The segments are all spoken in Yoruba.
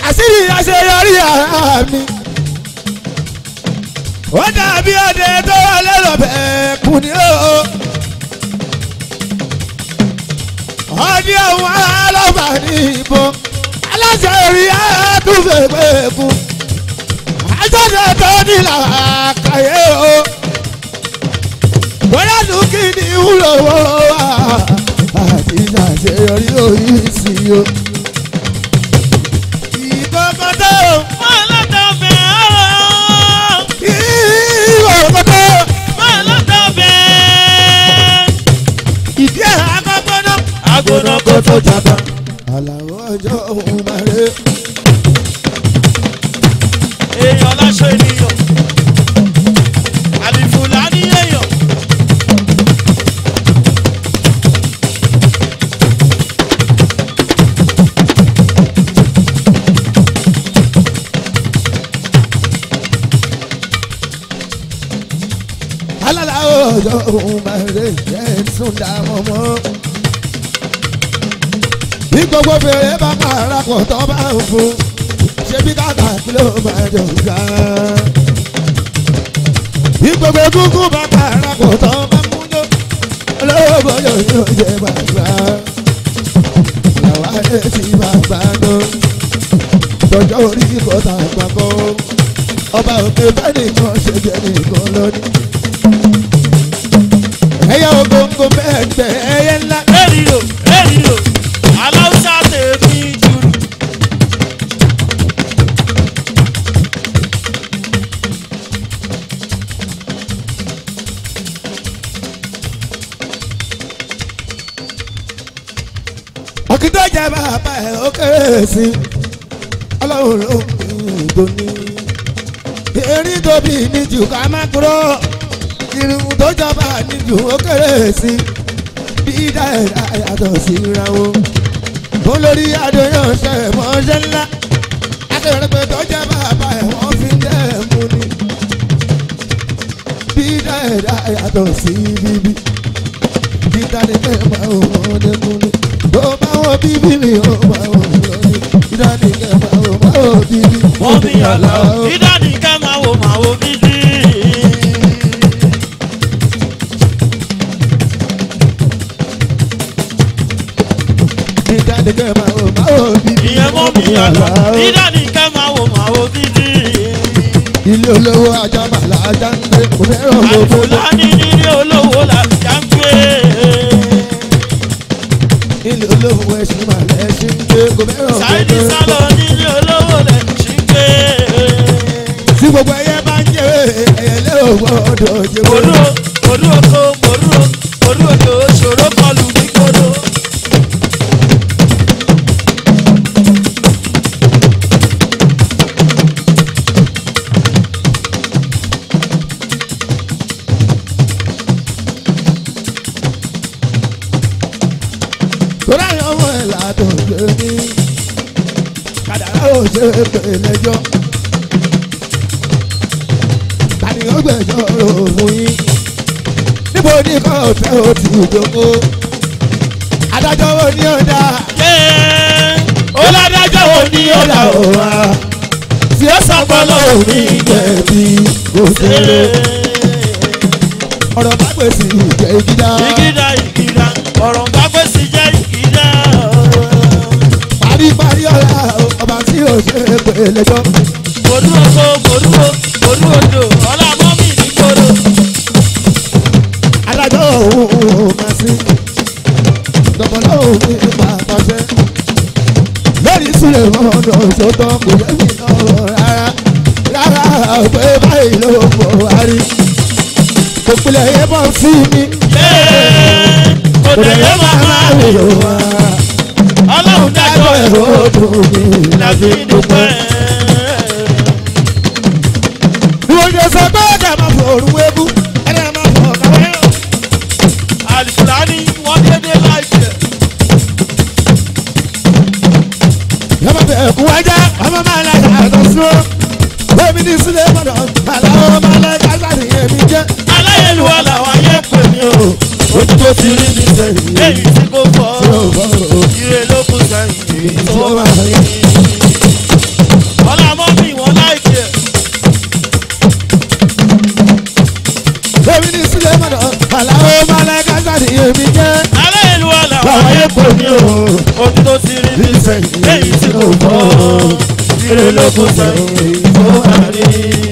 àṣírí àṣeyọrí ara mi. ó dàbí ọdẹ tó wà lẹ́rọ̀ bẹ́ẹ̀ kù ní o. ọdí àwọn alábà ní ìbọn aláṣẹ orí àtúnfẹ́ pé kú. àjọṣe tó ní làákàyè o. bóyá lù kí ni wúlò wá àti àṣeyọrí orí sí o. ìkọ̀kọ̀tọ̀ Máa lọ́dọ̀ bẹ̀ ọ́. ìkọ̀kọ̀tọ̀ Máa lọ́dọ̀ bẹ̀. ìdí ẹ̀ àkọ́kọ́ náà. Agbóná kó tó jàgbá. àlàó ọjọ́ òun máa rè é. Èèyàn láṣọ ènìyàn. Àlìfùlà ní èèyàn. alala ọjọ́ òun máa rè é sùn dá mọ́mọ́. bí gbogbo fèrè bá pààrà pọ̀ tó bá ń fún ṣé bí kàkà kí ló máa jọ gbà. bí gbogbo egungun bá pààrà pọ̀ tó bá ń múlò olówó bọ́jọ́ yóò jẹ bàbá. làwa ẹ̀ ti bàbá náà tọjọ́ orí kọ́ta àpapọ̀ ọba òkè bẹ́ẹ̀ nìkan ṣe jẹ́ nìkan lónìí ẹyẹ ogongo mẹ́ẹ̀ẹ́dẹ́ ẹyẹ ńlá. Èrìrò èrìrò. Aláùsá tèmi jùrù. ọ̀kìtọ́ jẹ́ bàbá ẹ̀ ó kéré sí i ọlọ́run ló ń pín tóní. erin tóbi níjù ká má kúrò irun tó jọba níjù ó kéré sí i bí dáẹ̀dá yàtọ̀ síra wọn. olórí adéyàn ṣe mọ́ṣẹ́ ńlá akérèpé tó jẹ́ bàbá ẹ̀ wọ́n fi ń dẹ́ mú ni. bí dáẹ̀dá yàtọ̀ sí bíbí dídá ni kẹ́ máa wò wọ́n dẹ́kun ni. tó bá wọ́n bíbí mi ó máa wò wọ́n ni. dídá ni kẹ́ máa wò máa wò bíbí. Wọ́n mi yàrá o. Ìdádì ká máa wo màá wo bíbí. dídá ni kẹ́ máa wò máa wò bíbí. Ìyẹn mọ́ mi yàrá. Ìdádì ká máa wo màá wo bíbí. ilé olówó ajá màlá ajá ń gbé kò fẹ́ràn gbogbo. Àlìfùlà ní nílé olówó làjà ń gbé. ilé olówó ẹṣin màlá ẹṣin ń gbé kò fẹ́ràn Sáìdì gbogbo. sálọ nílé olówó lẹ̀ ṣì ń gbé. tí gbogbo ẹyẹ bá ń jẹ ẹyẹ lé òwò ọdọ jẹ Mòrú o, mòrú oko, mòrú o, mòrú odò, ṣòro kọlù ní kodo. torí àwọn ọmọ ẹ̀ làdùn gbé ní kàdàrà ò ṣe é pè lẹ́jọ́ tani ó gbẹ̀jọ́ rò fún yín níbo ní kò tẹ́ ò ti jókòó adájọ́ wo ni ó dá Oládàjọ́ wo ni ó là ó wá? tí ó sọpọlọ òní jẹ̀bi kò ṣeré ọ̀rọ̀ bá gbèsè ìjẹ́ ìgídá Ìgídá ìgídá, ọ̀rọ̀ bá pèsè jẹ́ ìgídá. paríparí ọ̀la ọba tí ò ṣe é pè lẹ́jọ́ Mòrú oko, mòrú o, mòrú odò, ọlá mọ́mì ní kodo. adájọ́ òun ò máa sí dọ̀bọ̀lọ́ òun ní pàtàṣẹ lórí sílẹ̀ mọ́nà ṣòtọ́ kò yẹ mí náà rárá rárá pé báyìí ló mọ̀ wá rí kò pilẹ̀ yẹ bọ́ sí mi Kò tẹ̀lé màmá mi o. wá Ọlọ́run dájọ́ ẹ̀rọ ọdún mi làbí dúpẹ́. bí wọ́n ṣe sọ pé ẹ̀dá máa fọ òru wébú ẹ̀dá máa fọ kàwé o. Àlìfùlání wọ́n dédé láìpẹ́. yọmọ bẹ ẹkú wájà ọmọ máa la yàtọ̀ sí o bẹ́ẹ̀ni ní sílẹ̀ mọ́dọ̀ aláwọ̀ máa la kásá ní èmi jẹ́ Aláyélúwà làwọn ayé pè mí o. ojú tó ti rí mi sẹ́yìn Èyí tí kò fọ́. tí ó bọ̀ ọ́ Ire ló kù sẹ́yìn. tí ó Tó máa rí pé ní o ojú tó ti rí bí sẹ́yìn lẹ́yìn tí kò bọ́ ire ló kù sẹ́yìn tó wà rí.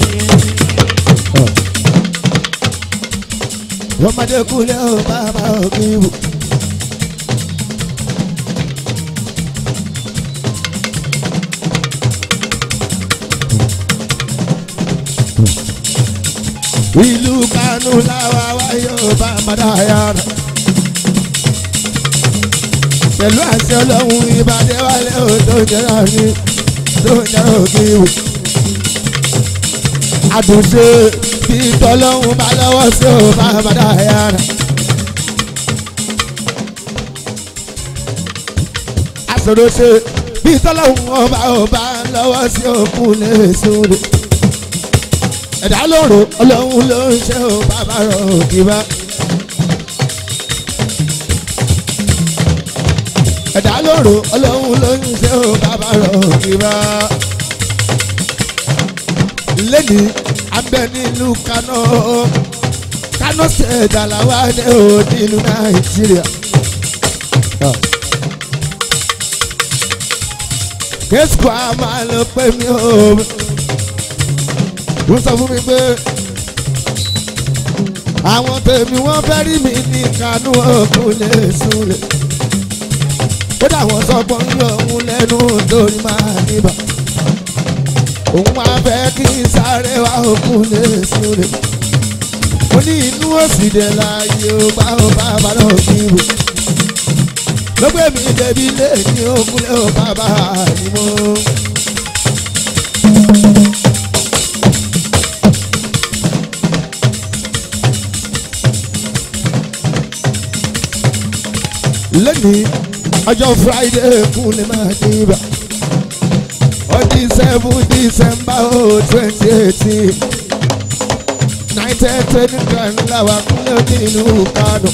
ọmọdé kúlẹ̀ ó bàbá òkè wò. ìlú kánú làwa wáyé ó bá padà yára. pẹ̀lú àṣẹ ọlọ́run ìbàdí wálé ó tó jẹ́ra ní tó jẹ́ra òkè wò. àdùnṣe bí tọ́lọ́hún bá lọ́wọ́ sí ò bá padà yára. àṣòro ṣe bí tọ́lọ́hún ọba ọba lọ́wọ́ sí òkú lè sóde. ẹ̀dá lóru ọlọ́run ló ń ṣe ò bàbá rọ̀ òkìbá. ẹ̀dá lóru ọlọ́run ló ń ṣe ò bàbá rọ̀ òkìbá. lẹ́ni abẹ nílùú Kano Kano state àlàwà ní o nílùú Nàìjíríà. kẹ́sìkò a máa lọ pé mi ò wọ́n sọ fún mi pé àwọn tèmi wọ́n fẹ́ rí mi ní Kano òkun lè súnlẹ̀ kódà wọ́n sọ pé ń yọ òun lẹ́nu torí máa níbà òun máa fẹ́ kí n sáré wá òkun lè súnlẹ̀ mo ní inú òsì dé láàyè ó bá ó bá bá lọ kí n bò ló gbé mi débi lé ní òkun lé ó bá bá ní mo. lẹ́ni ọjọ́ friday kún lè máa dé ibà ọdún seven december oh twenty eighteen nineteen twenty grand làwọn akúnlẹ̀ nínú Kánò.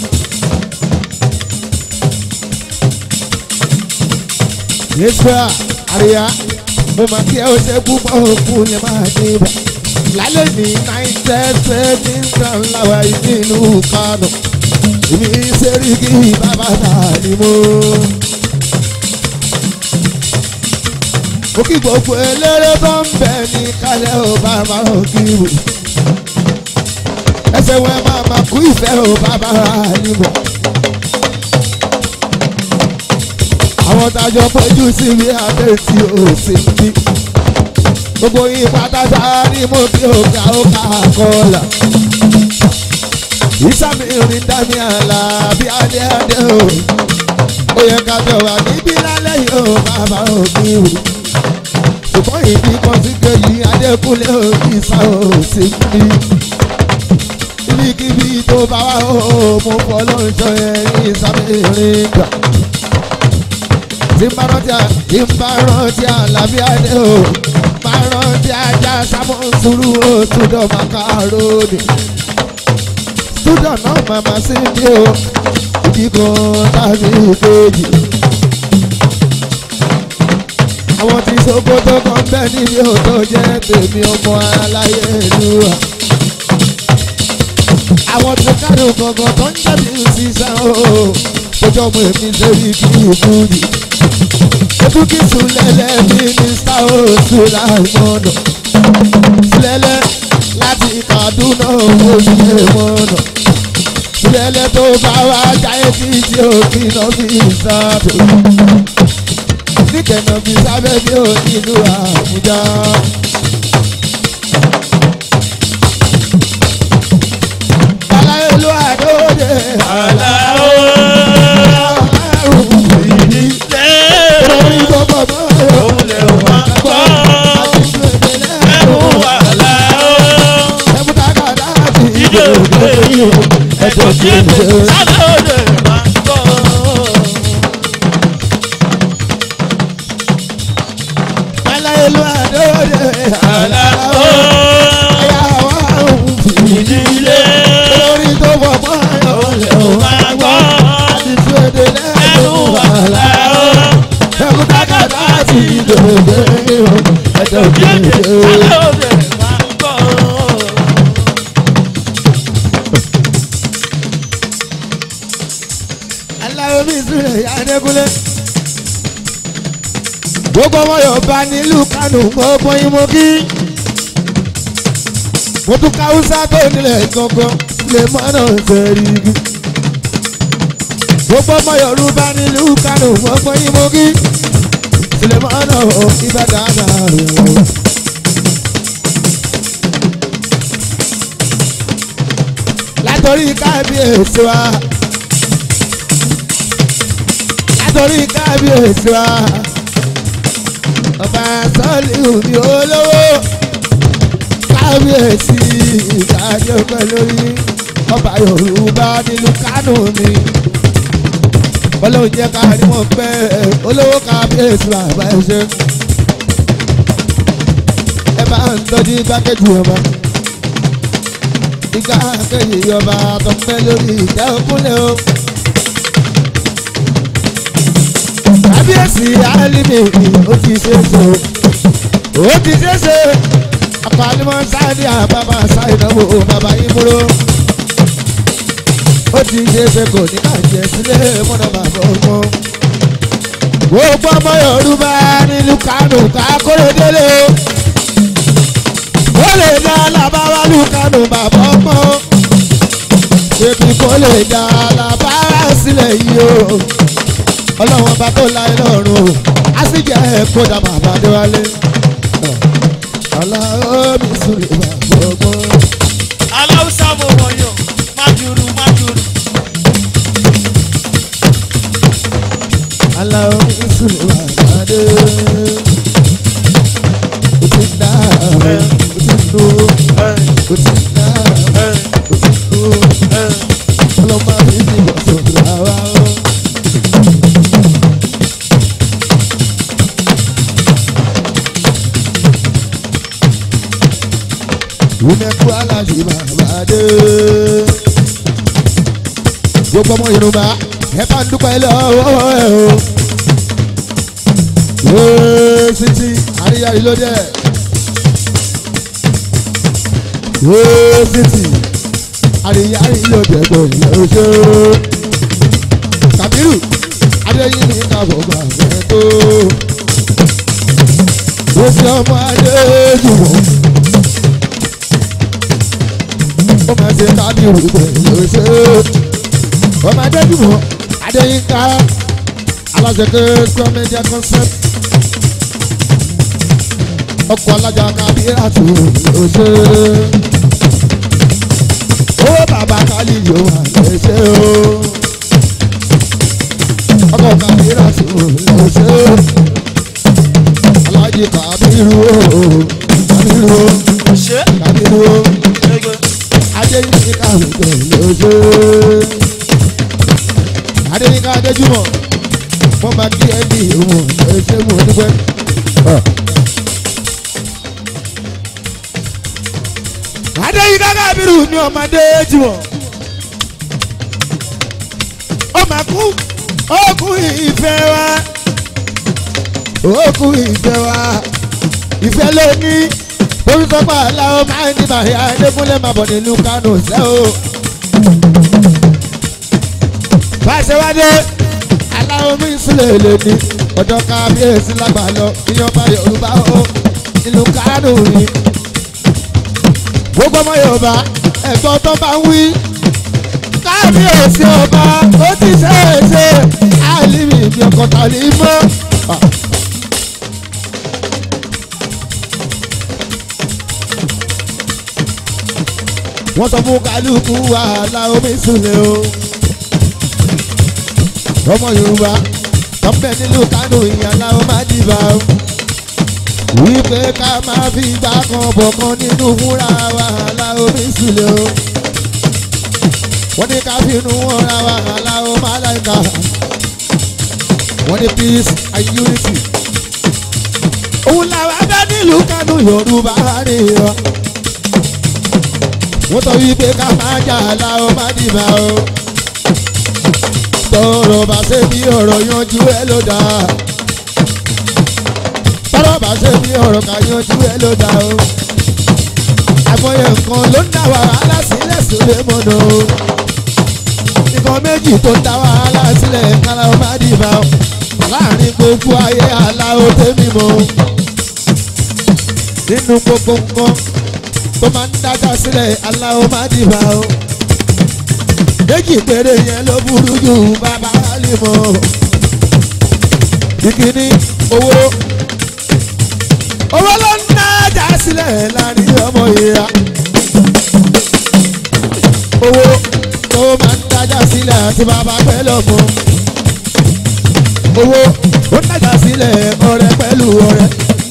yéṣuà àríyá mo máa kí ẹ ó ṣe púpọ̀ òkun lè máa dé ibà lálẹ́ ní nineteen twenty grand làwọn nínú Kánò èmi Sẹ́ríkì bàbá tààrí mo. mo kí gbogbo eléré tó ń bẹ ní kálẹ̀ ò bá máa ń kí wò. ẹsẹ̀ wọn máa máa kú ìfẹ́ ò bá máa ní mọ̀. àwọn tájọ péjú sí mi abẹ́ tí ò sí bí. gbogbo yín pátákó ní mo kí òkà òkà kọlà. ìsàmì ìrìn dání àlà bí adé adé o. ó yẹ ká jọ wà níbí lálẹ́ yìí ó bàbá òbí wò ṣùgbọ́n ìdí kan sí kejì adékúnlé òbí sá òsì bí. ibikíbi tó bá wà ó mo fọ́ lọ́jọ́ ẹ̀yìn sábẹ́rin gbà. tí n bá rántí à tí n bá rántí àlàbí adé o bá rántí ajá sábọ̀ sùúrù ó túdọ̀ màkàrónì. túdọ̀ náà màmá sí mi o ìdí kan tàbí kejì àwọn tí Sókótó kan bẹ níbi òtó jẹ́ tèmi ọmọ aláyélúwà. àwọn tó kárò kankan tó ń jáde sísan o kójọ mọ èmi lórí kí ìbúdì. ebúkí sùlẹ̀lẹ̀ mínísítà ó sùlà ìmọ̀nà. sùlẹ̀lẹ̀ láti Kaduna owó ṣe mọ̀nà. sùlẹ̀lẹ̀ tó bá wá jáde títí òkè náà fi sábò níkẹ̀nà fi sábẹ́ bí ó nílùú Àbújá. Aláyélú àdóde Àlàó àrùn ìdí lórí gbogbo mọ́ òun lè wá gbọ́ ẹ̀rù àlàó ẹ̀múdàgàdà àti ìdè òde ẹ̀dọ̀ tí èdè sábẹ́ òde máa gbọ́. Aláyélú àdóde Àlàó àyàwó àrùn ìdí ìdílé lórí gbogbo mọ́ òun lè wá gbọ́ àti tí èdè ẹ̀rù lẹ́nu àlàó ẹ̀múdàgàdà àti ìdòdè ẹ̀dọ̀ tí èdè kìí sábẹ́ òde máa gbọ́. aláwọ̀ mi sùn ìyá ẹ̀ẹ́dẹ́gúnlé. gbogbo ọmọ yorùbá nílùú kánò gbogbo yín mo kí. mo tún ká húsá tó nílẹ̀ gangan lè mọ́nà sẹ́rí igi. gbogbo ọmọ yorùbá nílùú kánò gbogbo yín mo kí. sílẹ̀ mọ́nà ìbàdàn náà rẹ̀ wọ́n. látọ̀rí kábíyèsí wa látọ̀rí kábíyèsí wa ọba sọ́ọ̀lù ní olówó kábíyèsí ìdájọ́ pẹ̀lú ọba yorùbá nílùú kánò mi ọlọ́run jẹ́ ká ní wọ́n pẹ́ olówó kábíyèsí bàbá ẹ ṣe ẹ bá ń tọ́jú igbákejì ọba ìgbà kejì ọba tó pẹ́ lórí ìtẹ́ òkúnlẹ̀ o. kábíyèsí alimi ó ti ṣe é ṣe o ó ti ṣe é ṣe àpàlímọ̀ sáàdì àbábà sáìdánwò bàbá ìmúró ó ti ṣe é ṣe kò ní bàjẹ́ sílé mọ́nà bàbá ọmọ. gbogbo ọmọ yorùbá nílùú kánò kákóró délé o ó lè dá alábáwá lùkánù bàbá ọmọ ṣèbí kó lè dá alábáwá sílẹ̀ yìí o ọlọ́wọ́n bá tó láyé lọ́rùn o á sì jẹ́ kódà bàbá déwálé aláwọ̀ mi sùn lè bàbá ọmọ. aláwùsá mo mọ̀ yàn májúrú májúrú. aláwọ̀ mi sùn lè bàbá dé. o ti ń dá o ti ń lo o ti ń dá o ti ń lo ọlọ́mọ mi ti bọ̀ sọ̀rọ̀ àwa o. Wúmẹ́kú aláàjì bàbá dé. Gbogbo ọmọ Yorùbá ẹ bá ń dúpẹ́ lọ́wọ́ ẹ o. Yéé sítí àríyárí ló dẹ̀. Yéé sítí àríyárí ló dẹ̀ tó ilé oṣù. Kàbírù Adéyìn ní kábọ̀ gbàgbẹ́ tó. Ó fi ọmọ adé jùmọ̀. ó máa ṣe kábíyèrú pẹ̀lú ṣe ọmọ adéjúmọ̀ adéyínká aláṣẹkẹ sọmẹdíà concept ọkọ̀ alájà kábíyèrú ló ṣe owó bàbá kálí yóò wà lè ṣe o ọkọ̀ kábíyèrú ló ṣe alájì kábíyèrú kábíyèrú ṣé kábíyèrú ẹgbẹ́ adéyínká lóṣù adéyínká adéjúmọ̀ wọ́n máa kí ẹbí wọn lóṣù mọ̀ dúpẹ́. adéyínká kábírù ní ọmọdé jùmọ̀ ó máa kú ó kú ìfẹ́ wa ó kú ìfẹ́ wa ìfẹ́ ló ní torí sọ́pà aláwọ̀ máa ń ní bàyá adékúnlé máa bọ̀ nílùú kánò sẹ́ o. báṣẹ wá dé aláwọ̀ mi sílẹ̀ lè ní ọ̀dọ́ kábíyèsí lágbà lọ ìyọba yorùbá o nílùú kánò ni. gbogbo ọmọ yorùbá ẹ̀gbọ́n tó bá ń wí kábíyèsí ọba ó ti ṣe é ṣe àlìmí ìbí ọkọ̀ tàlí mọ́. wọ́n sọ fún kálukú wàhálà omi súnlẹ̀ o. ọmọ yorùbá tọ́pẹ́ nílùú kánò ìyànlá ó má dìbà o. wípé ká máa fi ìgbà kan bọ̀ kan nínú wúrà wàhálà omi súnlẹ̀ o. wọ́n ní ká fi inú wọn ra wàhálà ó má láìka. wọ́n ní peace and unity. òun làwọn abẹ́ nílùú kánò yorùbá rí wa wọ́n sọ wípé ká máa jà láwọn má dìbà o. tọrọ bá ṣe bí ọ̀rọ̀ yanjú ẹ ló dáa. tọrọ bá ṣe bí ọ̀rọ̀ ká yanjú ẹ ló dáa o. àmọye nǹkan ló ń dá wàhálà sílẹ̀ sílẹ̀ mọ́nà o. nìkan méjì tó ń dá wàhálà sílẹ̀ kára ó má dìbà ó láàrin gbogbo ayé aláwo tèmi mọ́ nínú gbogbo nǹkan tó máa ń dájà sílẹ̀ aláwo má dìbà ó méjì péré yẹn ló burú jù bàbá lè mọ́ ìkíní owó owó ló ń dájà sílẹ̀ láàrin ọmọ ìyá owó tó máa ń dájà sílẹ̀ àti bàbá pẹ́ lọ́mọ owó ó ń dájà sílẹ̀ ọ̀rẹ́ pẹ̀lú ọ̀rẹ́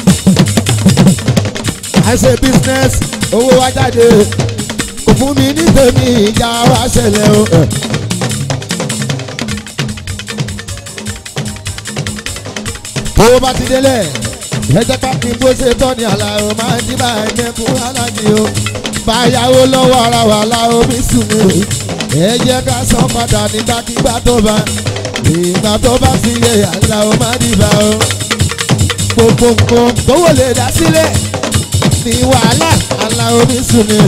I say business owó wá jáde kò fún mi ní tèmi ìjà wá ṣẹlẹ̀ o. owó bá ti délẹ̀ ẹjẹ́ pápí bó ṣe tọ́ ni àlàó máa ń díbà ẹ̀mẹ́kún aláàjì o báyàwó lọ́wọ́ ara wà láò bí sùn mi ẹ jẹ́ ká san padà nígbàkigbà tó bá ìgbà tó bá fi yẹ àlàó máa dìbà o gbogbo nǹkan tówó lè dá sílẹ̀ ní wàhálà àlàó bí sùn mi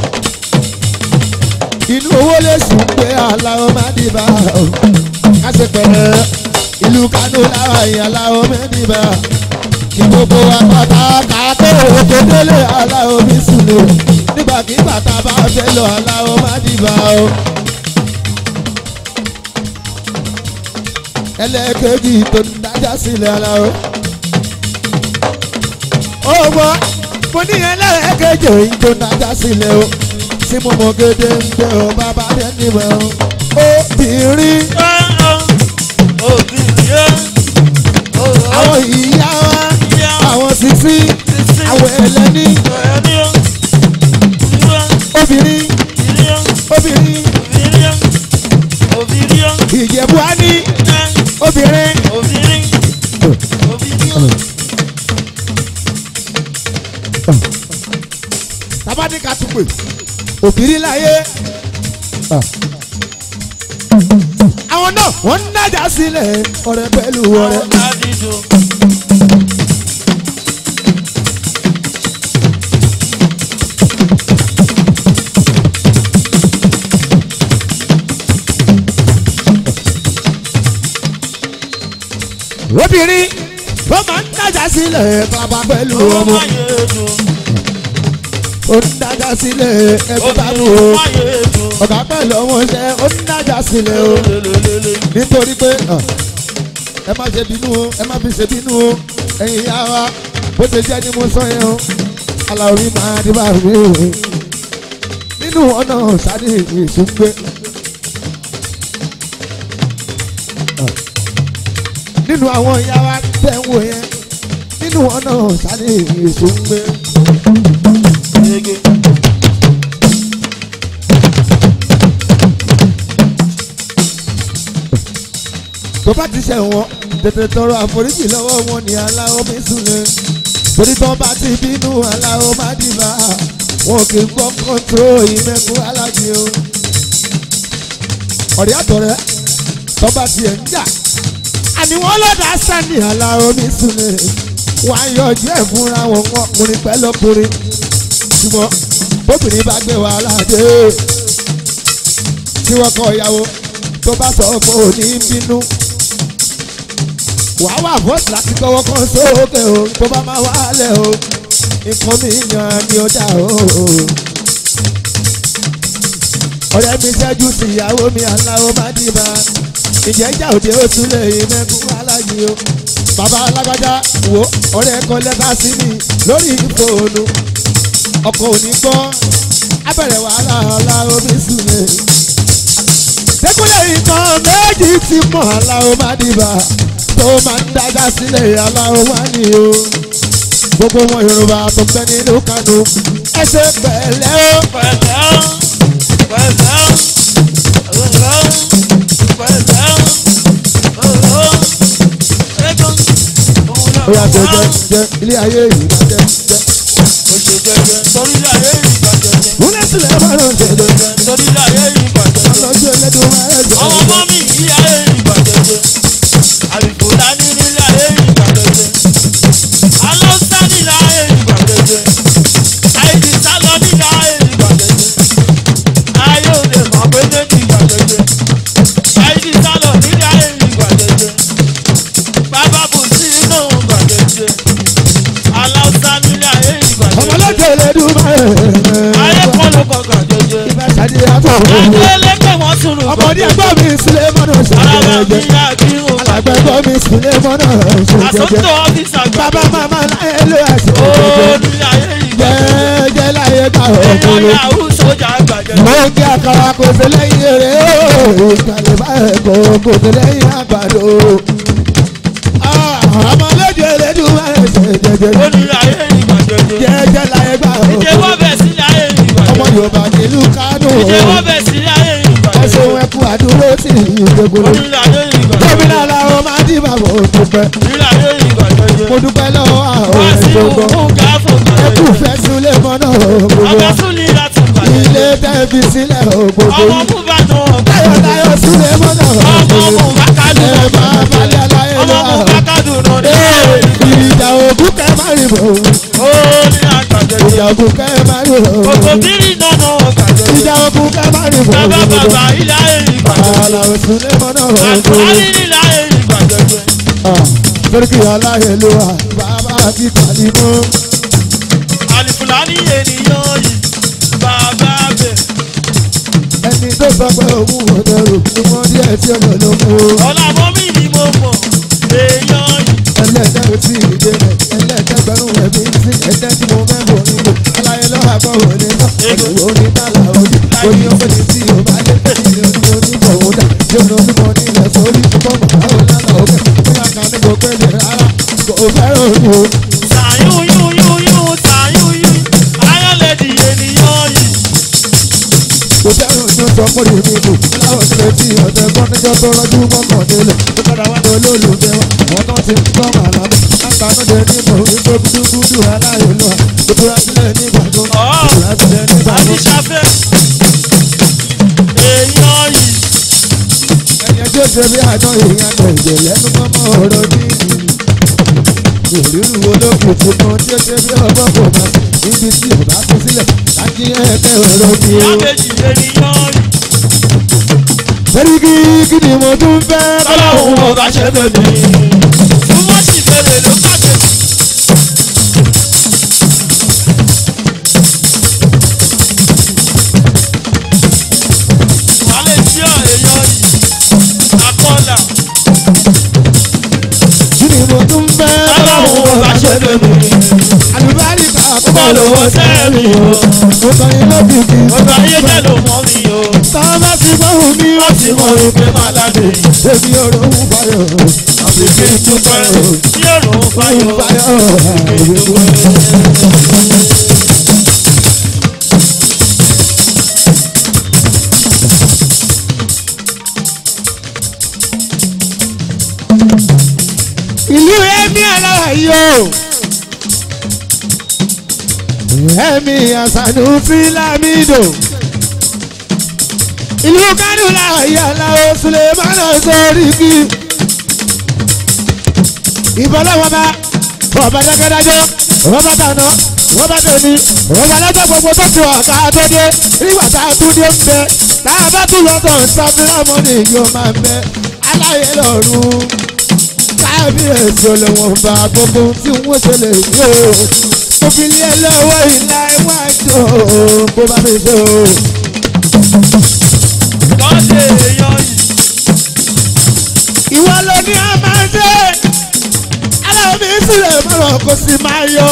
inú owó lè sùn pé àlàó máa dìbà o ká ṣe pẹ̀lẹ́ ìlú Kánò láwa ìyàlá omi dìbà kí gbogbo àpáta kàtó òkè délé aláwo mi sùlẹ̀ nígbàkigbà tá a bá fẹ́ lọ aláwo má dìbà o. ẹlẹ́ẹ̀kejì tó ń dájà sílẹ̀ aláwo. ó wọ mo ní ẹlẹ́ẹ̀kejì tó ń dájà sílẹ̀ o tí mo mọ gédé ń gbé o bàbá rẹ̀ níbẹ̀ o. obìnrin àwọn ìyá wa àwọn sisi àwọn ẹlẹ́ni obìnrin obìnrin ìjẹ̀bú á ní obìnrin. tabani ká tún pè òbírí láyé. àwọn náà wọ́n ń nájà sílẹ̀ ọ̀rẹ́ pẹ̀lú ọ̀rẹ́. obìnrin wọ́n máa ń dájà sílẹ̀ bàbá pẹ̀lú ọmọ ó ń dájà sílẹ̀ ẹgbẹ́ bàbá o ọ̀gá pẹ̀lú ọmọ ṣẹ́ ó ń dájà sílẹ̀ o nítorí pé ẹ má ṣe bínú o ẹ má fi ṣe bínú o ẹ̀yin ìyá wa bó ṣe jẹ́ ni mo sọ yẹn o aláwọ̀ máa dé bá mi o nínú ọ̀nà sáré ìṣúgbé. nínú àwọn ìyá wa tẹ̀ ń wò yẹn nínú ọ̀nà sáré ìṣúgbé. tó bá ti ṣẹ̀ wọ́n tètè tọrọ àforíjì lọ́wọ́ wọn ní aláwọ̀ mi súnlẹ̀ torí tó bá ti bínú aláwọ̀ má dìbà wọn kì í gbọ́ kọ́ńtró ìmẹ̀kú alájì o. ọ̀rẹ́ àtọ̀rẹ́ tó bá tiẹ̀ ń jà àní wọ́n lọ́dà sani aláwọ̀ mi súnlẹ̀ wọ́n á yọjú ẹ̀ fúnra wọn ọkùnrin pẹ̀lú ọkùnrin ṣùgbọ́n bóbìnrin bá gbé wàhálà dé tí wọ́n kọ ìyàwó tó bá sọ pé ò ní bínú wàá wà bọ́ọ̀sì láti kọ́wọ́ kan sókè o tó bá máa wálẹ̀ o nǹkan mi yàn ni ó dà o. ọ̀rẹ́ mi ṣẹ́jú sí ìyàwó mi aláwo má dìbà ìjẹ́ ìjà òde ó tún lè yí mẹ́kún aláyé o. bàbá alágbájá wo ọ̀rẹ́ kan lẹ́ka sí mi lórí fóònù ọkọ̀ òní gbọ́ abẹ̀rẹ̀ wàhálà aláwo mi sùn lè. dẹ́kunlé nǹkan méjì ti mọ̀ aláwo má dìbà tó máa ń dájà sílẹ̀ aláwọ̀ wá ní o. gbogbo wọn yorùbá tó ń bẹ nínú kánú ẹ ṣe pẹ̀lẹ́ o. pẹ̀lẹ́ o pẹ̀lẹ́ o pẹ̀lẹ́ o pẹ̀lẹ́ o ẹ̀gbọ́n òun náà ó yà jẹ jẹ jẹ ilé ayé yìí má jẹ jẹ. ó ṣe jẹjẹ torí ilé ayé yìí bàjẹ́ jẹ múlẹ̀ sílẹ̀ má lọ jẹ jẹ jẹ. torí ilé ayé yìí bàjẹ́ jẹ ọlọ́jọ́ ẹlẹ́dùn máa ẹ̀ jẹ ọmọ ọmọ mi ilé ayé yìí bàjẹ́ jẹ àlùkò dání nílé ayé yìí bàjẹ́ jẹ alọ́sá nílé ayé yìí bàjẹ́ jẹ àìsí sálọ nílé ayé yìí bàjẹ́ jẹ ayé ò lè mọ̀ pé méjì bàjẹ́ jẹ Adélépè wọ́n tún lù ọmọdé ẹgbọ́n mi sílẹ̀ mọ́nà ṣe Ara mi jẹjẹ yá kí o. alàgbà ẹgbọ́n mi sílẹ̀ mọ́nà ṣe jẹjẹ Àsọ́tò ọ́fíìsì àgbà. bàbá màmá láyé ló yà ṣe Ó jẹjẹ ní ayé ìgbà. jẹjẹ láyé gbà Èèyàn ọkùnrin. yahoo sójà gbàjẹ́. mo ń kí àkàrà kò sí lẹ́yìn eré o ìkàlẹ̀ báyìí kò kò sí lẹ́yìn àgbàdo. ọmọ lójú elédùn máa ń ṣe jẹjẹ Ó ní ayé ìgbà jẹjẹ. jẹjẹ láyé gbà Ìjẹ́ wọ́n ọkùnrin. bẹ̀ sílẹ̀ ayé ìgbà ọmọ jẹjẹ. yorùbá nílùú kánò Ìjẹ́ wọ́n bẹ̀ sílẹ̀ ayé ìgbà ọsẹ jẹjẹ. òun ẹkú àdúró sí ìgbèkùn Ó ní ayé ìgbà jẹjẹ. gómìnà làwọn máa dì bá mo dúpẹ́ Nílẹ̀ ayé ìgbà jẹjẹ. mo dúpẹ́ lọ́wọ́ àwọn Wá sí ẹ̀ṣọ́gbọ́n òkú gáfò ẹkú gbàjẹ́. fẹ́ súlẹ̀ mọ́nà gbogbo Ọba tún ní láti gbàjẹ́. ilé tẹ́ẹ̀fì sílẹ̀ gbogbo Ọmọ mú bá nù ọ̀gbà. táyọ̀táyọ̀ súlẹ̀ mọ́nà Ọmọ gbogbo mú bá kádùn ẹ máa ọ̀gbà. balẹ̀ aláyé Ọmọ mú bá lọ. kádùn ọ̀gbà. ìjà ògùn kẹ́ máa rí bò Ó ní àgbà jẹjẹ. ìjà ògùn kẹ́ máa rí bò Kòkò bírì nánà ọ̀gbà jẹjẹ. ìjà ògùn kẹ́ máa rí bò. Bàbá bàbá ilé ayé ìgbà jẹjẹ. àlàó súlẹ̀ mọ́nà Àlùfáà gbogbo. nílẹ̀ ayé ìgbà jẹjẹ. Sọ́dọ̀kì aláyé ló wà bàbá àti kàlímọ́. Àlùfáàní ènìyàn yìí. Bàbá bẹ̀. ẹni tó sọ pé òun ò dẹrù ni wọ́n díẹ̀ tí ọ̀nà ló mú o. Ọ̀làmọ́ mi ni mo mọ̀. Èèyàn yìí. ẹlẹ́dẹ̀ ò tí ì dé rẹ̀ ẹlẹ́dẹ̀gbẹ̀rún ẹ̀mí sí ẹ̀dẹ́ tí mo fẹ́ bọ̀ nínú. aláyé lọ́wọ́ àgbọ̀ wò ní sọ ẹ̀dùn wo ní tààlà òdì. oní ọ̀pẹ̀lẹ̀ tí o bá dé ilé oní oníbọ̀ wò dà yóò lọ sí mọ nílẹ̀ sórí fọ́ọ̀mù àwọn lálà òkè bóyá kan ní kò pé lè rárá kò fẹ́ràn òní o. Sàyún yún yún yún sàyún yún. Ayọ̀lẹ̀dì ènìyàn yìí. kò fẹ́ràn òní o sọ pé èmi kù láwọn ìṣẹ̀lẹ̀ tí ọ̀sẹ̀ kan níjọ́ tó rọ́jú mọ́kàndínlẹ̀ ó padà wá ní olólùfẹ́ wa àwọn kan ti ń gbọ́ màlá àgbànújẹ nígbà wípé gúdúgúdú aláìlú à ìtura sílẹ̀ nígbà tó ìtura sílẹ̀ nígbà tó. Àbíṣàfẹ́. Èèyàn yìí. ẹni ẹjọ́ ṣe bí àná èèyàn tẹ̀ ìjẹ̀ lẹ́nu mọ́mọ́ ọ̀rọ̀ dídì. ìrírù olókùn ti kan tí ó ṣe bí ọgbọ́n kò máa níbi tí ò bá kú sílẹ̀ láti ẹ̀kẹ́ ọ̀rọ̀ ni o. Ìyábẹ̀jì ènìyàn yìí. sẹ́ríkì kí ni mo tún fẹ́ Ọlọ́run ọba ṣe bẹ̀mí. Túmọ̀ sí bèrè ló pàṣẹ. Malaysia èèyàn yìí. Akọ́là. kí ni mo tún fẹ́ Ọlọ́run ọba ṣe bẹ̀mí. àlùbáríkà Ó bọ̀ lọ́wọ́ sẹ́mi o. mo kàn yín lókìkí. Ọba ayé tẹ̀ ló mọ́ mi o. Tọ́ bá ti gbóhùn mi Wọ́n ti mọ̀ wípé máa láde. Èmi ọ̀rọ̀ ń fayọ̀. Àbíké dúpẹ́ o. Tí òrùn Ń fayọ̀. fayọ̀. Ìlú Ẹ̀mí alára yìí o. Ẹ̀mí àṣàdù Fílámìdò. Ìlú Kánú láàyè aláwọ̀ Sulemana Sọ́ríkì. Ìbọ̀lọ́wọ́ bá ọba dákẹ́dájọ́ ọba tàná ọba tòní ọba lọ́jọ́ gbogbo tó ti wà ká tó dé nígbà tá a tún dé ń bẹ tá a bá tún lọ́tọ̀ sábìlámọ́nì yóò máa ń bẹ aláyé lọ́rùn kábíyèsí olówó bá gbogbo tí wọ́n ṣe lè yí o òfìlí ẹ lọ́wọ́ ìlà iwájú o bó bá mi ṣe o. Lọ́dẹ̀ èèyàn yìí. ìwọ ló ní a máa ṣe aláwọ̀ mi sílẹ̀ mọ́rọ̀ kó sì máa yọ.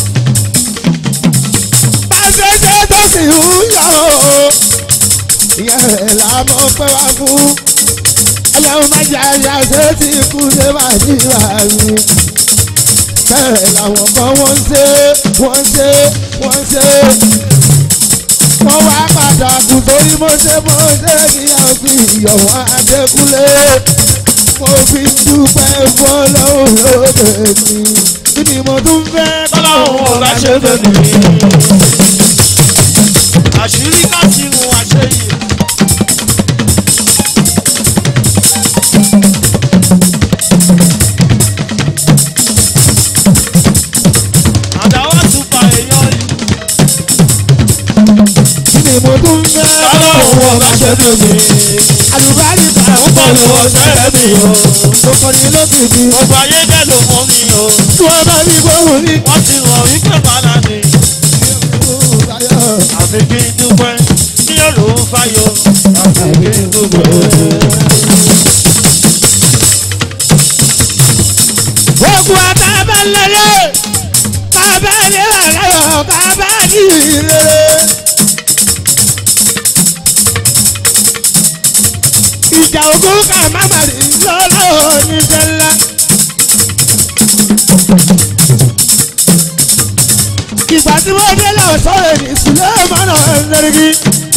bá a ṣe ṣe tó sì ń yọ o. ìyẹn rẹ̀ là mọ̀ pé wá fún. ọlọ́run má jẹ́ àyà ṣe tí ikú ṣe máa ní ìwà mi. bẹ́ẹ̀ làwọn kan wọ́n ń ṣe wọ́n ń ṣe wọ́n ń ṣe. wọ́n wá padà kù torí mo ṣe mo ṣe kíyàwó sí ìyọ̀wọ́ adékúnlé mo fi dúpẹ́ fún ọlọ́run lóde mi kí ni mo tún fẹ́ Ọlọ́run ọba ṣe bẹ̀mí. Àṣírí láti mú àṣeyè. Àdáwọ̀ tún pa èèyàn yìí. kí ni mo tún fẹ́ Ọlọ́run ọba ṣe bẹ̀mí. àlùbáríkà Ó bọ̀ lọ́wọ́ sẹ́rẹ̀ mi o. mo kọrin lókìkí Gbogbo ayé bẹ́ẹ̀ ló mọ́ mi o. tí wọ́n bá mi gbóhùn ní. Wọ́n ti rọ̀ wípé màá nà ní. Àfi kí n dúpẹ́. Ní ló ń fayọ̀ àgbègbè gbogbo ẹ̀. ogun àtàbẹ̀lẹ̀lẹ̀ kábẹ́ẹ̀lẹ̀ aláyọ̀ kábẹ́ẹ̀lì rere. ìjà ogun ká má má rí lọ́lọ́ oníṣẹ́ ńlá. ìgbà tí wọ́n dé lọ sọ èdè sílẹ̀ mọ́nà ẹ̀ńdẹ́rẹ́gì.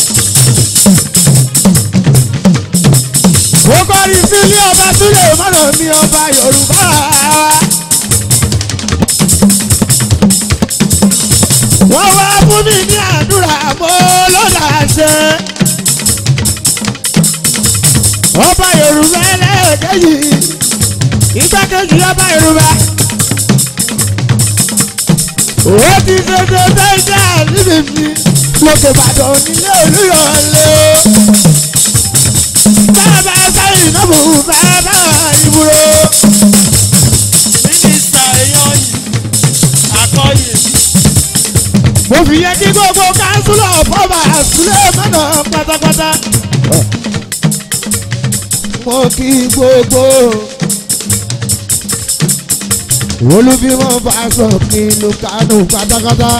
ó kọrin sílé ọba sílẹ̀ mọ́nà mi ọba yorùbá. wọ́n wá fún mi ní àdúrà mo lọ́dà ṣe. ọba yorùbá ẹlẹ́ẹ̀kejì igbákejì ọba yorùbá. ó ti ṣe ṣe fẹ́ẹ́ níbi mi lókè ìbàdàn nílé olúyọ̀lé. bàbá sẹ́yìn náà mò ń bàbá ìbúrò. mínísítà èèyàn yìí àkọyè mo fi yẹ kí gbogbo kánsúlọ̀ fọ́ọ̀mà sílẹ̀ mọ́nà pátápátá. mo kí gbogbo olùbímọ fàṣọ nínú kánú pátápátá.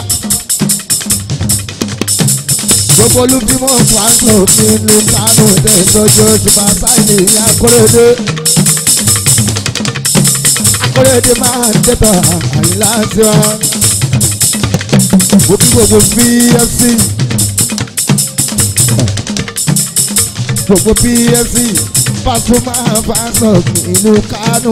gbogbo olùbímọ fàṣọ nínú kánú tẹ̀sọ́jọ́ ṣùgbọ́n sáìlì akóredé. akóredé máa ń tẹ̀tọ̀ àyílá tiwa mo kí gbogbo pfc gbogbo pfc Pasuma fasọ ìlú Kánò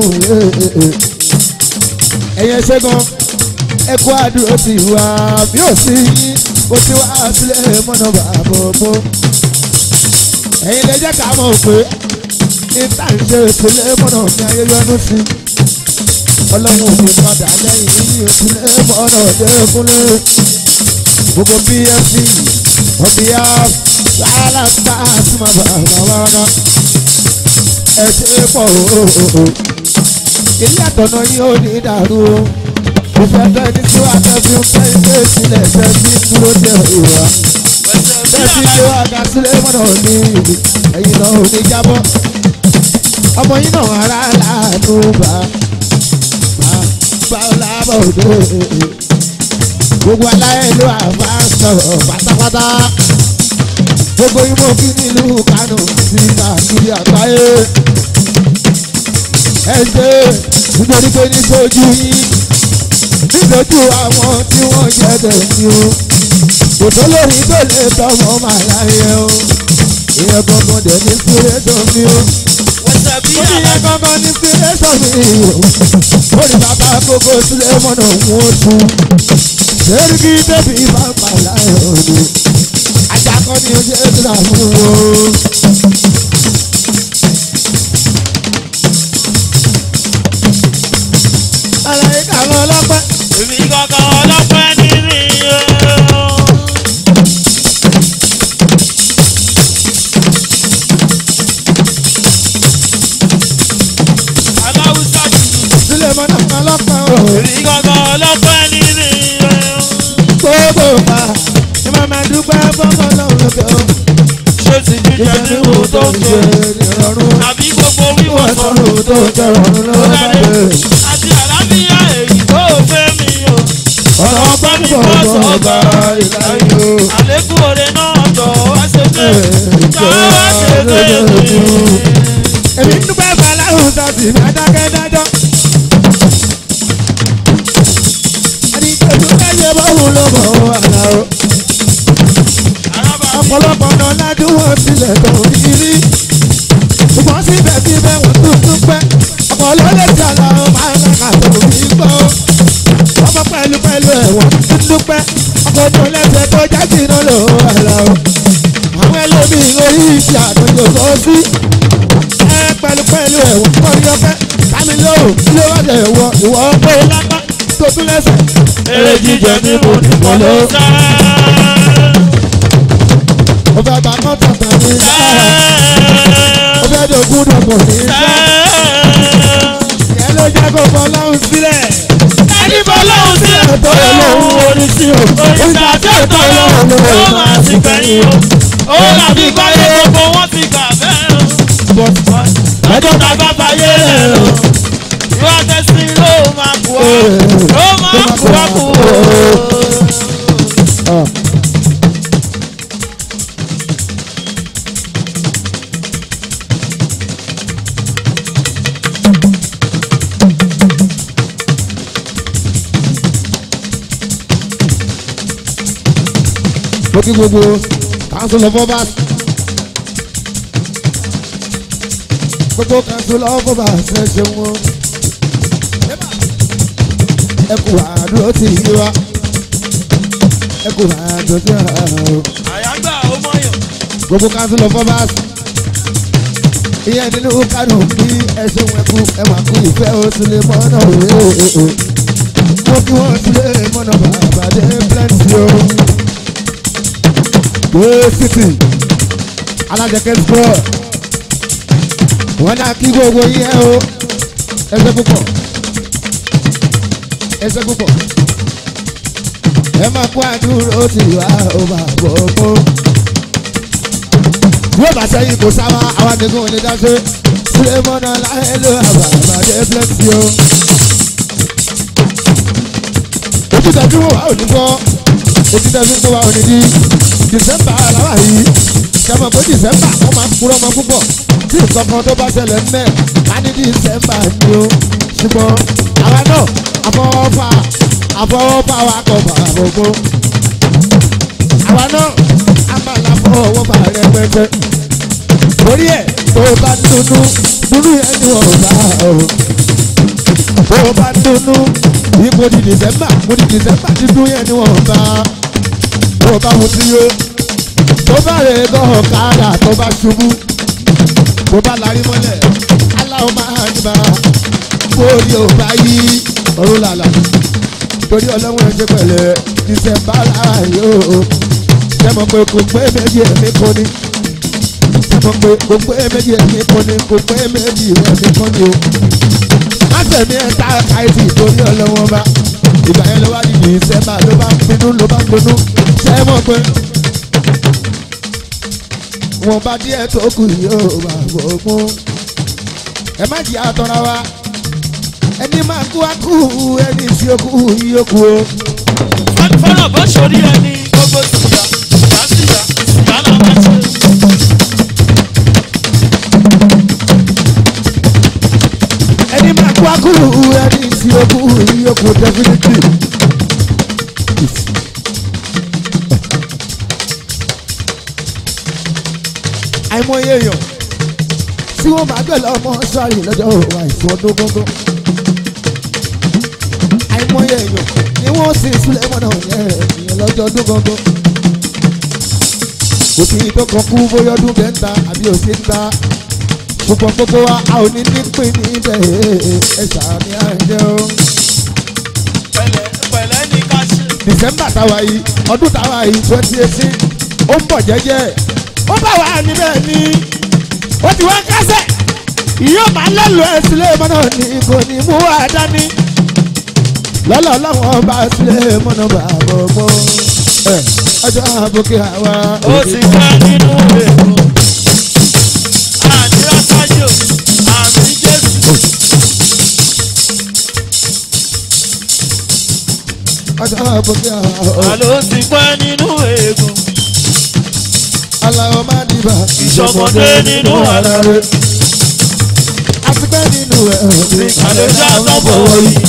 ẹ̀yẹ ṣẹ́gun ẹ̀kọ́ àdúró ti wá bí ó sì yín mo ti wá sílẹ̀ mọ́nà bàbá ọmọ ẹ̀yin lè jẹ́ ká mọ̀ pé níta ń ṣe ìpínlẹ̀ mọ́nà ní ayélujára sí ọlọ́run mi padà lẹ́yìn yìí ìpínlẹ̀ mọ́nà dẹ́kunlé gbogbo pfc ọ̀bíyá wàhálà tá a sì máa bá àwọn wàrà ẹ ṣe pọ̀ o ilé àtọ̀nà yìí ò ní dàrú o mo fẹ́ tẹ́ ní tí wàá tẹ́ fi ń pẹ́ ilé ìsílẹ̀ tẹ́ fi ń dúró dé ìwà pẹ̀sẹ̀ bí tẹ́ fi àbá ṣe wá ga sílẹ̀ mọ́nà ní ìlú ẹ̀yìn náà ò ní jábọ́ ọmọ yìí náà ara láàánú bá bá lábọ̀ òde gbogbo aláìlú àbá sọ̀rọ̀ pátápátá gbogbo imú kí nílùú Kánò sí káàkiri àgbáyé ẹ ṣe nítorí pé níṣojú yín níṣojú àwọn tí wọ́n jẹ́ tẹ̀sí o kò tó lórí tó lè tọmọ máa láyé o ìyẹn gangan dẹ̀ ní inspiration mi o pẹ̀sẹ̀ bí ó ní àbá ìyẹn gangan ní inspiration mi o ó ní bàbá gbogbo sílẹ̀ mọ́nà òun ó tu sẹ́ríkì débi bàbá láyé òde ajakọ ni o ṣe é tó dààmú o. àlàyé kàwọn ọlọ́pàá. èmi kankan ọlọ́pẹ́ ní mi o. aláwùsá tuntun sílẹ̀ mọ́nà ọlọ́pàá o. èmi kankan ọlọ́pẹ́ ní mi o. gbogbo wa ni màá máa dúpẹ́ fọ́fọ́ lọ́wọ́ lókè o. ṣé ti jíjẹ jíjẹ mímu tó ń jẹ ìrọ̀rùn àbí gbogbo wíwọ̀ wọ́n sọ̀rọ̀ sọ̀rọ̀ tó jẹ́ ọ̀run tó lọ́wọ́ bá dáre dé. àti àlàáfíà èyí tó fẹ́ mi o. ọ̀rọ̀ ọgbọ́n mi bọ̀ bọ̀ ọba ìlàyé o. àlékún oore náà jọ wá ṣe pé jọ wá ṣe pé mi. èmi ń dúpẹ́ fàlàhùn sọ́ọ̀tì mi adákẹ́ dájọ́. ẹni tó dúpẹ́ yẹ bọ́hùn ló mọ̀ ọ́ àlà o. Àràbà mi ọ̀pọ̀lọpọ̀ náà ládùn wọn sílẹ̀ tó rí rí. ṣùgbọ́n síbẹ̀síbẹ̀ wọ́n tún dúpẹ́. ọ̀pọ̀ ló lè ti àlọ́ máa ń kà tó rí gbọ́. ọmọ pẹ̀lú pẹ̀lú ẹ̀wọ̀n tún dúpẹ́. ọkọ̀ tó lẹ́sẹ̀ tó jáde náà lò ó àlà o. àwọn ẹlòmíì orí iṣẹ́ àtúntò tó sí ẹ pẹ̀lú pẹ̀lú ẹ̀wọ̀n kọ́ni ọ̀fẹ́ kámi lóhùn kí ló wá dẹ̀ wọ ìwọ pé lápá tó tún lẹ́sẹ̀. eré jíjẹ mímu nìkan ló ń sá. ó fẹ́ bá kọ́tà tàbí ó fẹ́ dògún dògún ní sá. ìyẹn ló jẹ́ kó fọ́ lọ́hùn sílẹ̀. ẹni bọ́ lọ́hùn sílẹ̀ tó lóhùn orí sí o. òrìṣà tí ó tọ́ lọ́wọ́ ló máa ti gbẹ̀yìn o. ó dàbí gbáyé gbogbo wọn ti gbà bẹ́ẹ̀ o. ọjọ́ ta bá fayé rẹ̀ o. ìwà tẹ̀sí ló máa kú ọ. ló máa kú ọ kú o. mo kí gbogbo council of obas gbogbo council of obas ẹ ṣeun o ẹ kú àdúró tì í wá ẹ kú àdúró tì í wá o àyágbà ó mọ̀yàn. gbogbo council of obas ìyẹn nínú kánò bí ẹ ṣeun ẹ kú ẹ máa kú ìfẹ́ o sílé mọ́nà òwe o mo kí wọ́n sílé mọ́nà bàbá dé plenty o gbé city alájẹkẹ square wọn náà kí gbogbo yín ẹ o ẹsẹ púpọ̀ ẹsẹ púpọ̀ ẹ máa kó àdúró tì wá ó bá bọ̀ mọ́ yóò bá sẹ́yìn kò sáwá àwọn àdéhùn ò ní dáṣe sulemọ́nà láyé ló àbàbàdé plenty o ojú tẹ̀sí wò wá ò ní gbọ́ ojú tẹ̀sí wò wá ò ní dí dìsẹ́mbà làwà yìí sẹ́mọ̀ pé dìsẹ́mbà wọ́n máa ń kúrọ́ ọmọ púpọ̀ tí nǹkan tó bá ṣẹlẹ̀ ńlẹ̀ ká ní dìsẹ́mbà ni o ṣùgbọ́n àwa náà àfọwọ́fà àfọwọ́fà wa kọ̀ bàbá gbogbo àwa náà a máa la fọwọ́fà rẹpẹtẹ torí ẹ̀ tó o bá dúnú dúnú yẹn ni wọ́n bá o tó o bá dúnú ipò di dìsẹ́mbà mo di dìsẹ́mbà dídún yẹn ni wọ́n bá tó bá mu sí yó tó bá rè kọ́ ọ̀kadà tó bá ṣubú tó bá larí mọ́lẹ̀ aláwọ̀ máa ń bá bórí ò bá yí ọ̀run làlà torí ọlọ́run ẹ̀ ṣe pẹ̀lẹ́ dísẹ́mbà láàyò sẹ́mọ̀ pé kò pé méjì ẹ̀mí kan ní sẹ́mọ̀ pé kò pé méjì ẹ̀mí kan ní kò pé méjì ẹ̀mí kan ní o má tẹ̀mí ẹ̀ tá káyìtì torí ọlọ́run bá ìgbà yẹn ló wá di dísẹ́mbà ló bá ń bínú ló bá ń dunú sẹ́mọ̀ pé wọn bá díẹ̀ tó kù yóò bá gbogbo ẹ má jẹ́ àtọ́ra wa ẹni máa kú á kú ẹni tí ó kú yóò kú o. fọ́nà bó ṣorí ẹni gbogbo síyà ìyá síyà ìyá náà máa ṣe. ẹni máa kú á kú ẹni tí ó kú yóò kú definitely. àìmọye èèyàn tí wọ́n máa gbẹ̀lẹ̀ ọmọ sáré lọ́jọ́ àìsàn ọdún gángan. àìmọye èèyàn ni wọ́n sì sílẹ̀ mọ́nà yẹn ìyẹn lọ́jọ́ ọdún gángan. kò sí tó kàn kú bóyá ọdún bẹ́ẹ̀ ń ta àbí òsì ń ta. ṣùgbọ́n gbogbo wa a ò ní nípìn níbẹ̀ ẹ ṣàmì àìjẹ́ o. pẹ̀lẹ́ pẹ̀lẹ́ ní ká ṣe. december táwa yìí ọdún táwa yìí twenty eighteen ó ń bọ̀ jẹ́jẹ́ ó bá wà níbẹ̀ ni ó ti wá kásẹ̀ ìyóò máa lẹ́lu ẹ̀ sílé mọ́nà ní kò ní mú wá dání lọ́lọ́ lọ́wọ́ bá sílé mọ́nà bàbá ọmọ ẹ̀ ọjọ́ àbòkè àwa ó ti pẹ́ nínú èkó. àdúrà sájò àmì jésù. ọjọ́ àbòkè àwa àló ti pẹ́ nínú èkó. aláwọ̀ má dìbà ìṣọmọdé nínú ara rẹ̀. àti pẹ́ nínú ẹ̀ àlejò àtọ́bọ̀ yìí.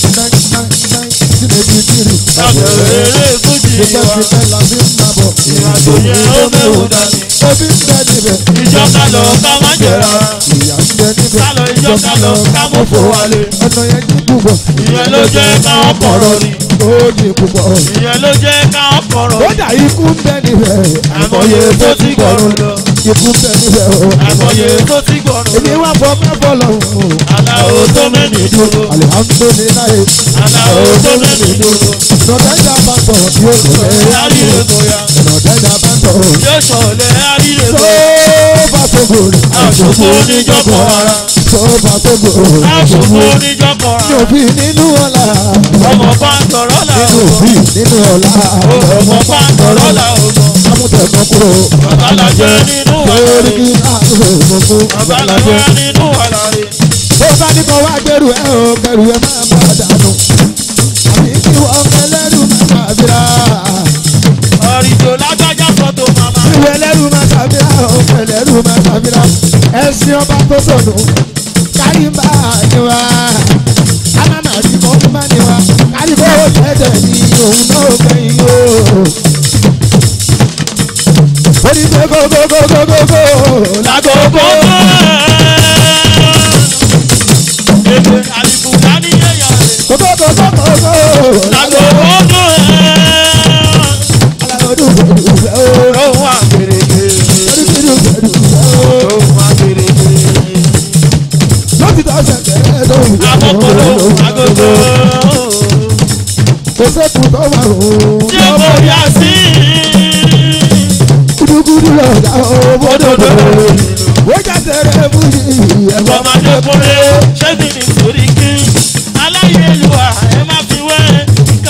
àbẹ̀rẹ̀ eré fújì wa. ìrìnàjò yẹn ó mẹ́wò dání. ìjọ ká lọ ká má jẹ̀ra. ká lọ ìjọ ká lọ ká mú fò wálé. ọ̀nà yẹn ní púpọ̀. ìyẹn ló jẹ́ ká ọkọ̀rọ̀ ni. ó ní púpọ̀. ìyẹn ló jẹ́ ká ọkọ̀rọ̀ ó ni. dà ikú ń bẹ níbẹ̀. àmọye tó ti gbọ̀rùn lọ. ikú ń bẹ níbẹ̀ o. àmọye tó ti gbọ̀rùn èmi lọ. wá fọ mẹ́fọ́ lọ́hùn. aláwo tó mẹ́ni dúró. alihamudulilayi. aláwo tó mẹ́ni dúró. nọ̀dẹ́jà bá tọ̀ yóò sọ̀rọ̀ àríre bóyá. nọ̀dẹ́jà bá tọ̀. yóò sọ̀lẹ̀ àríre tó bóyá. bá tó gòrè. àṣòfò oníjọ́pọ̀ ara. tó bá gbogbo Aṣòfò oníjọkọ̀ mi ò fi nínú ọ̀la ọmọ bá ń tọ̀rọ̀ là nínú ó òbí nínú ọ̀la ọmọ bá ń tọ̀rọ̀ là ó mọ̀. amútẹ̀kọ́ kúrò Babalajẹ nínú lórí àlàyé. kí láàrú gbogbo Babalajẹ nínú àlàyé. bó bá ní kọ́ wá gbẹrù ẹ o kẹrù ẹ máa bá dànù àbí kí wọ́n kẹlẹ́rù máa máa bíra Ọ̀rìjò lágbájá fọ́tò màmá. ìwé ẹlẹ́rù máa ṣàbíra o kẹlẹ́rù máa ṣàbíra ẹ̀sìn ọba tó sọnù kárí ń bá a ní wa ká má má rí kó má ní wa kárí bó tẹ̀tẹ̀ ní òun náà gbẹ̀yìn o. ó ní pé gógógógógógó Lágogo. Èdè àlìbùkà ní ẹ̀yà rẹ̀. gógógógógógó Lágogo. aláròdù gbẹdùgbẹ o Lóhùn àgbèrègbè. oríṣiríṣi gbẹdùgbẹ o Lóhùn àgbèrègbè. lótìtọ́ ṣẹ̀kẹ̀rẹ̀ lóhùn Àkókò lóhùn agogo. kò sẹ́kù tó máa rò ó Ṣé mo yà sí? gúdúgúdú lọ́jà ó bódòdó wọ́n jà tẹ̀rẹ̀ fújì ẹ̀fọ́ Ọmọdé kúnlé ṣé kí ni sórí kí? Aláyélúwà ẹ má fi wé ká.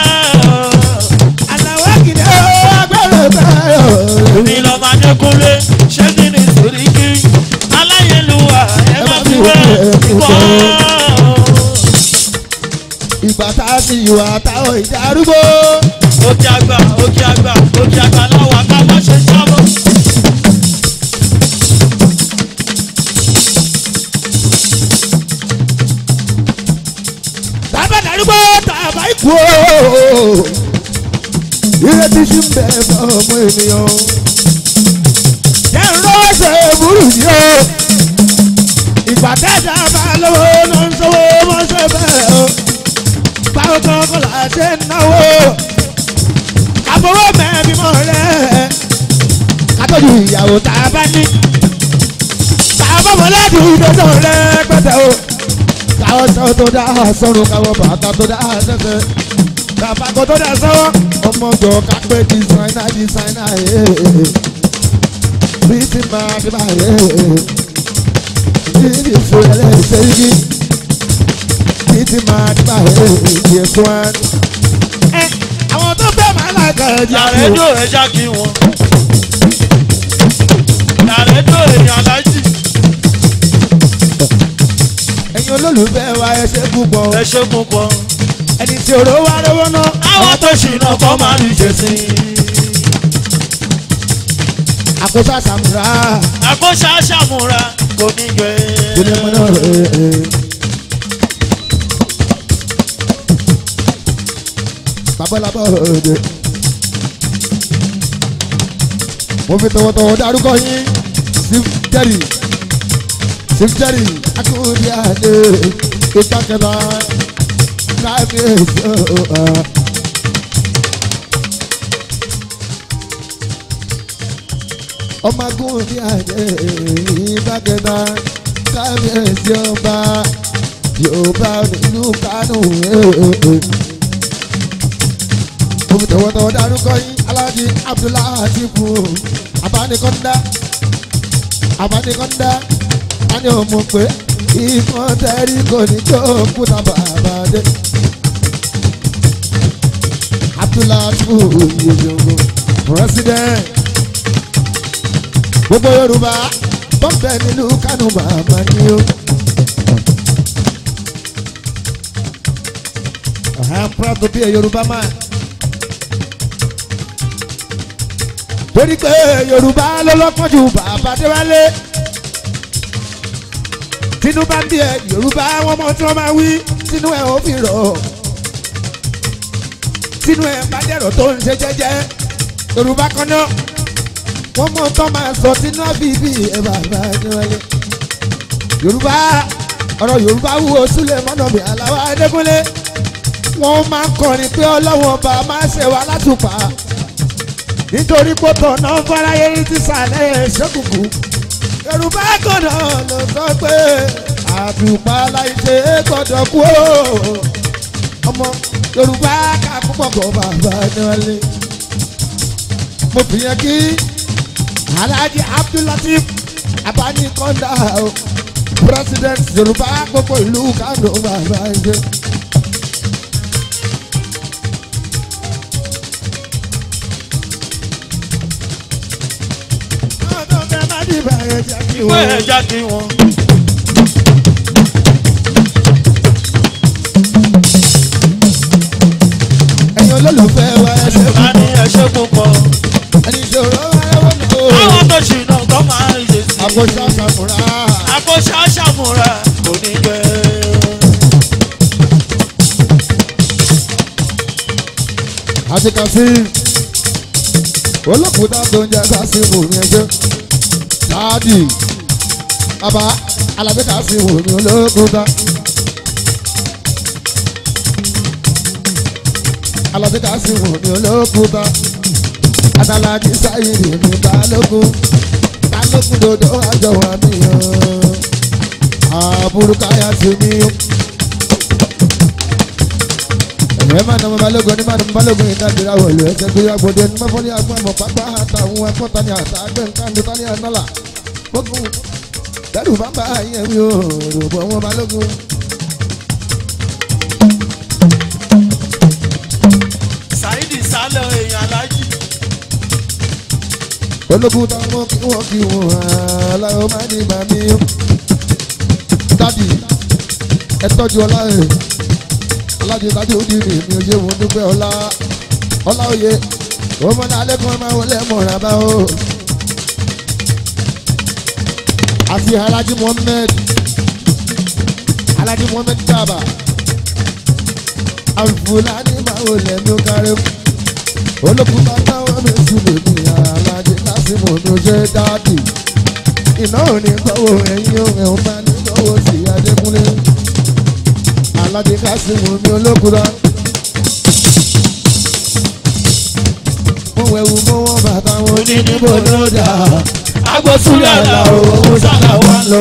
àlàwọ̀ kìdẹ́ ó agbẹ́rẹ́ bẹ́ẹ̀ Èmi lọ́mọdé kúnlé ṣé kí ni sórí kí? Aláyélúwà ẹ má fi wé ká. ìgbà tá a sì wà táwọn ìjà arúgbó Òkè àgbà òkè àgbà òkè àgbà láwa ká má ṣe jábọ̀. tábà darúgbó tàbá ikú o ìrètí sí ń bẹ fún ọmọ ènìyàn jẹ́ ń rọ́ọ̀ṣẹ̀ burú yìí o ìgbà tẹ́jà bá lọ́wọ́ ló ń sọ́wọ́ mọ́ṣẹ́ bẹ́ẹ̀ o báwo kan kọ́ là ṣe ń náwó àbọ̀wọ́ mẹ́bí mọ́ rẹ̀ kátọ́jú ìyàwó tá a bá ní tá a bá mọ́ lẹ́dùn ìdọ́jọ́ rẹ̀ pẹ́tẹ́ o káwọ́ sọ tó dá sọ́run káwọ́ bàtà tó dá sẹ́sẹ́ kàbàkọ́ tó dá sọ́wọ́ ọmọ jọ kápẹ́ dísáínà dísáínà bí ti máa fi máa yẹ bí ti fò ẹlẹ́sẹ̀ yìí bí ti máa fi máa yẹ ìdí ẹ̀sùn wa. ẹ àwọn tó fẹ́ máa lága ẹja Yàrá ẹjọ́ ẹja kí wọn. Yàrá ẹjọ́ èèyàn alájì. ẹ̀yin olólùfẹ́ wa ẹ ṣe púpọ̀ Ẹ ṣe púpọ̀. ẹni tí òró wa lọ́wọ́ náà. Àwọn tó ṣìnà kọ́ máa ní jẹ̀sí. àkóso àṣàmùrà Àkóṣe àṣàmúra kò ní gbẹ. ilé mọ́nà rẹ̀. babalabọ òde mo fi tọwọ́tọwọ́ dárúkọ yín sif jerry sif jerry akúndí àdé ìtàkẹ́lá kábíyèsí ọ̀ọ́. ọmọ akúndí àdé ìtàkẹ́lá kábíyèsí ọba yorùbá nílùú kánò. mo fi tọwọ́tọwọ́ dárúkọ yín aláàjì abdullahi atiku abánikọ́ndá abánikọ́ndá ani ò mọ̀ pé ikọ̀ tẹ́rí kò ní tó kúta bàbá dé. abdullahi atiku yìí president gbogbo yorùbá bọ́m̀bẹ́ nílùú kánò bàbá ni ó. I am proud to be a Yoruba man. torí pé yorùbá ló lọ́pọ̀ ju bàbá déwálé tínú bá ń bí ẹ yorùbá wọn mọ tí wọn máa wí tínú ẹ ò fi rọ̀ tínú ẹ bá dẹ̀rọ̀ tó ń ṣe jẹ́jẹ́ yorùbá kan náà wọn mọ tó máa sọ tínú àbíbí ẹ bàbá déwálé yorùbá ọ̀rọ̀ yorùbá wúwo sílẹ̀ mọ́nà mi àlàwọ̀ adékúnlé wọ́n máa ń kọrin pé ọlọ́wọ́n ọba máa ṣe wá látùpà nítorí pé tọ̀nà fáráyé rí ti sàlẹ̀ ṣẹ́kùkù yorùbá kọ̀nà ló sọ pé àtùpà láìṣe gbọ́dọ̀ kú o ọmọ yorùbá ká púpọ̀ kọ́ bàbá níwájú mo fi yẹn kí alhaji abdulateef abanikọ́ndà o president yorùbá gbogbo ìlú kánò bàbá ẹjẹ. ọ̀dọ́ bẹ́ẹ̀ má dìbò ẹ̀jẹ̀ kí pé wọ́n. ẹja kí wọn. ẹ̀yin olólùfẹ́ wa ẹ ṣe a ní ẹṣẹ́ púpọ̀. ẹni ìṣòro ẹwọ́n ní o. àwọn tó ṣìnà kọ́ máa ń ṣe sí. àkóso àṣàmùrà. àkóṣe àṣàmúra kò ní gbẹ. àti kàsí olókùúta tó ń jẹ kàsí wò ní ẹjẹ dáàdì bàbá alábẹ́ kàsí wò ní olókùúta alábẹ́ kàsí wò ní olókùúta adalaji sáyidì ní balógun balógun dodo àjọ wa nìyẹn àbúrò káyà sí mi ẹ máa nà mọ balógun ní máa nà mọ balógun yìí dábìrì àwọlé ẹsẹ gbé agbóde ní mọ fọlí agbọn àmọ pápá àtàwọn ẹkọta ní àtà àgbẹ nǹkan ní tani ànálà gbógun dẹrù bàbá yẹn mi ò rògbò wọn balógun. Saidi sálọ èèyàn alájí. ológun táwọn kí wọn kí wọn aláwọ máa ní ìgbà mi ó. dádì ẹ tọ́jú ọlá ẹ̀ alájọ dájú ó di mi mi ò ṣe wọn dúpẹ́ ọlá ọlá òye ọmọ náà lẹ́kọ̀ọ́ máa wọlé mọ̀ra bá o. àti alhaji muhammed alhaji muhammed daba alfulani máa wọlé mi ó kárẹ́ olókùúta táwọn mi sùn lèmi alhaji lásìmọ̀ mi ò ṣe dáàdì iná ò ní gbọ́wọ́ ẹ̀yìn òun ẹ̀ ń bá ní gbọ́wọ́ sí adékúnlé alhaji lásìmọ̀ mi olókùúta. mo wẹ̀wù mo wọ́n bàtà wọn ní níbo ló dà agbósúlẹ̀ àlà owó sálà wà lọ.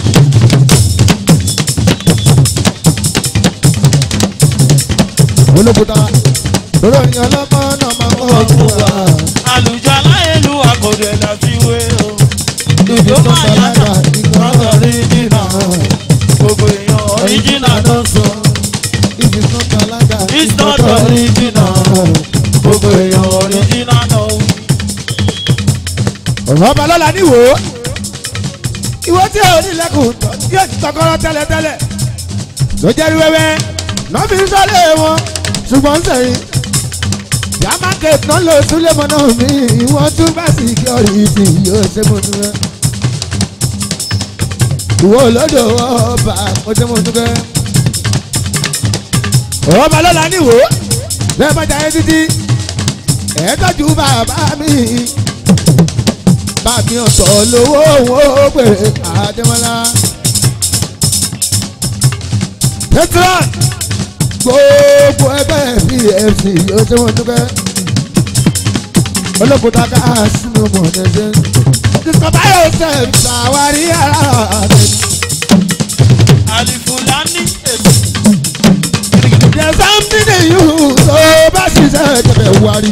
olókùúta lórí orin ọlọ́mọ náà máa ń wọ́n fún wa. àlùjọ aláìlú àkọ́dé láti wé o. Ìjọ ìjọ máa yàtọ̀ ìgbọ́dọ̀ rí jìnnà. gbogbo èèyàn ọ̀ríjìnà ló ń sọ. If it's not Talaga, It's not original. gbogbo èèyàn ọ̀ríjìnà ló ń ọ̀rọ̀ ọba lọ́la níwò ó ìwọ tí ò ní lẹ́kùn yóò ti tọkọrọ tẹ́lẹ̀tẹ́lẹ̀ ló jẹ́rí wẹ́wẹ́ náà fi ń sọ́lé wọn ṣùgbọ́n sẹ́yìn yamaket náà lọ súlẹ̀ mọ́ náà mi ìwọ́n tún bá security yóò ṣe mo tún rẹ́ ìwọ olódò ọba mo ṣe mo tún rẹ́ ọ̀rọ̀ ọba lọ́la níwò ó bẹ́ẹ̀ bá jayé títí ẹ̀ẹ́dọ́jú bàbá mi bàbí ọ̀tọ̀ lówó owó pé àdèmọ́lá. petron gbogbo ẹgbẹ́ pfc yóò ṣe wọ́n dúkẹ́. olókùúta ká sínú mọ̀ọ́dẹ́sẹ̀. discover yourself ṣàwárí ara rẹ̀. àlìfùlání èsì. there's something in you tó bá ṣiṣẹ́ tẹ̀lé wárí.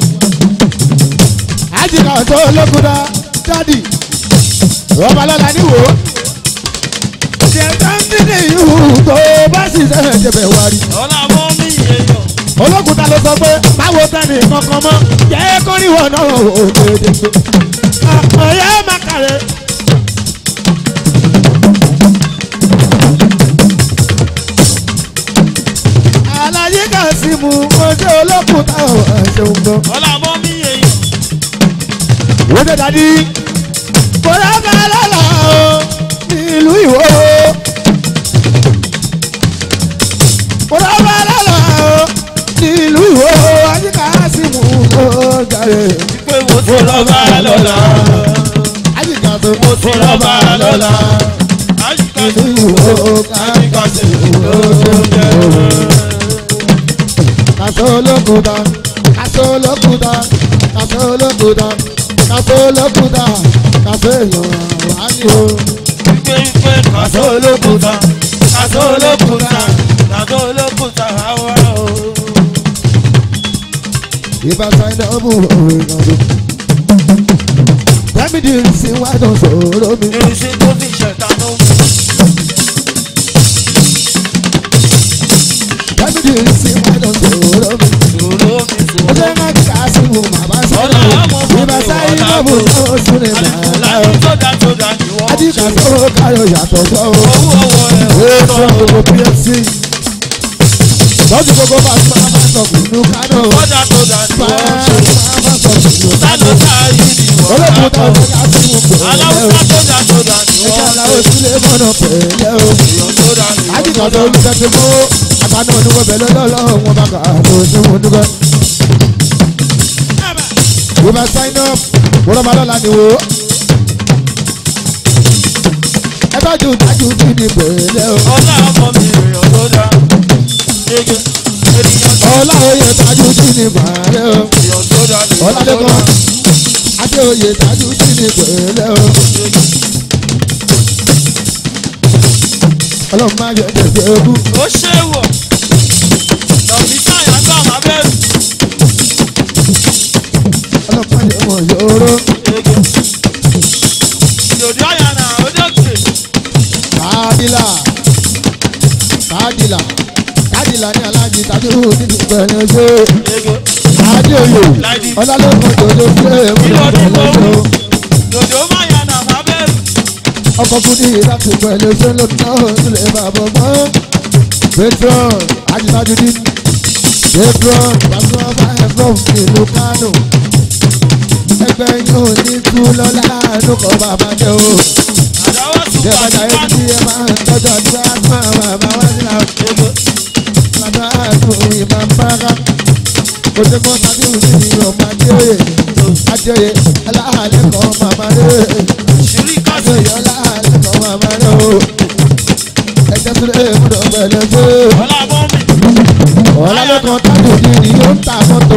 àjìká tó olókùúta dádì ọba lọ́la níwò. there's something in you tó bá ṣiṣẹ́ tẹ̀lé wárí. ọ̀là mọ́ mi èèyàn. olókùúta ló sọ pé báwo tẹ́ni kankan mọ́ jẹ́ kó níwọ̀n náà ò dédé pé ọ̀yẹ́ má kàrẹ́. aláyé kà sí mu ojú olókùúta ò ẹ̀ṣẹ̀ ń gbọ́. ọ̀là mọ́ mi èèyàn. wọ́n dé dadi kò dábàá lọ́la o ìlú ìwọ kò dábàá lọ́la o ìlú ìwọ ajíkà sí mu ló jàre pé mo ti rọ́bà lọ́la. ajíkà tó mo ti rọ́bà lọ́la. àyíká ìlú sí ìwọ àyíká sí ló jẹ́. kàṣọ olókùúta kàṣọ olókùúta kàṣọ olókùúta kàṣọ olókùúta kàṣọ èèyàn wá ní o. wípé wípé kàṣọ olókùúta kàṣọ olókùúta kàṣọ olókùúta àwa o. If I sign up, oh, Tell me the reason why don't follow me. irinṣẹ́ tó fi ṣẹ̀ta ló ń bí sí mọ́tò sòrò mi. Sòrò mi ó sòrò. jẹ́ ká kà sí mu bàbá sọ́dọ̀ ìbá sáyé lọ́mú náà sún ní bàbá Láti tó dá tó dá ni wọ́n adíkà tó káyọ̀ yàtọ̀ sọ́ o. Owó owó ẹ̀ ó ò sọ tọ́. gbogbo pfc lọ́dún gbogbo bá máa bá sọ ìlú kánò Tó dá tó dá ni máa wọ́n ṣe. bá sọ ìlú Ta kánò ló ta yìí ni wọ́n olóògùn bá tó bọ̀? ń ká sí mu pẹ̀lẹ́ o Aláwùsá tó dá tó dá ni ẹ̀ka wọ́n làwọn ṣe. sílé mọ́nà pẹ̀lẹ́ o. Èèyàn tó dá ni wọ́n àdìgbà tó tó dá. ń tẹ́tí mú àtàná oníwọ̀ bẹ̀lẹ́ lọ́lọ́run wọn bá kà á lọ sí wọn dúpẹ́. we must sign up wọ́n máa lọ́la ni wo. ẹ bá ju dájú kí ni pẹ̀lẹ́ o. Ọlá ọmọ mi èèyàn tó dá. Ege ènìyàn tó ọlá oyè dájú kí ni pẹ̀lẹ́ o. èèyàn tó dá ni wọ́n tó ọládẹ́kọ̀ dá. adéoyè dájú kí ni pẹ̀lẹ́ o. ọlọ́run máa yẹ ẹ̀jẹ̀ ogún. Ó ṣe wọ̀. Lọ́bí sáyà gbọ́ máa bẹ̀rù. ọlọ́run máa yẹ ọmọ yòóró. Ege. Ìdòdó àyànà òdòkè. kádìlà kádìlà kádìlà ní alájí dájú nínú pẹ̀lẹ́ ojú. Ege. adéoyè Láìdí. ọlálẹ́kọ̀ jòjò fúlẹ̀ Ìlú pẹ̀lẹ́ òdìbò. ojú. Ìdòdó máa yànà máa bẹ̀rù. ọkọ̀ fún ní ìdáàbò pẹ̀lú sẹ́lẹ̀ náà sílẹ̀ bàbá mọ́. patron ajítájúdí patron pàṣẹ ọba ẹ̀fọ́n ìlú kánò. ẹgbẹ́ yóò ní tú lọ́la àánú kọ́ bàbá jẹ́ o. Àdáwọ̀ tún jẹ́ bá bàjá ti yẹn bá tí ẹ máa ń tọ́jú àdúrà fún àwọn bàbá wá sílá. Ege. bàbá àtò ìmọ̀ mbára. kò sí kó tàbí òsì ní ọmọ adéoyè. adéoyè aláàlẹ́ kọ́ màmá rẹ̀. Ṣìrí kásì. adéoyè aláàlẹ́ kọ́ màmá rẹ̀ o. ẹ̀jẹ̀ tó lè múdọ̀ pẹ̀lẹ́ sí. Ọlá bọ́ mi. ọ̀làlẹ́kan tájò ní ni yóò ń ta mọ́tò.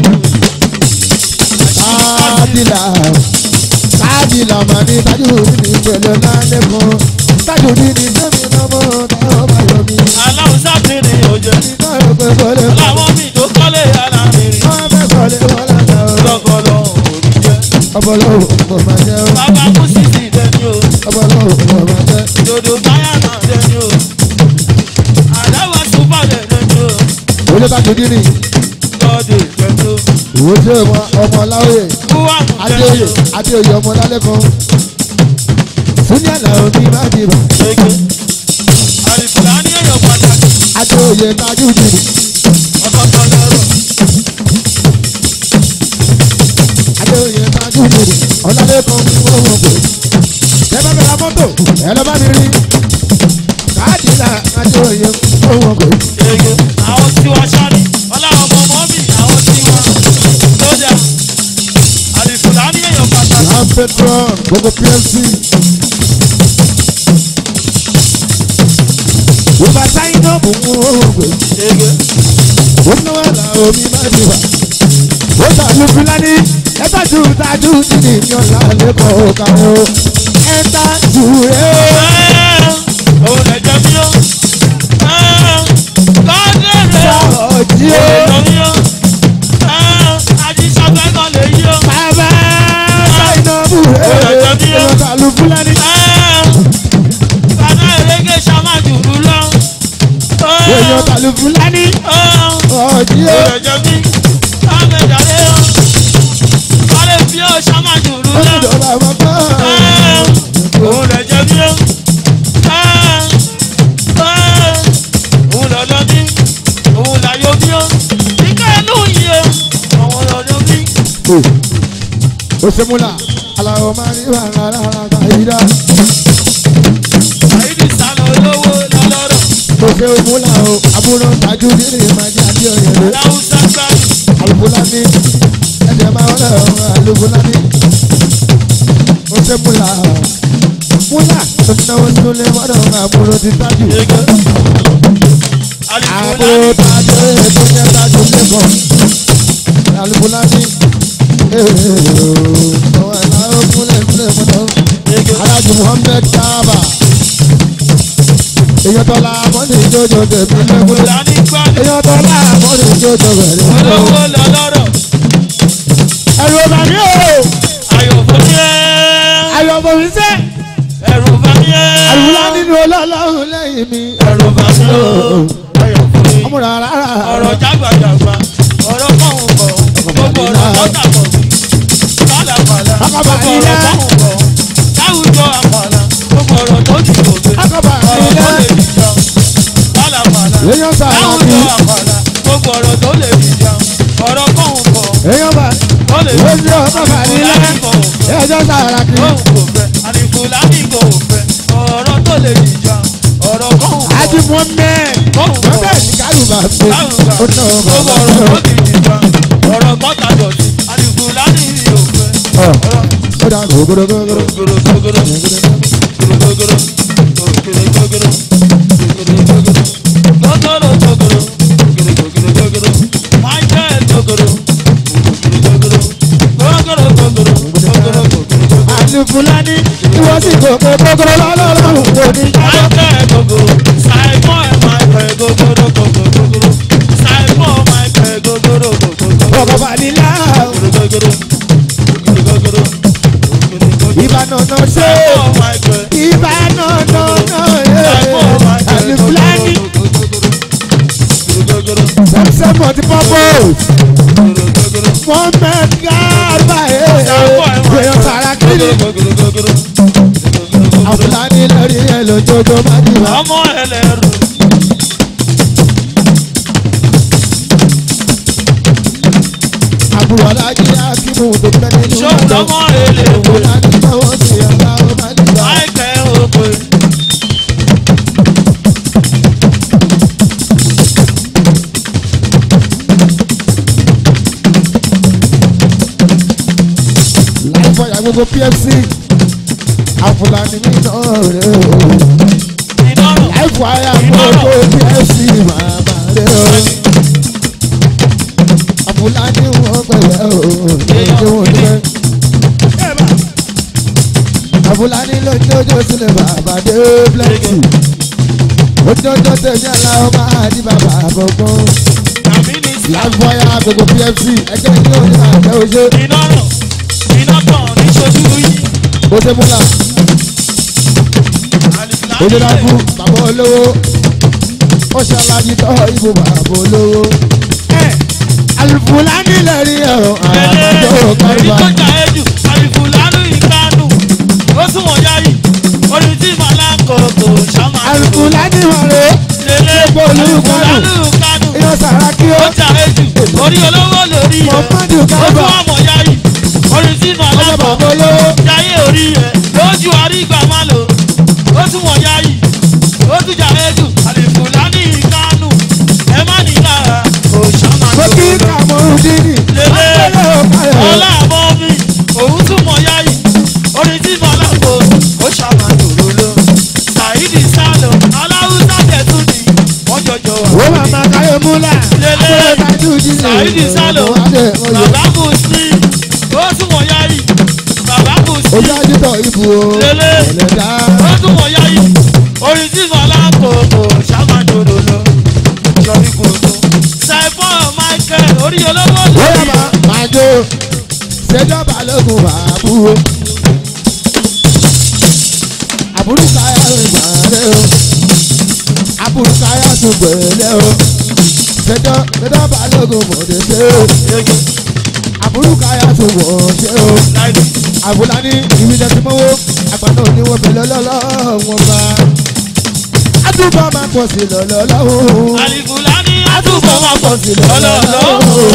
káàdìlà káàdìlà mà ní tájò ní pẹ̀lẹ́ lálẹ́kan. tájò ní ni sẹ́mi lọ́mọ táwọn bá yọ mí. Aláwùsá ti ní òjò. nígbà yóò pẹ́ kọ́lé. Láwọn mi tó kọ́lé yàrá mi rí. wọ́n fẹ́ kọ́lé wọn lọ́dọ̀ o. Lọ́gọ́lọ́ òní jẹ́. ọbọ̀lọ́wọ́ kò máa jẹ́ o. Bàbá kú sí ti dẹni o. ọbọ̀lọ́wọ́ kò máa jẹ́. Dòdò táyà náà dẹni o. Àdáwọ̀ tún bá dẹni o. olè tájò ní ni Lọ́dẹ̀ dẹni o. ìwé tí ọmọ ọmọ láwòye. Búwà mú dẹni adéoyè o. adéoyè ọmọ lálẹ́kan. súnì àlàó ní má dìbò. Ege. Àlìfùlà ní èèyàn pàtàkì. adéoyè tájù ní ni. Ọkọ̀ kan lọ́rọ̀. adéoyè tájú nìyí ọ̀làdẹ́kan ní wọ́n wọ́n pè. ẹ bá mi ra mọ́tò ẹ lọ bá mi rí. káàdì là adéoyè wọ́n wọ́n pè. Ege. Àwọn tí wọ́n ṣáni. Ọláwọ̀ ọmọ ọmọ mi. Àwọn tí wọ́n. Lọ́jà. Àlìfùlà ní èèyàn pàtàkì. ram petron gbogbo pfc. ìgbà sáyìn náà mú wọ́n wọ́n pè. Ege. ó ní wọ́n là omi má ti wà. ó sàlù fúlàní ẹ bá ju tájú nìyí ní ọ̀là lẹ́kọ̀ọ́ kàwọ́. ẹ ta jù rẹ̀ ó. Òun lè jẹ mí o. Lọ́dẹ̀ rẹ̀ o. ọ̀jí ó. Bàbá Sáìnàbù rẹ̀ ló sàlù fúlàní. èèyàn tàlù fúlàní. ọ̀jí ó. ó ti dọ̀bà mọ́tò. ó ṣe múlà aláwọ̀ máa ní bàrà rárá kàyídá. ó ṣe múlà o àbúrò tajú nínú ìmájí àti ọ̀yẹ̀dẹ̀. alùpùlání ẹ̀jẹ̀ máa ń rẹ̀ ọ̀rọ̀ alùpùlání. ó ṣe múlà múlà tó ti náwó sínú lé mọ́dọ̀ ọ̀rọ̀ àbúrò ti tájú. àbúrò tajú ètò jẹ́ tajú lẹ́kọ̀ọ́. alùpùlání ọ̀rọ̀ aláwọ̀ múlẹ̀ múlẹ̀ mọ́dọ̀. alájú muhammed kaaba. èyàn tọ́lá mọ́ni ìjọ́jọ́ tẹ̀mí lẹ́gbẹ̀ẹ́. èyàn tọ́lá mọ́ni ìjọ́jọ́ bẹ̀rẹ̀. Olówó lọ́lọ́rọ̀, ẹ̀rù ọ̀bà mi o. ayọ̀ fún mi ẹ́. ayọ̀ ọmọ mi sẹ́. ẹrù bá mi ẹ́. àrùlá nínú ọlọ́lọ́run lẹ́yìn mi. ẹrù bá mi ẹ́. ayọ̀ fún mi. ọmọ rárá rárá ọ̀rọ̀ jágbàjàgbà ọ̀rọ̀ kọ̀hún kọ̀ gbogbo ọ̀rọ̀ lọ́tà kọ̀ pálapàla Ọkọ̀ gbogbo bàrílá. ọ̀rọ̀ kọ̀hún kọ̀ láwùjọ àpàlà gbogbo ọ̀rọ̀ tó ti gòkè Ọkọ̀ ọ̀rọ̀ bàrílá. tó lè dìjà pálapàla èèyàn sàrà láwùjọ kí àpàlà gbogbo ọ̀rọ̀ tó lè dìjà ọ̀rọ̀ kọ̀hún kọ̀ èèyàn bá tó lè Lójú dìjà ọkọ̀ bàrílá. èèyàn sàrà kí kọ̀hún kò fẹ́ ànífúlàní kò fẹ́ ọ̀rọ̀ tó lè dìjà ọ̀rọ̀ kọ̀hún kọ̀ àti mohammed kọ̀hún kọ̀ mohammed ní kálùbà pé láwùjọ ó ná gbogbo bàbá ọ̀rọ̀ tó rẹ̀ ti dìjà ọ̀rọ̀ kọ́ta dọ̀tí ànífúlàní ò fẹ́ ọ̀ ọ̀rọ̀ ó dà gògòrògògòrò gògòrò gògòrò àti fúlàní tí wọ́n sì gòkè gògòrò lọ́lọ́rùn kò ní jábọ̀. ọkọ̀ bàrílá ìbànújẹ́ ṣe ìbànújẹ́ àti fúlàní sẹ́sẹ́ mọ̀tí pọ́pọ́s mohammed garba èèyàn sàrà kí ni àfúlàní lórí ẹ̀ lójoojó má ti wá. ọmọ ẹlẹ́rù àbúrò alájí akímù tó fẹ́ nínú ṣóun lọ́mọ ẹlẹ́rù fúlàní tọwọ́ sí ọ̀la ó má ti wá. àìkẹ́ òpè. láì fọyà gbogbo pfc àfúlàní mi náà rè o ìdánrùn láì fọyà gbogbo pfc màmá rè o àfúlàní wọn pẹ̀lẹ́ o lójú wọn dúpẹ́ àfúlàní lójoojó sílẹ̀ bàbá dé plenty ojoojó tẹ̀mí aláwọ̀ máa di bàbá àbọ̀gbọ́n tàbí ní sí láì fọyà gbogbo pfc ẹgbẹ́ ní òní àjẹ́ oṣù ìdánrùn iná tàn ní ṣojú yìí. oṣù múlá oṣù dákú bàbá olówó ó ṣàlàyé tọ́ ìbò bàbá olówó. alùpùlánì lẹ́rí ẹ̀rọ Èyí àbájọ kárìbá. tó jà ejù, àlìfù lánú ìkánú. Ó tún wọ̀n yáyì, orí tí màlá kòkò ṣáma. alùpùlánì wọ̀rẹ́ Lélẹ̀ gbogbo àlìfù olùkọ́nù lánú ìkánú. iná sàrà kí ó Ó jà ejù, orí olówó lórí ẹ̀. Muhammadu Ó Garba. tún wọ̀n yáyì, orí tí màlá ọjọ́ kòkò bàbá olówó jáyé orí ẹ̀. Lójú àrígbà má lò, ó tún wọ̀n yáyì, ó tún jà ejù, àlìfù lánú ìkánú. Ẹ má ní lára, kò ṣáma mo kí jòkó lọ. kàmọ́rúdínì Lélẹ̀ ọ̀pẹ̀lẹ̀ ọ̀pẹ̀lẹ̀ ọlá àmọ́ mi òun tún mọ yáyì orin tí mo lágbo ó ṣàmàdòrò ló ṣàìdì sálọ aláwùsá tẹ̀tún ni wọ́n jọjọ wà. ó máa ma káyọ̀ múlá Lélẹ̀. àpẹẹrẹ tajú jíjẹ ṣàìdì sálọ bàbá kù sí ó tún mọ yáyì bàbá kù sí ojú ajútọ̀ ìbò Lélẹ̀. ẹ̀lẹ́dá ó tún mọ yáyì orin tí mo lágbo ó ṣàmàdòrò ló yọrí gbogbo. ṣàìfọ́ Michael orí olówó bóyá lórí máa máa jó ṣèjọba lógun àbúrò àbúrò káyà ìgbà rẹ o àbúrò káyà tún gbẹ̀lẹ́ o ṣèjọ ṣèjọba lógun mọ̀dé ṣe o àbúrò káyà tún wọ̀ ṣe o àbúlá ní ìwíjẹ tí mọ́wó àgbàdo oníwọ̀n bẹ̀lẹ́ lọ́lọ́wọ́n bá àtúbọ̀ máa pọ̀ sí lọ́lọ́wọ́ Àlìfùlání àtúbọ̀ máa pọ̀ sí lọ́lọ́lọ́.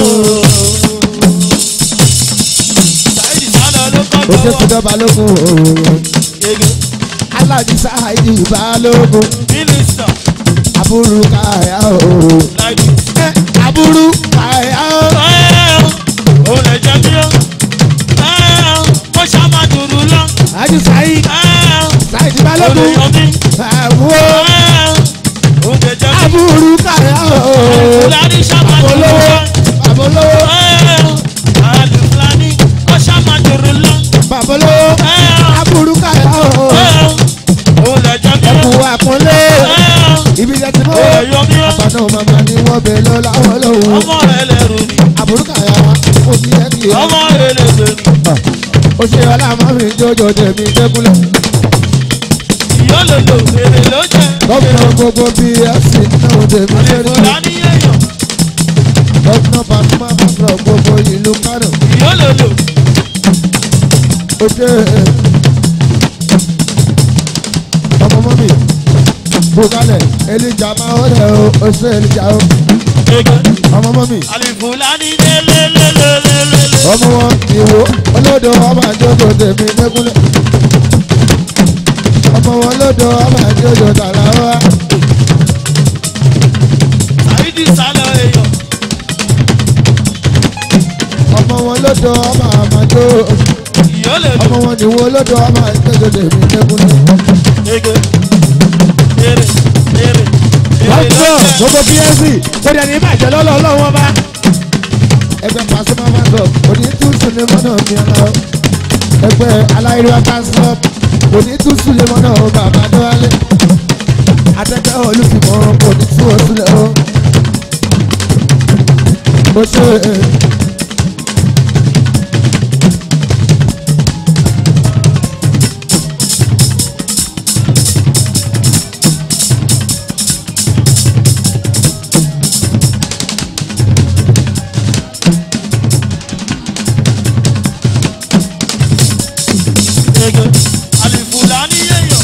Sáìdì sálọ ló kọ́ ó ṣe gbọ́wọ́. ṣèjọba lógun o. Ege aláàjì sáàyè balógun mínísítà aburú káyà o. láìdí. ẹ aburú káyà o. Ẹ́ẹ̀ o lè jẹ́ bí ó. Ẹ́ẹ̀ mo ṣá máa dùrù lọ. aláàjì sáàyè Ẹ́ẹ̀ sáàyè o lè balógun yọ mí. àbúrò Ẹ́ẹ̀ o lè jẹ́ bí. aburú káyà o. Àlìfùlání ṣá máa dùrù olówó lọ. babolówó Ẹ́ẹ̀ Àlìfùlání ó ṣá máa dùrù lọ. babolówó Ẹ́ẹ̀ aburú káyà o. ẹ́ẹ̀ o lè jẹ́ bí ó. ẹkùn àpọ́nlé Ẹ́ẹ̀ ibi jẹ ti mọ́. o lè yọ mí ó. àgbàdo màmá ni wọ́n bẹ lọ láwọn lọ́wọ́. ọmọ rẹ lẹrù ni aburú káyà ó ti yẹ kí ẹ. ọmọ rẹ lẹgbẹ ni ó ṣe ọlá mọ́mí jójó tèmi dẹ́kunlẹ̀. ìyólòlò èrè ló jẹ gómìnà gbogbo bfc náà tèmi àlèkò lẹ́nu. láníyèyàn gọ́fúnà pàṣípà pàṣọ gbogbo ìlú kánò ìyólòlò ó ṣe ọmọ mọ́mì bukalẹ̀ elija máa ń rẹ̀ o ó ṣe elija o ege ọmọ mọ́mì alifulani lelelelelele. ọmọ wọn ìwò olódò ọmọ àjọjọ tèmi lẹ́kúnlẹ̀ ọmọ wọn olódò ọmọ àjọjọ tààrà wa Saidi sálọ èèyàn. ọmọ wọn olódò ọmọ àmàjọ ìyólòlò ọmọ wọn ìwò olódò ọmọ àjọjọ tèmi lẹ́kúnlẹ̀. ege ere ere ere Lọ́jọ́ lọ́jọ́. gbogbo PSC kò dẹ̀ ní bàjẹ́ lọ́lọ́ ọlọ́wọ́ bá. Ẹgbẹ́ Pasuma Mandop òní tún Sulemọ́nà mi ọ̀la o. Ẹgbẹ́ Aláìríwá Pásítọ̀ òní tún Sulemọ́nà o bàbá Dọ́wálé. Atẹ́gbẹ́ olùfìmọ̀ òní tún o sílẹ̀ o. Mo ṣe ege alifulani èèyàn.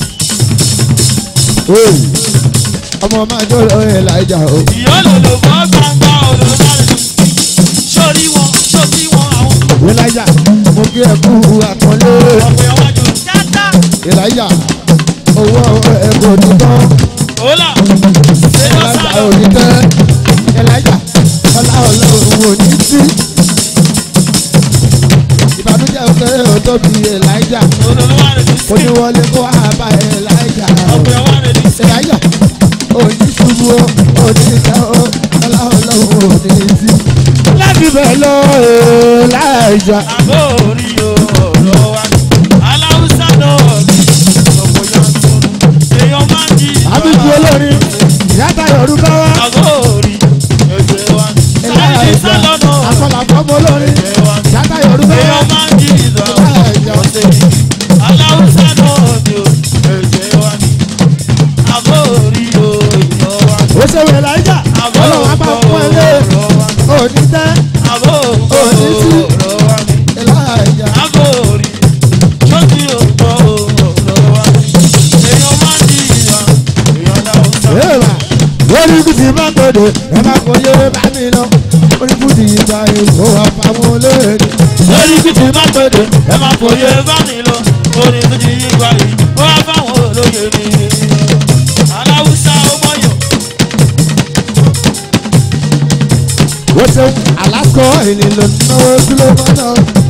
ooo ọmọ máa jó lọ ẹ̀ láìjà o. ìyólòlò bọ́ gbangba olùdarí. sórí wọn sórí wọn àwọn Elijah mo kí ẹ kú àpọ́nlé. ọ̀pẹ̀ ọ̀wájú. dáadáa. Elijah owó ẹ kò ní tán. Hola. Ṣé lọ Elijah sálọ? ò ní tẹ́. Elijah ọlá ọlọ́run ò ní sí. ìbànújẹ́ òkèrè ò tóbi Elijah Olùlù wà lè ní kò ní sí. wọlé kó àbá Elijah. ọ̀pẹ̀ wà lè ní sí. Elijah ò ní ṣubú o ò ní tẹ́ o ọlá ọlọ́run ò ní sí. láti bẹ̀ lọ Elijah. Àbó orí ọ̀rọ̀ wa. Aláwùsá náà ní ọ̀pọ̀ yanturu. Èèyàn máa ń jí ìjọba. àbíkú olórin ìyáta yorùbá wa. Àbó orí ẹgbẹ́ wa. Sáyẹ̀dì Elijah sálọ́nà. àfọlàfọ́mọ olórin Ẹgbẹ́ wa. ìyáta yorùbá wa. Èèyàn máa ń jí ìjọba. Ọ̀sẹ̀ yìí. Aláwùsá náà ní ẹgbẹ́ wa. Àbó orí ọ̀rọ̀ wa. ó ṣe wẹ̀ láìjà Àbó ọlọ́run á bá fún ẹ lé ọ̀rọ̀ wa. òní tẹ́ Àbó Òní sí. ọ̀rọ̀ wa. láìjà. Agori, sọ́jí ògbọ́ ọ̀rọ̀ wa. Èèyàn máa ń di ìyá, èèyàn dáhùn sá. Èèmà lórí kùtì má gbọdọ̀ ẹ má kò yé bá mi lọ. Orí kùtì ìgbà èkó àpamọ́ olóòdì. Lórí kìtì má gbèdè, ẹ máa fòye bá mi lọ. Orin tó ti yí gba yìí, ó wá fáwọn olóye ni. Aláwùsá ọmọ yọ̀, Wọ́n ṣe Alaska ìní ló náwó sílé mọ́nà.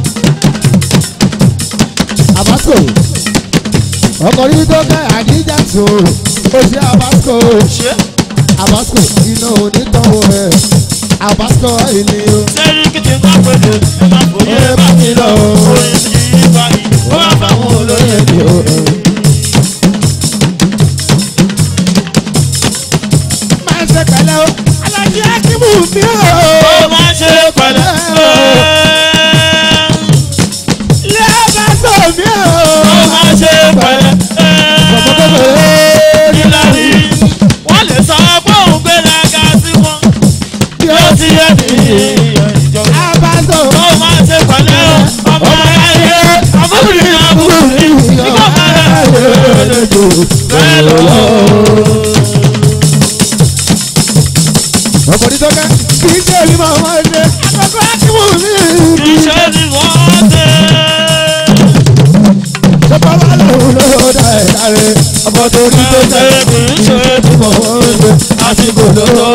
Abasco ọkọ̀ yìí tó ká àdíjà tó ó ṣe Abasco ṣé Abasco iná onítọ̀wọ̀ rẹ̀ Abasco ìní o. lórí kìtì má gbèdè, ẹ máa fòye bá mi lọ. Orin tó ti yí gba yìí, ó wá fáwọn olóye ni. Máa ń ṣe pẹ̀lẹ́ o, alájí Akíbù mi o. Ó máa ṣe pẹ̀lẹ́. Ilé Abasco mi o. Ó máa ṣe pẹ̀lẹ́. Ìlàrí wọ́n lè sọ pé òun gbéraga sí wọn. Yóò ti yẹ ní ìjọba. Abasco. Ó máa ṣe pẹ̀lẹ́ o. Ọmọ ayé àbúrò àbúrò nígbà máa rẹ̀ bẹ́ẹ̀ lọ. ọkùnrin tó ká kì í ṣe èmi máa máa ṣe àkọ́kọ́ akíwò mi. Iṣẹ́ ni wọ́n ṣe. ṣọpọ wà lóhùn ló dá ẹ dáre ọkọ tó rí tó Ṣé jẹ kì í ṣe tí mo ń ṣe àsìkò lóró?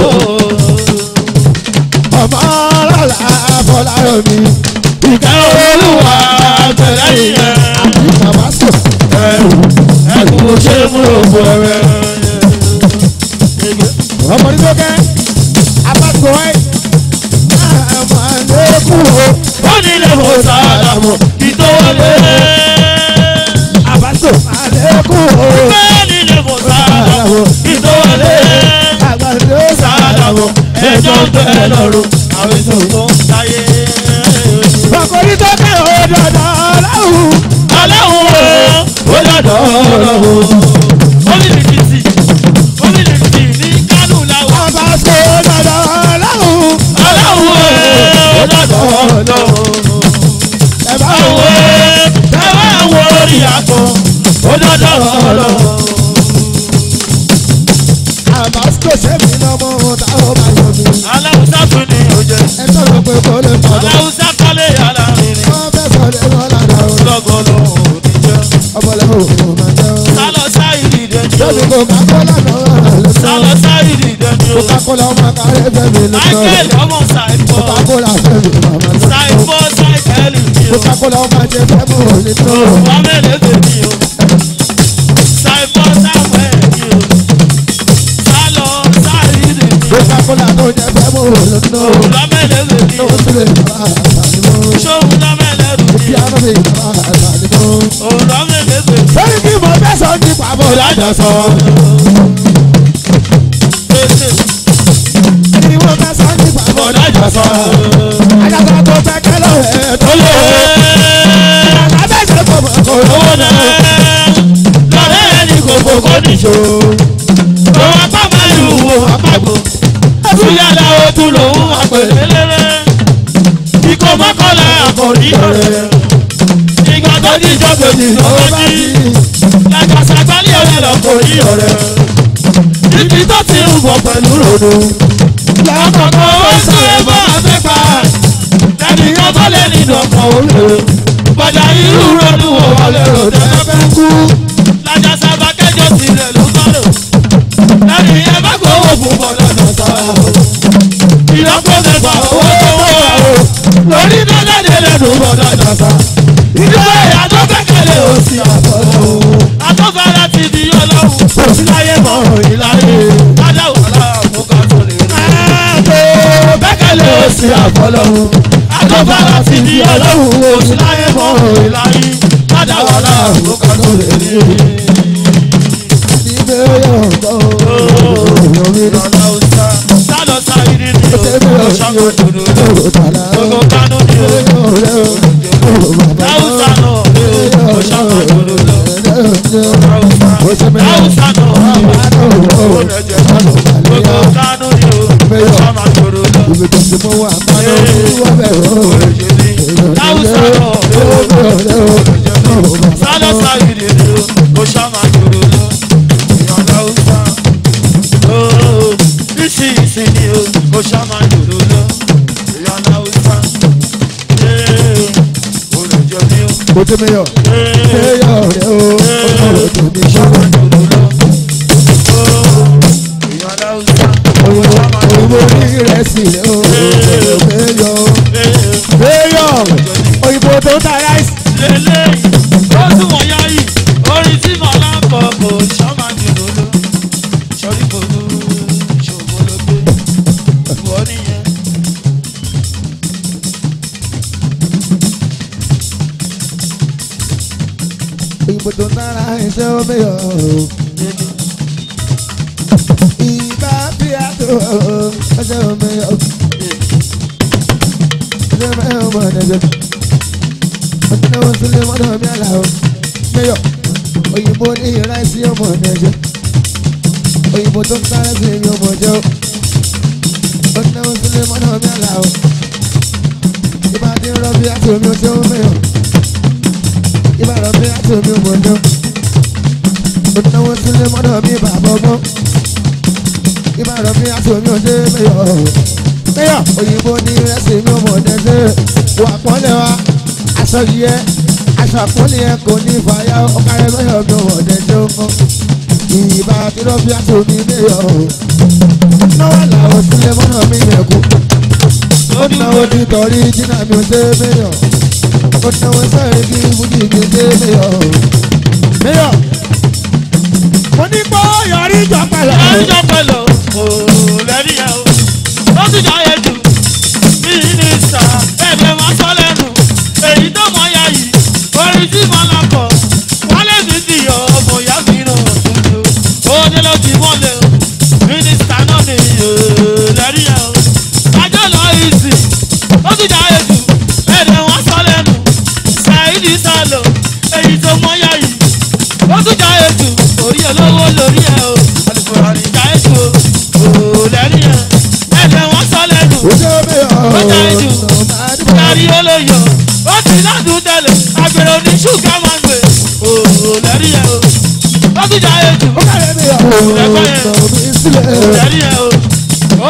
ọmọ ọlọ́lá afọláyọ mi. ìka Olúwa tẹ̀lé ìyẹn. àti tabasco Ẹ̀kú ṣe mú ògbó rẹ̀. ọkùnrin tó ká abasco wáyé máa lékún o Wọ́n nílé mo sàlámù kí tó wọlé. abasco máa lékún o Bẹ́ẹ̀ nílé mo sàlámù kí tó wọlé. àgbàdo Sàlámù ẹjọ́ ń bẹ lọ́rùn àwọn èso tó ń sáyé. ọkùnrin tó ká o dandan ọlọ́run. Aláwọ̀ ó dọ̀dọ̀ ọlọ́run. Omilititi Omilititi ní Kánò làwọn. Abasco dandan ọlọ́run. dọ̀dọ̀ ọ̀dọ̀. ẹ bá Àwọn wọ ẹ bá wo orí àpò ó dọ̀dọ̀ ọ̀dọ̀. àbáṣọ sẹ́mi lọ́mọ táwọn bá yọ mí. Aláwùsá tún ní òjò. ẹ sọ̀rọ̀ pé kò lè pọ̀ lọ. Aláwùsá kọ́lé yàrá rìnrìn. wọ́n fẹ́ sọ̀rọ̀ ẹ̀rọ lára o. Lọ́gọ́lọ́ òní jẹ́. ọmọlẹ́wọ̀ ò máa jẹ́ o. Sálọ sáìdì dẹ́ni o. lórí coca-cola náà ló sọ. Sálọ sáìdì dẹ́ni o. coca-cola ọmọ kárẹ́ fẹ́mi ló sọ. Michael ọmọ Sàìfọ́. coca-cola fẹ́mi màmá ló sọ. Sàìfọ́ Sáìkẹ́lì ni o. coca-cola ọmọ jẹ fẹ́mi ò ní tó. Wọ́n mẹ́lẹ̀ tèmi o. Sàìfọ́ Sáwẹ̀ ni o. Sálọ sáìdì ni o. coca-cola tó jẹ fẹ́mi ò ní tó. Òwúrọ̀ mẹ́lẹ̀ tèmi tó o. sílẹ̀ bá àtàlímọ́. Ṣóhun náà mẹ́lẹ̀ rù bí ni o. a náà lè bá àtàlímọ́. Òwúrọ̀ mẹ́lẹ̀ tèmi o. lórí kí mo fẹ́ sọ ní pàbó lájà sọ. kí mo fẹ́ sọ ní pàbó lájà sọ. àjàsọ tó fẹ́ kẹ́lọ́ ẹ̀ tó lé o. àbẹ̀sẹ̀ kò mọ̀ kò lówó Owó náà. náà lọ́rẹ́ ẹni kò fòkó nìṣó. Òun apá máa lù wò àpapọ̀. Tún yàrá o tún lòun àpèlélẹ́rẹ́. Ikọ̀ mọ́kànlá àkòrí ọ̀rẹ́. Ìgbà tó ní ìjọ́gbèjì lọ́wọ́ bá jí. ti Làjàsà gbálẹ̀ ọ̀rẹ́ lọ́kòrí ọ̀rẹ́. Ibi tó ti ń bọ̀ pẹ̀lú ròdò. Lákọ̀ọ́kọ́ ó sọ ẹ̀bọ̀ àfẹ́fà. Lẹ́nìyàn bá lẹ́ nínú ọkọ̀ òwe. Bọ̀dà irú ròdù wò wọlé ròdù ẹ̀fẹ́ kú. Làjàsà bá kẹjọ sílẹ̀ ló sọ̀rọ̀. Lẹ́nìyàn bá gbowó fún bọ̀dà dọ̀tà. Ìyọ́pọ̀ mẹ́fà owó tó wọ̀ o. Lórí dọ́gàdé lẹ́nu bọ̀dà dọ̀tà. Ìdílé ìyàtọ̀ kẹ́kẹ́lẹ́ òsì àbọ̀dọ̀. Àtọ́fara ti di ọlọ́run. Òsì láyé mọ̀ ìláyé. Adáwọ̀ aláàbò ká tó lè rí. Ààbò bẹ́kẹ̀lẹ́ òsì àbọ̀lọ́run. Àtọ́fara ti di ọlọ́run. Òsì láyé mọ̀ ìláyé. Adáwọ̀ aláàbò ká tó lè rí. ní bẹ́ẹ̀ yọ̀ ọ́. Sálọ sáyé ní o. Ṣàkó dòdò lọ. Gbogbo kánú ni o. Láwùsá náà ni o. Ṣàkó dòdò lọ. Láwùsá náà ni o. Gbogbo kánú ni o. Ṣàmà dòdò lọ. Láwùsá náà ni o. Sálọ sáyé ní o. Ṣàmà dòdò lọ. Ìyàn láwùsá. Ooo. Ìsì ìsì ni o. Ṣàmà dòdò lọ. Ìyàn láwùsá. Ee. Olùjọ ni o. Mo ti mẹ́yọ̀, Ee. mẹ́yọ̀ rẹ̀ o, ọ̀rọ̀ tó ní ṣọ́wọ́. Òyìnbó ní ìrẹsì rẹ̀ o, mẹ́yọ̀, mẹ́yọ̀, òyìnbó tó ń ta ráìsì. Òyìnbó tó ń ta ráìsì o, mẹ́yọ̀. Ìbá bí a tó ọjọ́ mẹ́yọ̀. Ọjọ́ mẹ́yọ̀ mọ̀ ọ̀dẹ́gbẹ́. Ọjọ́ náà sílé mọ́tò mi àlà o, mẹ́yọ̀. Òyìnbó ní ìrẹsì ọmọ ọ̀dẹ́gbẹ́. Òyìnbó tó ń ta ráìsì mi ọmọ ọjọ́. Ọjọ́ náà sílé mọ́tò mi àlà o. Ìbá dín rọ́bì àti omi ọjọ́ mẹ́yọ̀. Ìbá rọ́bì àti omi ọmọ ọjọ́. Ọjọ́ náà sílé mọ́tò mi bàbá ọgbọ́n ìbára mi àti omi ọdẹ mẹyọ mẹyọ òyìnbó ní rẹsì mi ọmọ ọdẹdẹ wà pọ́nlẹ̀ wa aṣọ yẹ aṣọ àpọ́nlẹ̀ yẹ kò ní fàyà ọkàrẹ mẹyọ mi ọmọ ọdẹdẹ ọmọ ìbá tìrọ bí àti omi mẹyọ náwó làwọn sílẹ̀ mọ́nà mi mẹ́kù ó náwó ti tọ̀rí jìnnà mi ọdẹ mẹyọ ó náwó sẹ́yìn kí fújì mi ọdẹ mẹyọ mẹyọ mo ní kó yọrí jọ pẹ̀lú. Ẹjọ́ pẹ̀lú òlẹ́rí ẹ̀ o. Ó ti jọ ayé jù. Mínísítà ẹ̀bẹ̀ máa sọ lẹ́nu. Èyí tó mọ ya yìí, orin tí mo lọ kọ̀. Wọ́n lè fi ti yọ ọmọ ìyá mi nù tuntun. Ó ní ló ti mọ́lẹ̀ o. Mínísítà náà ni òlẹ́rí ẹ̀ o. Ajọ́ lọ ìsìn. Ó ti jọ ayé jù. Ẹ̀bẹ̀ wọ́n sọ lẹ́nu. Ṣàìdí sálọ. Èyí tó mọ ya yìí. Ó tún jọ ayé jù. Orí olówó lórí ẹ̀ o. Alùpùpù àríjà ètò òòlẹ́rí ẹ̀. Ẹ̀jẹ̀ wọ́n sọ lẹ́nu.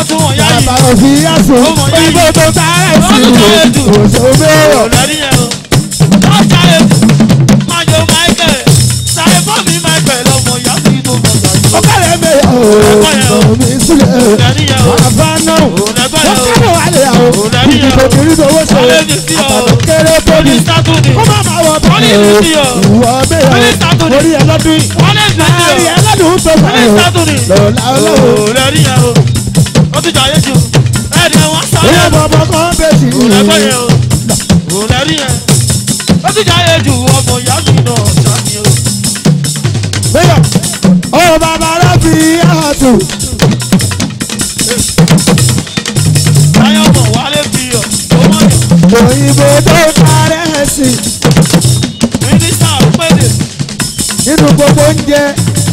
tún wọ̀n yá bàbá yìí. òfin yàsùn Ó mọ̀ yá òyìnbó yìí. tó tààrà sí Ó mọ̀ yá jù. òṣèlú bẹ́ẹ̀. lẹ́rí yẹn o. lọ́jà ètò májò michael sáré fọ́ọ̀mì michael ọmọ ìyá sí tó mọ̀ gbàgbọ́. ó kàlẹ́ mẹ́yà o ọ̀rọ̀ mi sílẹ̀ lẹ́rí yẹn o. bàbá náà ó lẹ́gbẹ́ yẹn o. kàlẹ́ wà lè o lẹ́rí yẹn o. ìdìbò kiri tó wọ́n ṣe Wọlé mi sí ọ. àtàkùn kéré tó ní Wọlé sátúndì. kó má má wọ Wọlé bẹ́ẹ̀ mi o sí ọ. ìwọ bẹ́ẹ̀ Wọlé o sátúndì. orí ẹ lọ́dún yìí Wọlé mi sí láàrin ọ. ẹ lọ́dún tó fà Wọlé o sátúndì. lọ́la ọlọ́wọ́ lẹ́rí yẹn o. ó ti jà yé jù. ẹ̀ẹ́dì ẹ̀ wọ́n sáré. ìyá bọ̀bọ̀ kan bẹ́ẹ̀ sí lẹ́gbẹ́ yẹn o. lẹ́rí yẹn. ó ti jà yé jù ọmọ ìyá sí náà ṣáàní o. bẹ́ẹ̀ ọ bàbá rẹ̀ fi àtù táyọ̀ mọ̀ wálé fi ọ̀ tó mọ̀ yàn. òyìnbó tó tààrà sí mínísítà péde. nínú gbogbo oúnjẹ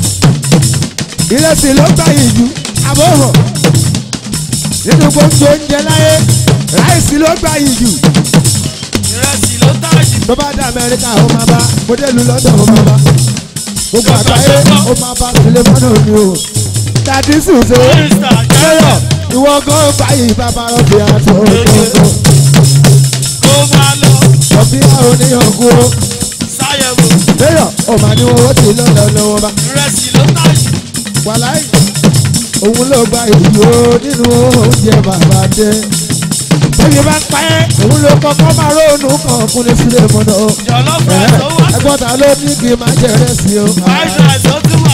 ìrẹsì ló gbà yìí jù àbọ̀wọ̀ nínú gbogbo oúnjẹ láyé ráìsì ló gbà yìí jù ìrẹsì ló táàjì. tó bá dé amẹ́ríkà ó máa bá mọ́dẹ́lù london ó máa bá gbogbo àgbáyé ó máa bá sulemanu ni o tàbí sùnṣe mínísítà lẹ́yọ̀ jẹ́rọ̀ ìwọ gan báyìí bàbá rọ̀bì àti ọ̀gbọ̀n kó máa lọ rọ̀bì àwọn oníyàngú o sáyẹ̀wò. lẹ́yọ̀ ọ̀mà ni wọ́n ti lọ́lọ́ lọ́wọ́ bá ìrẹsì ló táàjì. wàláì òun ló gba ìlú nínú oúnjẹ bàbá dé tóbi bá pa ẹ́ òun ló kọ́kọ́ máa rónú kan kúnlẹ̀ sílẹ̀ mọ́nà o jọ̀lọ́ fẹ́ tó wá. ẹgbọ́n ta ló ní kí n máa jẹrẹ sí o. fried rice ó tún wà.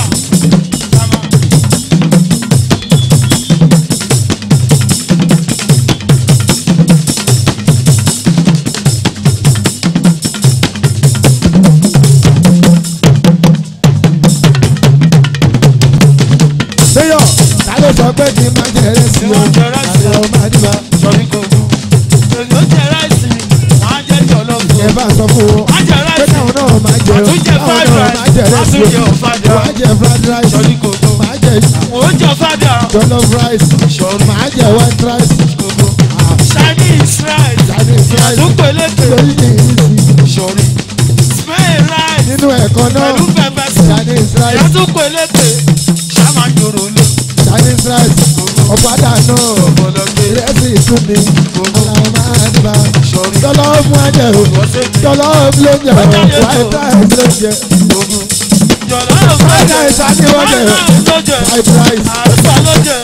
Béyọ̀ ta ló sọ pé kí n máa jẹrẹ sí o. Ìwọ jẹrẹ sí o. Àlọ́ máa ní ma. sọ̀rí kò gùn. èyí ó jẹ ráìsì wọ́n á jẹ jọ̀lọ́ fún Ẹ bá sọ fún wọn. wọ́n á jẹ Pé ráìsì káwọn náà máa jẹ o. Wọ́n tún jẹ Káwọn fried náà rice. máa jẹrẹ Wọ́n sí tún jẹ o. ọ̀fadà. Wọ́n á jẹ fried rice. sọ̀rí kò gùn. Màá jẹ wọ́n ó jẹ ọ̀fadà. jollof rice. sọ̀rí Màá jẹ white rice. kò gùn. chinese rice. Chinese rice. àdúgbò eléke. Lórí ní ìrísí. sọ̀rí spain rice. Nínú ẹ̀kọ́ náà. pẹ̀lú pẹpẹ sí. Chinese rice. àdúgbò eléke. sáma jòrò lé. Chinese rice. Ọ̀padà náà. ọ̀pọ̀lọpọ̀ Ìrẹsì ìtúni. Àlàó máa ń bá. sọ̀rí Jollof máa jẹ o. ọ̀sẹ̀ mi. Jollof ló jẹ o. Ọjà yẹn White tó. rice ló jẹ. ogun. jọ̀lọ́ ló Fried fẹ́ rice á ní wọ́n jẹ. ló jẹ. Fried rice. àrùsọ ló jẹ.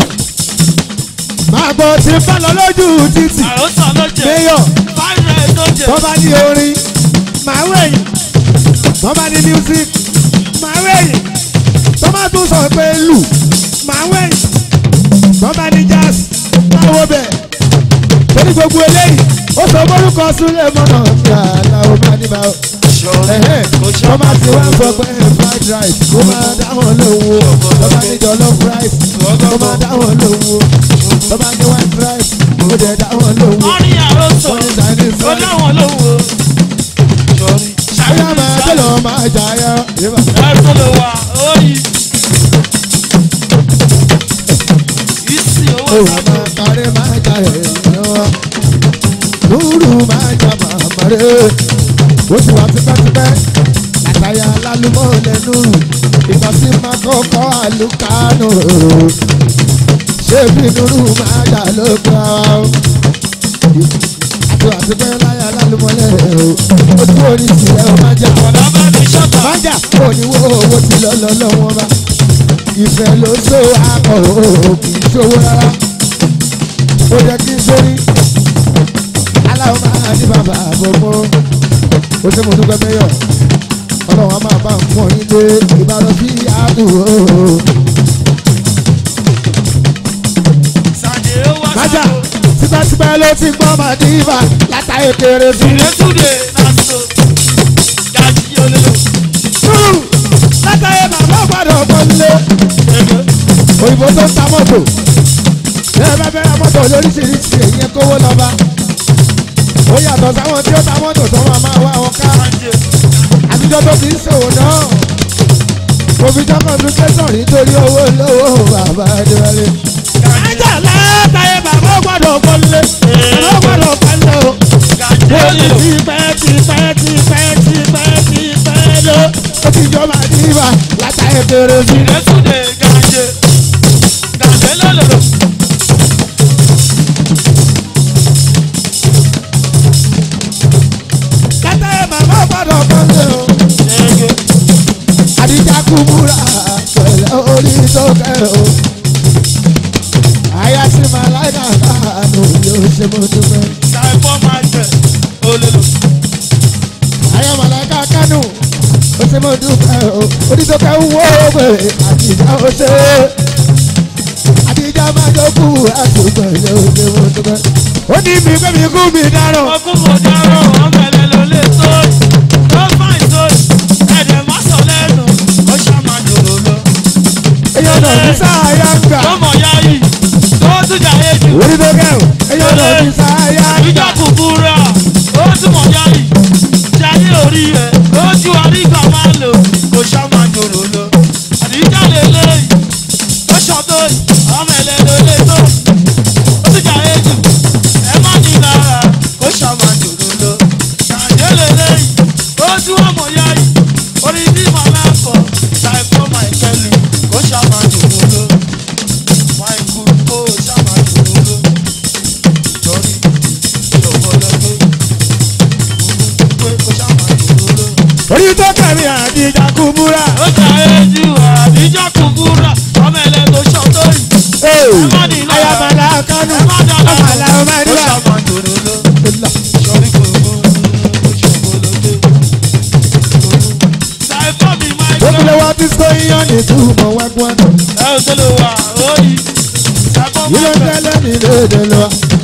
Máa gbọ́ tí ń bá lọ lójú títì. àrùsọ ló jẹ. Mayor fried rice ló jẹ. tó bá ní orin máa wẹ̀yìn. Tó bá ní music máa wẹ̀yìn. Tó bá tún sọ pé lù máa wẹ̀yìn. Tó bá ní jazz máa wo bẹ̀. Torí gbogbo eléyìí ó sọ mórúkọ Súlẹ̀ mọ́nà ní àlàó máa níbà ó. Ẹ̀hẹ́n, tó bá ti wá sọ pé fried rice kó máa dáhùn lówó. Tó bá ní jollof rice kó máa dáhùn lówó. Tó bá ní white rice kó dẹ̀ dáhùn lówó. wọ́n ní àròsọ Wọ́n ní Chinese ó rice. dáwọn lówó. sọrí Ayá máa tẹ̀lé máa jà yá. Yébà. ẹ̀sọ́ ló wà óyì. ìsì owó Òun sábà. máa kárí máa jà èèyàn. Lúrù máa jà màmá rẹ̀. Ó ti wá tipẹ́tipẹ́. Àtàyà lálùmọ́ lẹ́nu. Ìgbà tí máa kọ́kọ́ àlùkánù. Ṣé bí Nuru máa jà lóko ara o? Àti wá tipẹ́ láyà lálùmọ́ lẹ́nu. Ojú orí ìsìlẹ̀ ó máa jà. ọ̀dà bá mi ṣọ́tà. Májà oníwó owó ti lọ lọ lọ́wọ́ bá. Ìfẹ́ ló so akọ̀ o kì í ṣòwò rárá. Ó jẹ́ kí n sórí. Aláwọ̀ máa ní bàbá àbọ̀mọ́. Ó ṣe mo dúpẹ́ mẹ́yọ̀. Ọlọ́run á máa bá ń pọ̀ yín lé ìbára sí àdúgbò. sàdé ó wá Májà sábò. tipẹ́tipẹ́ ló ti gbọ́ màdìbà látàyè kéré sí. ìrètúndé náà so. gàjí olólo. Túrù látàyè bàbá gbọ́dọ̀ pọ́nlé. ẹgbẹ́. òyìnbó tó ń ta mọ́tò ẹ bá fẹ́ ra mọ́tò lóríṣiríṣi èyí kówó lọ́ba ó yàtọ̀ sáwọn tí ó ta mọ́tò tó máa máa wá wọn ká sànjẹ. àtijọ́ tó ti ń ṣòwò náà òfìjọ́ communication nítorí owó lówó bàbá adéwálé. ajá látàyè bàbá ó gbọ́dọ̀ pọ́nlé bàbá ó gbọ́dọ̀ pọ́nlé o. gàjí ó ní olólo. tipẹ́ tipẹ́ tipẹ́ tipẹ́ tipẹ́ ló ó ti jọba níbà látàyè kéré sí. ìrètúndé gàjí. gàjí olólo. ṣe mo dúpẹ́. ṣàìfọ́ máa jẹ olólo. ayé màláìka kánú ó ṣe mo dúpẹ́ o onídọ́kẹ́ ń wó pé àtijọ́ ó ṣe àtijọ́ máa jókù àtúgbọ̀ ilé ó ṣe mo dúpẹ́. ó ní mi pé mi kú mi dáràn. ọkùn mo dárò ọ̀bẹ̀lẹ̀ ló lè sóyè ló fàìn sóyè ẹ̀dẹ̀ má sọ lẹ́nu ó ṣàmà dòdò lọ. èyàn náà ní sáyà ń gbà. tó mọ̀ ya yìí tó tún jà éjì. onídọ́kẹ́ o èyàn náà ní sáyà ń ìjà gbà. kúkúrà ó tún mọ̀ ya yìí jayé orí ẹ̀ ó ju àrígbà máa lò kó ṣàmà dòdò lọ. àdìjà lè léyìí ó ṣọ̀tò ọ̀bẹ̀lẹ̀ ló lè tó ó tún jà éjì ẹ má ní lára kó ṣàmà dòdò lọ. jayé lè léyìí ó tún ọmọ ya yìí orí bí màmá kọ ṣàìfọ́ máìkẹ́lì kó ṣàmà dòdò lọ. máìkú kó ṣàmà dòdò lọ. torí ìṣòwòlọ́gbé pé kó ṣàmà dòdò lọ. onídọ́kẹ́ mi àtijọ́ kú múra. ó jà éjì àdíjà kúkúrà ọmọ ẹlẹ́ tó ṣọ́tò yìí. má ní lára. ayé màláìka kánú ẹ má dáná ọmọ àlàó máa ń kó dúrà. ṣàmà dòdò lọ. sọrí gbogbo ìṣòwòlọ́gbé. ṣàìfọ́ mi máa ń Obìnrin wa ti sọ iyán ní túmọ̀ wẹ́gbọ́n. ẹ ò tó lè wà ó yí. ṣàìfọ́ Yìí ló máa ń tẹ́lẹ̀ ní léde lọ.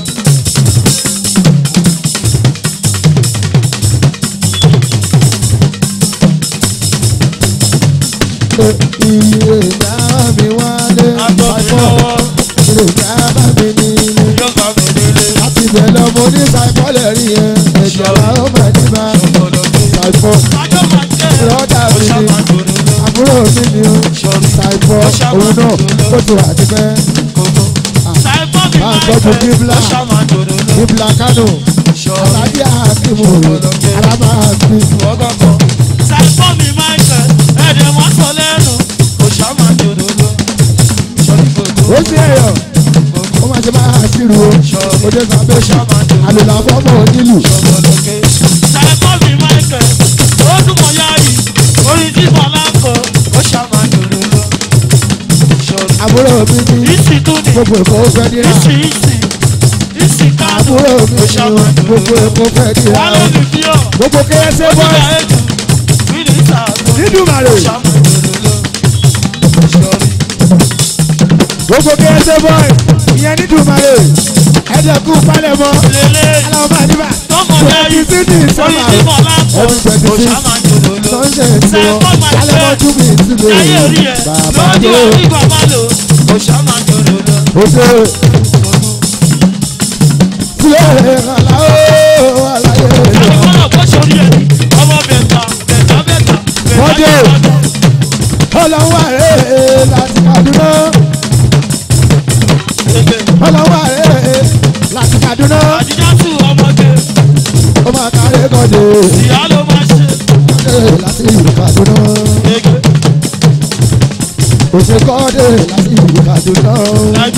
Iye ìdáwọ́ mi wálé. àtọ̀ mi lọ́wọ́ Iye ìdáwọ́ mi nílé. yóò bá mi délé. Láti bẹ̀ lọ mo ní ṣàìfọ́lẹ̀ rí ẹ. Ẹ̀jẹ̀ wa ó máa ní bá. ṣòwòlọ́gbé. Ṣàìfọ́ Májọ́ máa jẹ́ Brọ́dà ó mi ni. ṣàmà dòdò lọ. àbúrò mi ni ó. sọrí Ṣàìfọ́ òun náà ó ti wà ti pẹ́. gbogbo. ṣàìfọ́ mi Máa máa ń tọ́jú jẹ́ bíbélà. ó ṣàmà dòdò lọ. Ibla Kano. sọrí Alájí Akimu. Araba Aki. ìwọ́gọ́gọ́. ṣàìfọ́ mi máa ń jẹ́ ẹ̀dẹ̀ wọ́n sọ lẹ́nu ó ṣàmà dòdò lọ. sọrí gbogbo. Ó sì ẹ̀yọ̀. Ó máa ṣe máa ṣírù o. Ó dé sábẹ́ ṣá. Àlùlà fọ́mọ onílù. ṣòwòlọ́gbé. ṣàìfọ́ mi máa ń jẹ́ ó túmọ̀ yá yìí orin tí bọ̀lá ń kọ ó ṣàmà dòdò lọ. sọrí Àbúrò mi ni ìsì tún ni gbogbo Èkó fẹ́ dira. ìsì ìsì ìsì káàdùn Àbúrò mi ni gbogbo Èkó fẹ́ dira. wálé mi fi ọ́ Gbogbo kérésì ó ti bọ́. gba ètò mínísítà tó Nídùmarè. ṣàmùdòdò lọ sọrí Gbogbo kérésì bọ́. Ìyẹn Nídùmarè. Ẹ̀dẹ̀kú palẹ̀mọ́. lélẹ̀ Aláwọ̀ máa níbà. tọmọ Twenty lẹ́yìn six ní orí sọ́mà. tí mo lápò Every twenty ó six. ṣàmùdòdò lọ Sunday ti wọ. Sẹ́fọ́ máa Alẹ́mọ́ jẹ́ tún mi ti lè. láyé orí ẹ̀ Bàbá lójú tó. orí bàbá lò ó ṣàmùdòdò lọ Ó ṣe. Sílẹ̀ ìrànlá ó àlàyé rẹ̀. àdìgbọ́nà bó ṣorí ẹ̀ ọmọ bẹ̀ta bẹ̀ta bẹ̀ta Mọ́dé. Ọlọ́wọ́ rẹ̀ láti Kaduna. Ọlọ́wọ́ rẹ̀ láti Kaduna. àdìjá tù ọmọdé Ó máa kárí kọ́dé. ìyá ló máa ṣe Kọ́dé láti Kaduna. gègé Ó ṣe kọ́dé láti Kaduna. lájú.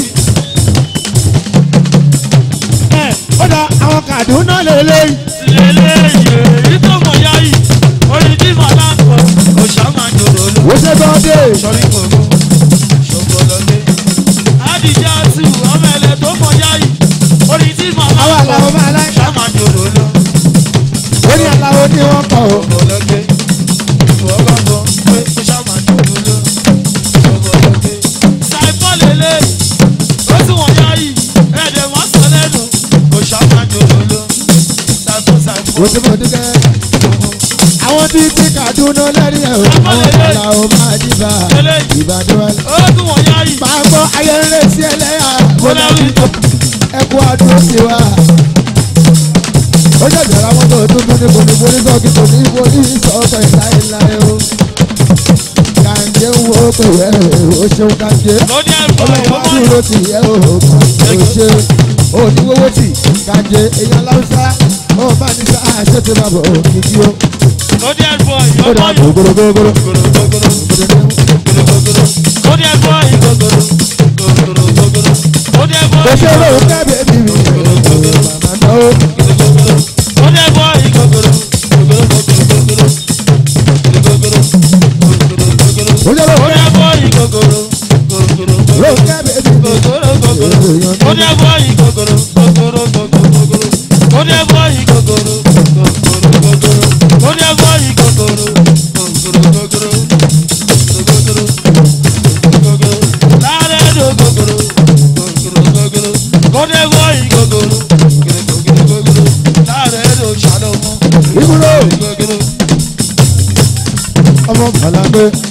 Ẹ ó dá àwọn Kaduna lélẹ́yìn. lélẹ́yìí èyí tó mọ̀ yá yìí orí tí màá ń kọ òṣà máa ń jòrò lọ. Ó ṣe kọ́dé. sọrí gbogbo ṣògbọ́lọ́lé. àdìjà tù ọmọ ẹlẹ tó mọ̀ yá yìí orí tí màá ń Àwọn kọ àlàó máa láì. òṣà máa ń jòrò lọ. Ó ní àlàó ní wọ́n kọ̀ ọ́. ṣògbọ́lọ́lé ìfowópamọ́ pé òṣà máa ń jòrò lọ. ṣògbọ́lọ́lé. ṣàìfọ́ lélẹ̀ ó tún wọ̀n yá yìí ẹ̀ẹ́dẹ̀ wọ́n sọ lẹ́nu òṣà máa ń jòrò lọ. ṣàìfọ́ ṣàìfọ́. Ó ti mọ̀ dúkẹ́. Àwọn tí ti Kaduna lẹ́rìí ẹ̀ o. Àwọn àlàó máa dìbà. lélẹ́yìí Ìbàdàn wa. ó tún wọ̀n yá yìí. Máa gbọ́ ayẹyẹ sí ẹlẹ́yà. Mo náà Bọ́láwí. ẹkú ọdún sí wa. Ó jẹ̀jẹ̀ ra mọ́tò tuntun ní kòníkò ní sọ́ọ̀kì kò ní ibo ní sọ́ọ̀kọ̀ ìláìláì o. Kàǹjẹ́ ń wo pé ẹ̀ o ṣeun kàǹjẹ́. lóní ẹ̀fọ́ Ọlọ́wọ́ ìyọ́mọ́ dúró ti yẹ o kàn ó ṣe. Òníwówó tì kàǹjẹ́ èèyàn láwùsá. Ó bá ní sá àṣẹ ti máa bọ̀ òkìkí o. lóní ẹ̀fọ́ Ó dà ìyọ́mọ́ yìí. gbogbogbò. lóní ẹ̀fọ́ ìgògòrò. lóní ẹ̀fọ́ Kò ṣe ìgògòrò. lóun kẹ́bẹ̀ẹ́ mi mi. Màmá náà ó. lóní ẹ̀fọ́ ìgògòrò. Ó jẹ́ lóun lóní ẹ̀fọ́ ìgògòrò. lóun kẹ́bẹ̀ẹ́ mi mi. lóní ẹ̀fọ́ ìgògòrò.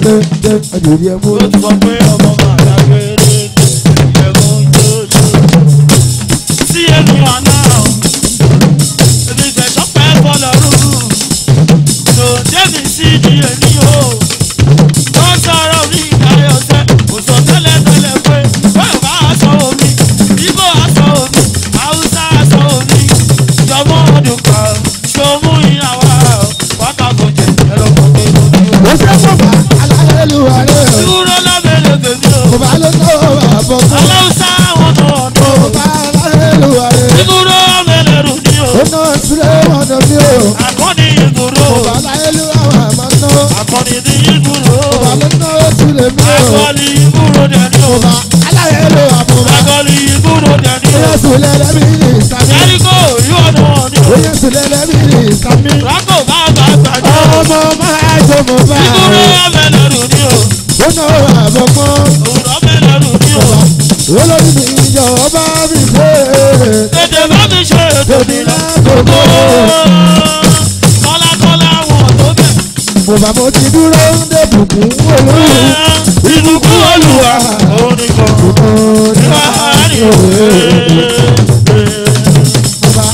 dé dé àjòyè mú. ó ti sọ pé ọmọ máa dágbére ìyẹ̀wò ń jòjò. sí ẹnu àná èmi fẹ̀sọ́ pẹ́ fọlọ́run tó débi sí di èmi o. wọ́n sọ̀rọ̀ mi ìdáyọ̀sẹ́ kò sọ tẹ́lẹ̀ tẹ́lẹ̀ pé bẹ́ẹ̀ bá aṣọ omi ibo aṣọ omi haúsá aṣọ omi jọmọ́ ọdún kan ṣòmú ìyàwó pátákó jẹ ẹ̀rọ kan pé mo ní o. ó ṣe kó bá aláyélúwa rẹ̀ o. dúró lábẹ́lẹ̀ bèbí o. kò bá ló tó àbọ̀ fún. aláwùsá àwọn tó ọ̀dọ́. kò bá aláyélúwa rẹ̀. ìdúró mẹ́lẹ̀rù ni o. ó ná sílẹ̀ ọ̀nà mi o. akọni ìdúró. kò bá aláyélúwa wà máa ná. akọni ní ìdúró. kò bá ló ná sílẹ̀ mi o. akọni ìdúró dẹni o. kò bá aláyélúwa mú bá. akọni ìdúró dẹni ó o. yẹ sílẹ̀ lẹ́mí ní ìsàmì. jẹ́ríkò yóò nù ọ́ ni ó o. yẹ sílẹ̀ lẹ́mí ní ìsàmì. rákò bá bá gbàdé. ọmọ máa jọ mọ bá. ìdúró mẹ́lẹ̀rù ni o. ó ná àbọ̀ mọ́. òwúrọ̀ mẹ́lẹ̀rù ni o. olórí mi ìjọ ọba mi dé. tètè bá mi ṣe ètò mi lọ. lákòókò. kọ́lákọ́lá wọn tó bẹ̀. mo bá mo ti dúró ń dé bùkún olórí. ìbùkún olùwà oníkan. Láàárín òwe. Bàbá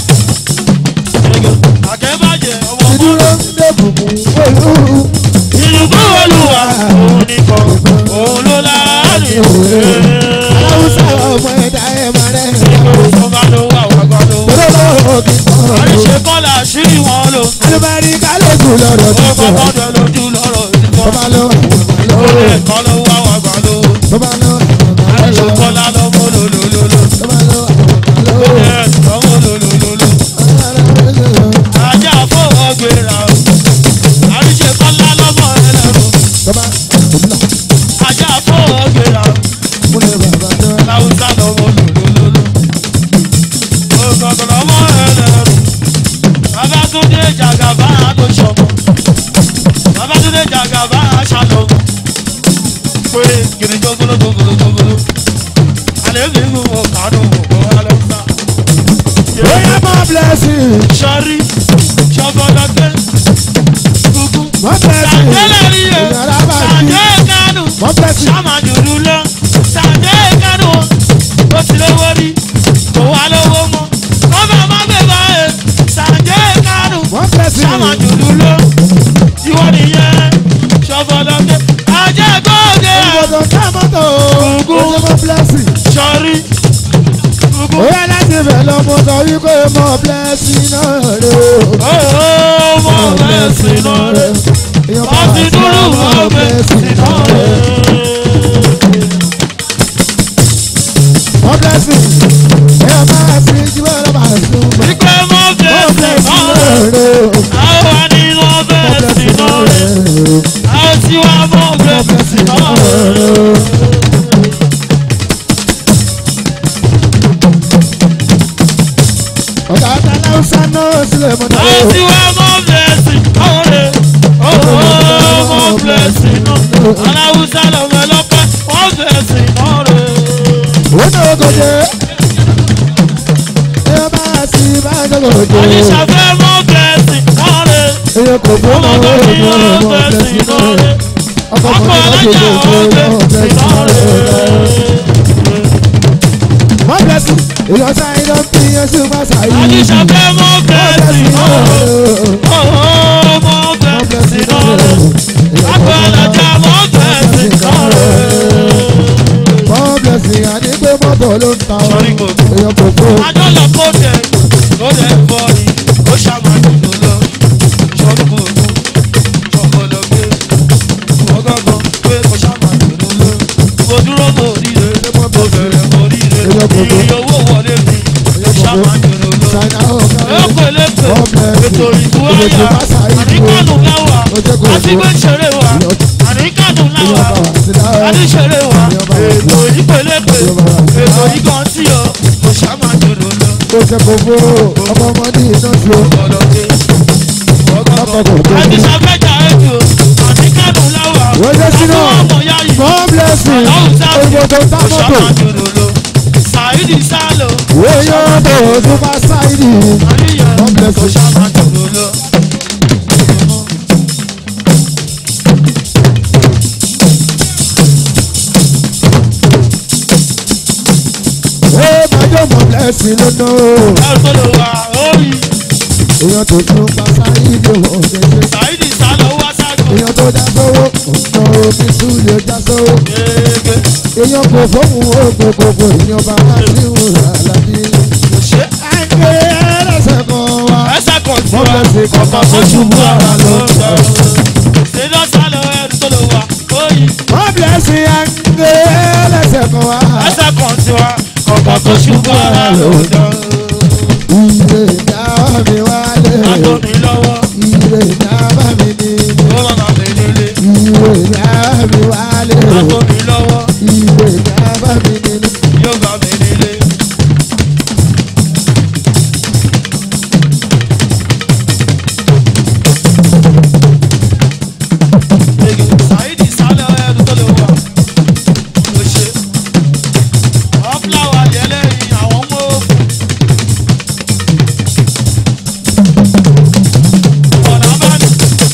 Àkẹ́bàjẹ́ ọmọ ti dúró ń dé bùkún olórí. ìbùkún olùwà oníkan. Òun ló láàárín òwe. aláwùsá ọmọ ẹ̀dá ẹ̀ máa rẹ̀ ẹ̀. Ọba ló wà wàgbà ló. olówó kì í tán. Àríṣe kọ́lá sí wọn lò. alùbárí kálógù lọ́rọ̀ Ó tuntun. kọ́kọ́ dẹ lójú lọ́rọ̀ ìbọn. bàbá lọ bàbá lọ Ẹ̀kọ́ ló wà wàgbà ló. bàbá lọ bàbá Àríṣe lọ kọ́lá lọ́mọ lòlòlòlò. bàbá lọ bàbá lọ. Ẹ̀ẹ́dọ́mọ lòlòlòlò. Ajá fọwọ́ gbéra. Àríṣe kọ́lá lọ́mọ ẹlẹ́rù. bàbá òbílà Ajá fọwọ́ gbéra. múlẹ̀ bàbá lọ. Láwùsá lọ́mọ lòlòlòlò. Ògọ̀gọ̀ lọ́mọ ẹlẹ́rù. Babátúndé Jàgàbá tó ṣọmọ. Babátúndé Jàgàbá ṣàlọ́. Pé kìnìún jógolo jógolo jógolo. Àlẹ́ mi ń wọ kánú òkú Aláwùsá. bóyá mọ́ blessing Sọ́rí ṣọ́fọ́dọ́gbẹ́. Gúgú. mọ́ blessing Sàdélẹ̀ rí o. ìyàrá bá jí Sàdé kánú. mọ́ blessing Sàmàjùrú lọ. Sàdé kánú. Ó ti lówó rí. Kò wá lówó mọ́. Kọ́bà má gbé báyìí. Sàdé kánú. mọ́ blessing Sàmàjùrú lọ. Ìwọ nìyẹn. Ṣọ́fọ́dọ́gbẹ́. Ajá gbọ́dẹ̀. ìbọ̀dọ̀ ká mọ́tò Gúgú. ó ṣe mọ́ blessing. Sọ́rí. Gúgú. bóyá láti bẹ̀ lọ́mọ sọ wípé mọ́ blessing náà rè o. Ó mọ̀ bẹ́ẹ̀ sí náà rẹ̀. èèyàn bá Wọ́n ti wà sí dúró mọ́ wọ́n bẹ́ẹ̀ sí blessing náà náà rè rẹ̀. mọ́ blessing èèyàn bá wà sí jíwọ́ lọ́ba sùn mọ́ Ìgbẹ́ mọ́ bẹ́ẹ̀ sí blessing náà náà rẹ̀. rè o. Àwọn wa nínú mọ́ ọbẹ̀ sí blessing náà náà rẹ̀. rè o. Àwọn tí wà mọ́ ọbẹ̀ sí náà rẹ̀. ọ̀gá aláwùsá náà sílẹ̀ mọ́ náà Àwọn tí wà mọ́ ọbẹ̀ sí náà rẹ̀. Owó mọ́ ọbẹ̀ sí náà. Aláwùsá lọ́mọ ẹlọ́pẹ́ mọ́ ọbẹ̀ sí náà rẹ̀. ó náà gòjè èèyàn bá wà sí bá a gòjè Àyíṣàfẹ́ mọ́ ọbẹ̀ sí náà rẹ̀. èèyàn kò fún Ọmọ ọmọ tó rẹ̀ ní mọ́ ọbẹ̀ ọmọ sí blessing náà náà rẹ̀. rè ọkọ̀ Ọkọ̀ mọ́tò alájà lọ́jọ́ ọbẹ̀ ìgbòho sí náà rẹ̀. mọ́ blessing èèyàn sáyé ló ń fi yẹn sí má sáyé Àyíṣàfẹ́ mọ́ ọbẹ̀ sí náà rẹ̀. Owó mọ́ ọbẹ̀ sí náà rẹ̀. Àgbà alájà mọ́ ọbẹ̀ sí náà rẹ̀. mọ́ blessing àní pé mọ́tò ló ń ta ọ́ Sọ́rí gbogbo. èèyàn kò fún Adọ́lọ̀ kó dẹ̀ kó dẹ̀ bọ́ ni ó ṣàmàjù ló lọ. Sọ́rí gbogbo. Ṣọ̀kọ̀lọ̀ gbé. Ọgọ́gọ́ pé ó ṣàmàjù ló lọ. Mo dúró mo ríre. Mo bẹ̀rẹ̀ mo ríre. Iye owó wọlé mi. Ó ṣàmàjù ló lọ. ṣáínà ọ̀gá Lóko elépe. Ètò ìtúwáyà. Àníkànù láwà. Àtìgbé ṣeré wa. Àníkànù láwà. Adíṣeré wa. Ètò ìpélépe. Ètò ìkan tí o. Kò ṣàmàjù ló lọ. kó ṣe kò fún ọmọ ọmọdé iná sí o Àdìsàbẹ́jà ẹ̀jọ̀ àníkàdùn láwà. Wọ́n jẹ́ sínú. Àwọn ọmọ ya yìí. mọ́ blessing òyìnbó tó tá mọ́tò Ṣàmàjòrò Sàídì Sálò. èèyàn tó tún bá sáìdì Àríyàn God bless kò you. ṣàmàjòrò lọ. blessing ló ná o. ẹrù tó lò wá orí èèyàn tó tún pa sáyé ìdè wọ̀ gẹ́gẹ́. ṣáìdì sálọ wá ságo èèyàn tó já sówó ọ̀nà omi súlẹ̀ já sówó. gègé èèyàn kò fóun oògùn gbogbo èèyàn bá wá sí ìwòrán àlàbí. kò ṣe àgbẹ̀ ẹlẹ́sẹ̀ kan wá. ẹsẹ̀ kan tí Wọ́n wá fẹ́ ṣe kọ̀ọ̀kan tó ṣubú ara ló ń sọ. ṣèlú sálọ ẹrù tó lò wá orí wọ́n blessing àgbẹ̀ ẹlẹ́sẹ̀ kan wá. ẹsẹ̀ kan tí wá kọ̀ọ̀kan tó ṣubú ara ló ń sọ. Ire ìjà mi wálé. Àgọ́ mi lọ́wọ́ Ire ìjà bá mi ní. ó bàbá mi nílé. Ire ìjà mi wálé. Àgọ́ mi lọ́wọ́ Ire ìjà bá mi ní. yóò bá mi nílé. Saidi sálẹ̀ ẹnu tó lè wà ló ṣe. Ọ́fúláwà yẹlẹ́ yìí àwọn ọmọ òfin. Ọ̀nà abáni.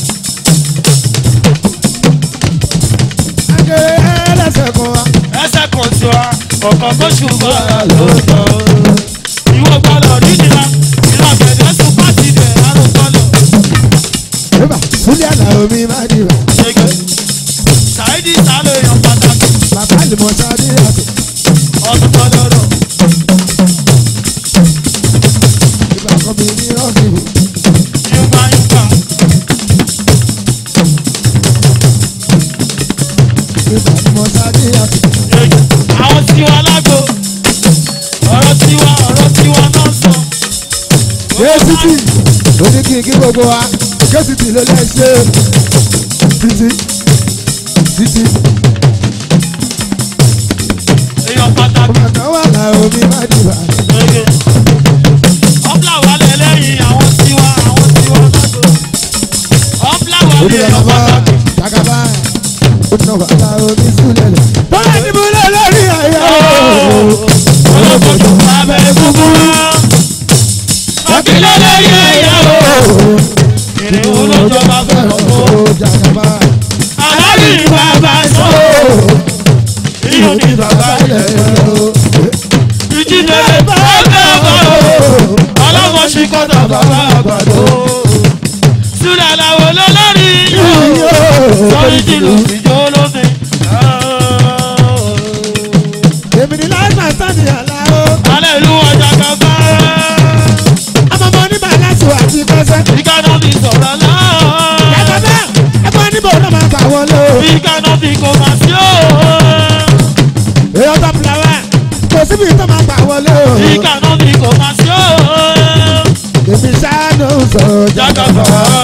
Àgbẹ̀ ẹlẹ́sẹ̀ kan wá. ẹsẹ̀ kan tí wa ọ̀kan tó ṣùgbọ́n ara ló sọ. ìwọ gbọ́dọ̀ nídìíra ìlà bẹ̀rẹ̀ sùn pàtì dẹ̀ àrùn gbọ́dọ̀. Bébà Súlẹ̀ àlàó mi máa dìbà. ṣègbè ṣáìdì sálọ èèyàn pàtàkì Bàbá àlùmọ̀ sáré àtò. ọdún gbọ́dọ̀ rọ̀. Ìgbà kan mi ní ọ́fíìsì. yúgbà yúgbà Ìgbà àlùmọ̀ sáré àtò. ṣègbè àwọn tiwa lágbo ọ̀rọ̀ tiwa ọ̀rọ̀ tiwa náà sọ. Késìtì oní kí n kí gbogbo wa. Késìtì ló lẹ́ ṣe. Títí títí èèyàn pàtàkì. ọmọ kan wà láàó mi máa dìbà. ṣègbè ọ́fúlà wà lẹ́lẹ́yìn àwọn tiwa àwọn tiwa lágbo. ọ́fúlà wà Oní lẹ́yìn bàbá pàtàkì. Jagaba. Ó nà wà láàó mi súlẹ̀ lẹ̀. Bọ́lá ti mú lé lórí ayé. olókojú abẹ́ kúkúrú. Ọ̀kìlẹ̀ lẹ́yìn ẹ̀yà o. Ìrìn olójọba fẹ́ràn o. Ó Jagaba. Alábì ní bàbá sọ o. Iyùn ní bàbá ilẹ̀ o. Ìjìnlẹ̀ bá bẹ̀ bọ̀ o. Ọlọ́mọ ṣì kọ́tà bàbá àgbàdo. Súlẹ̀ làwọn olólórí yóò. Sọ́rí jìlù ìjọ olófin. Èmi ni láìpẹ́ sáni àláó. Alẹ́ ìlú ọjà kan bá. Àmọ̀mọ́ ní bàlásù àti kẹsẹ̀. Ìkànnà fi sọ̀rọ̀ náà. Jagaba. Ẹgbẹ́ níbo ló máa gbà wọlé o. Ìkànnà fi kò máa sí o. Èèyàn tó fìlàwà. Kò síbi tó máa gbà wọlé o. Ìkànnà fi kò máa sí o. Èmi ṣáánú sọ Jagaba.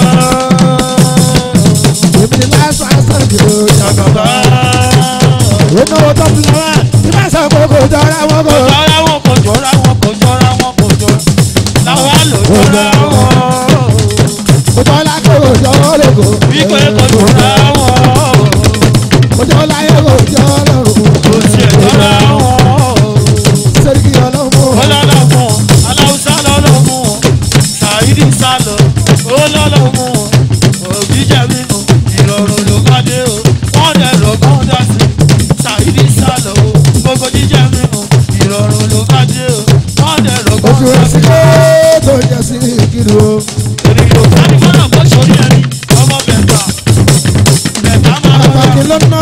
Èmi ni láìpẹ́ sáni o. Jagaba. Èmi ò tó fìlàwà. Ìbá sọ pé kò jọra wọn kò. Kò jọra wọn kò jọra wọn kò jọra wọn kò jọra. Làwọn àlò jọra wọn. Kò jọra kò jọ lóko. Wípé kò jọra wọn. Kò jọ láyé kò jọ lọ́rùn. Kò tiẹ̀ jọra wọn. Sẹ́ríkì ọlọ́mọ. Ọlọ́lọ́mọ, Aláùsá lọ́lọ́mọ, Sàídì sálọ, olọ́lọ́mọ, òbí jẹ́ mímu, ìrọ̀rùn ló bá dé o, wọ́n dẹ̀ rọ̀gbọ́n dá sí. Sàídì sálọ o, gbogbo jíjẹ mímu, ìrọ̀rùn ló bá dé o, wọ́n dẹ̀ rọ̀gbọ́n Oṣù dá sí. ẹ̀sìn tó jẹ́ sí kiri o. Èmi yóò sáré fọ́nà bó sórí ẹni, ọmọ bẹ̀ta, bẹ̀ta máa bá Àgbàkì ló ná.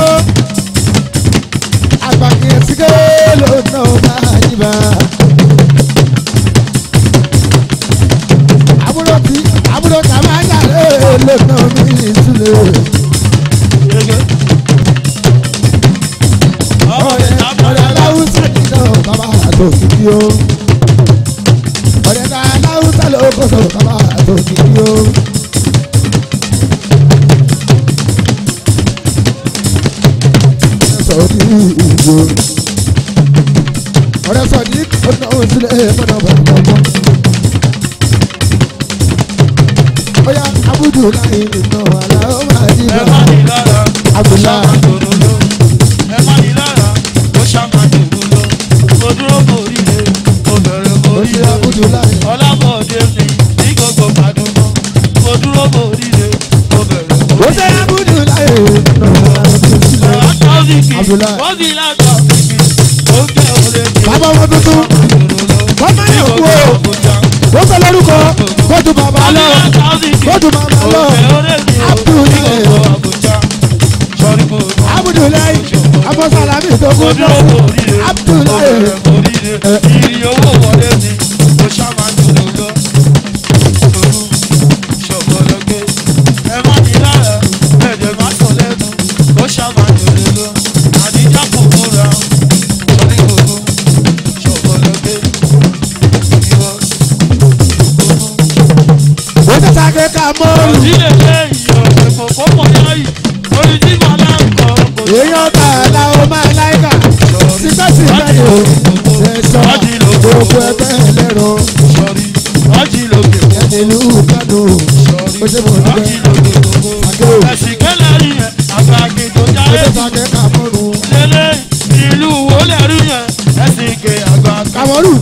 Àgbàkì ẹ̀sìnké ló ná o máa yíba. Àbúrò tí àbúrò kà máa yàrá ló ná mi ìtúlẹ̀. yege. Ọmọ bẹ̀ta Ọ̀rẹ́ máa bá aláwùsá ni náà bàbá àtò kìkì o. Ọ̀rẹ́ ká aláwùsá ló kó sọ bàbá àtò kìkì o. Sọ̀dí ìgbò. Ọ̀rẹ́ sọ̀dí ó ná òun sílẹ̀ mọ́nà bàbá ọmọ. Bóyá abúdù láyé nìkan àlá ó máa dì ẹ bá. má ní lára ó Abùlá. ṣàmà dòdò ló ẹ má ní lára ó ṣàmà dòdò ló mo dúró mo ríre mo bẹ̀rẹ̀ mo Ó ti ríre abúdù láyé. ọlábọ̀dé mi ní gbogbo gbàdúgbò mo dúró mo ríre mo bẹ̀rẹ̀ mo Ó ríre. ṣe abúdù láyé nìkan àlá ó máa dì bá. Àtọ́síkì Abùlá. wọ́n fi látọ̀ ó jẹ́ òde kí Bàbá ọmọ tuntun. dòdò ló Wọ́n máa tó mo kún dúró lọ kò ríre mo Abdullahi. bẹ̀rẹ̀ kò ríre ìrì owó wọlé mi mo ṣàmà dúró lọ òru ṣọ̀gbọ́dọ̀gbẹ́ ẹ má ní lára ẹ̀jẹ̀ má sọ lẹ́nu mo ṣàmà dúró lọ àdíjà kò múra torí òru ṣọ̀gbọ́dọ̀gbẹ́ ìwọ òru. ó ti sàké ká mọ́rù Òdílé lé ìyọ̀ ẹ̀fọ́ kó mọ̀ yáyì orí tí màá láǹkọ̀ kò sí. èèyàn tà láwọn máa láìka sípẹ́sípẹ́ ni o ṣẹ̀ṣọ́ gbogbo ẹgbẹ́ ẹlẹ́rọ Sọ̀rí, ọjì lókè ẹni ìlú kánò ó ṣe mọ̀ níbẹ̀ ọjì lókè gbogbo. Ẹ̀sìn kẹ́lẹ́ rí yẹn, àgbà àgbèjò ó jáde. ti sàké ká mọ́rù Lélẹ̀ ìlú wo lẹ̀ rí yẹn, ẹ̀sìn kẹ́ àgbà àgbà. kàmọ́rù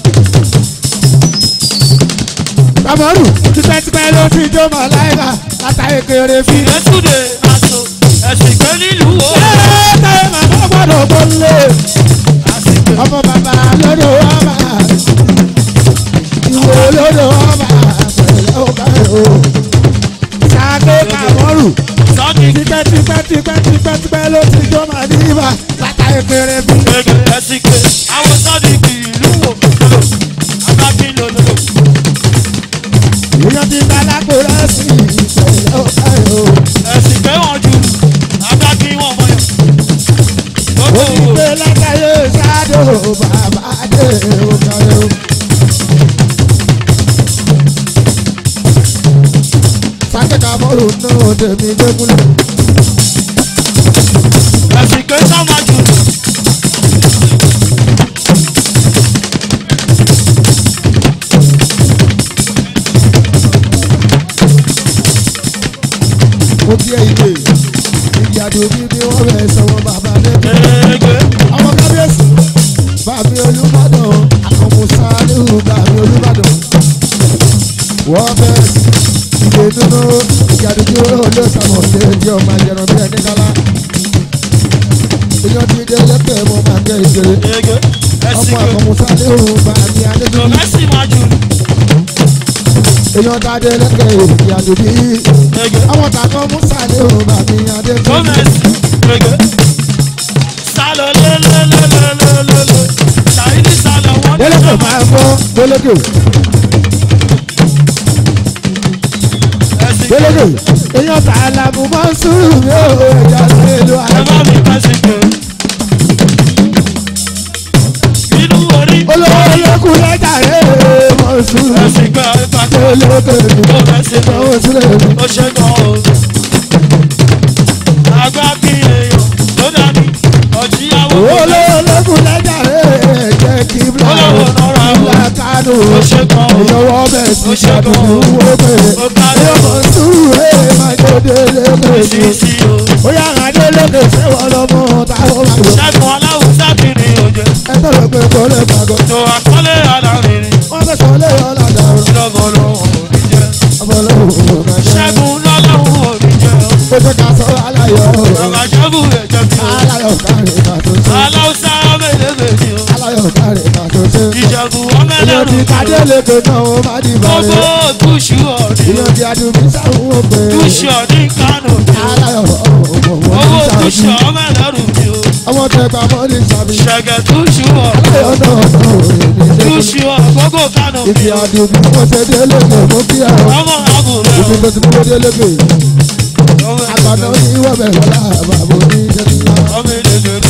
kàmọ́rù tipẹ́tipẹ́ ló ti jó mọ̀ láìka látàrí kéré fi. Ìrẹsùdè aṣọ, ẹ̀sìn kẹ́ nílùú wo. ẹ́ẹ́ màmá gbọ́dọ̀ gbọ́lé Àsìkò ọmọ bàbá lọ́dọ̀ ọba ìwé lọ́dọ̀ ọba pẹ̀lẹ́ ọba o. sàké kàmọ́rù sọ́ọ̀kì tipẹ́ tipẹ́ tipẹ́ tipẹ́ tipẹ́ ló ti jó mọ̀ níbà látàrí kéré fi. gbẹ̀gẹ̀ ẹ̀sìn kẹ́. Àwọn sọ́ọ̀dìkì ìlú wo lòlò, àgbàkí lòlò. èèyàn ti ta lápò rẹ́sì pẹ̀lẹ́ ọba o. Ẹ̀sìn kẹ́ wọ́n jù, àgbàkí wọ́n mọ̀yàn. ó Gbogbo ti gbé látàrí sádò bàbá dé ọba o. sàké kàmọ́rù náà tèmi gbẹ́kúlẹ̀. ẹ̀sìn kẹ́ sáwọn jù. mo bí ẹ ilé ìdí àdóbi bí wọ́n bẹ̀ sọ̀wọ́ bàbá lẹ́kọ̀ọ́. Ẹ̀ẹ́gẹ́. ọmọ kábíyèsí bàbí olùbàdàn àkànmùsá níhù bàbí olùbàdàn. wọ́n bẹ̀ ìdè dúró ìdí àdóbi olóòsàmọ̀ léèdì ọmọ àjẹrán bí ẹni kálá. èèyàn ti dé lẹ́pẹ̀ mọ́ máa gẹ ìṣeré. Ẹ̀ẹ́gẹ́. Ẹ̀sìn ọmọ kẹ́. àkànmùsá níhù bàbí adédúró. Lọ́mẹ́sì máa jù. èèyàn tá a dé lẹ́pẹ̀ ìdí àdóbi. Ẹ̀ẹ́gẹ́. àwọn tàkàn mùsà níhù bàbí adédúró. Lọ́mẹ́sì. Ẹ̀ẹ́gẹ́. Sálọ lélẹ́lẹ́lẹ́lẹ́lẹ́. Ṣàyíní sálọ wọ́n ní délẹ́kẹ̀ sọ́mà. máa ń gbọ́ délẹ́kẹ̀. Ẹ̀sìn kẹ́. gbẹlẹgẹ èèyàn tà á la mo máa ń sùúrù mi ò ẹja sílùú Ẹ àná. bá mi kẹ́sìn kẹ́. Inú orí. olówó olókùn lẹ́jà rẹ̀ mọ̀ sùúrù Ẹ̀sìn kẹ́. Ẹ̀pàkẹ́. gbẹlẹgẹ mi Lọ́mẹ́sì kẹ́. náwó sílẹ̀ mi. ó ṣe gan o. àgbà kí èèyàn ló dání ọ̀jíyàwó olówó olókùn lẹ́jà rẹ̀ jẹ́ kí bla Olówó nọ́ra o. bla kánò ó ṣe gan o. ìyọwọ́ bẹ̀ sí Ó ṣe gan o. àdúgbò wó pé ó kárí èèyàn o. mọ̀ sùúrù ẹ̀ máa jó délẹ́gẹ mi. èsìsì o. ó yàrá délẹ́gẹ sẹ́wọ̀n lọ́mọ táwọn máa yọ. ṣẹ́gun aláwùsá kiri òjò ẹ tọ́lọ̀ pé kò lè gbàgbọ́ tó àkọlé alárinrin wọ́n fẹ́ sọ lé ọ̀làdà ọ̀rọ̀ lọ́gọ́ lọ́wọ́ òní jẹ́. ọmọ lọ́wọ́ ọ̀gá jẹ́. ṣẹ́gun lọ́lọ́wọ́ òní jẹ́ o. ó jẹ́ ká sọ aláyọ̀ bàbá ṣẹ́gun rẹ̀ jẹ́ bí o. aláyọ̀ káre ká tó ṣe aláwùsá mélèmélì o. aláyọ̀ káre ká tó ṣe. ìṣẹ́gun èèyàn ọmọlẹ́rù ti kádé léke náà ó má di gbogbo bàrẹ̀. túṣu ọ̀dí èèyàn ti adùnmí sáwọn òpè. túṣu ọ̀dí kánò bí o. aláyọ̀ ọmọ owó wọn túṣu ti sàbí. ọmọlẹ́rù bí o. ọmọ tẹ pa mọ́ ní sàbí. ṣẹ̀gẹ̀ túṣu ọ̀dí aláyọ̀ náà náà ò ní dé. túṣu ọ̀gbọ́gbọ́ kánò bí ìdí o. adùnmí wọ́n ṣe dé léke mú kí ẹ̀ ọ́. ọmọ àbúrò ibi tó ti mú dé léke. ọmọ àgbàdo ní wọ́n bẹ̀ wọ́n láàbà bò ní jẹ́ ńlá. ọmọ ìdèdèrè.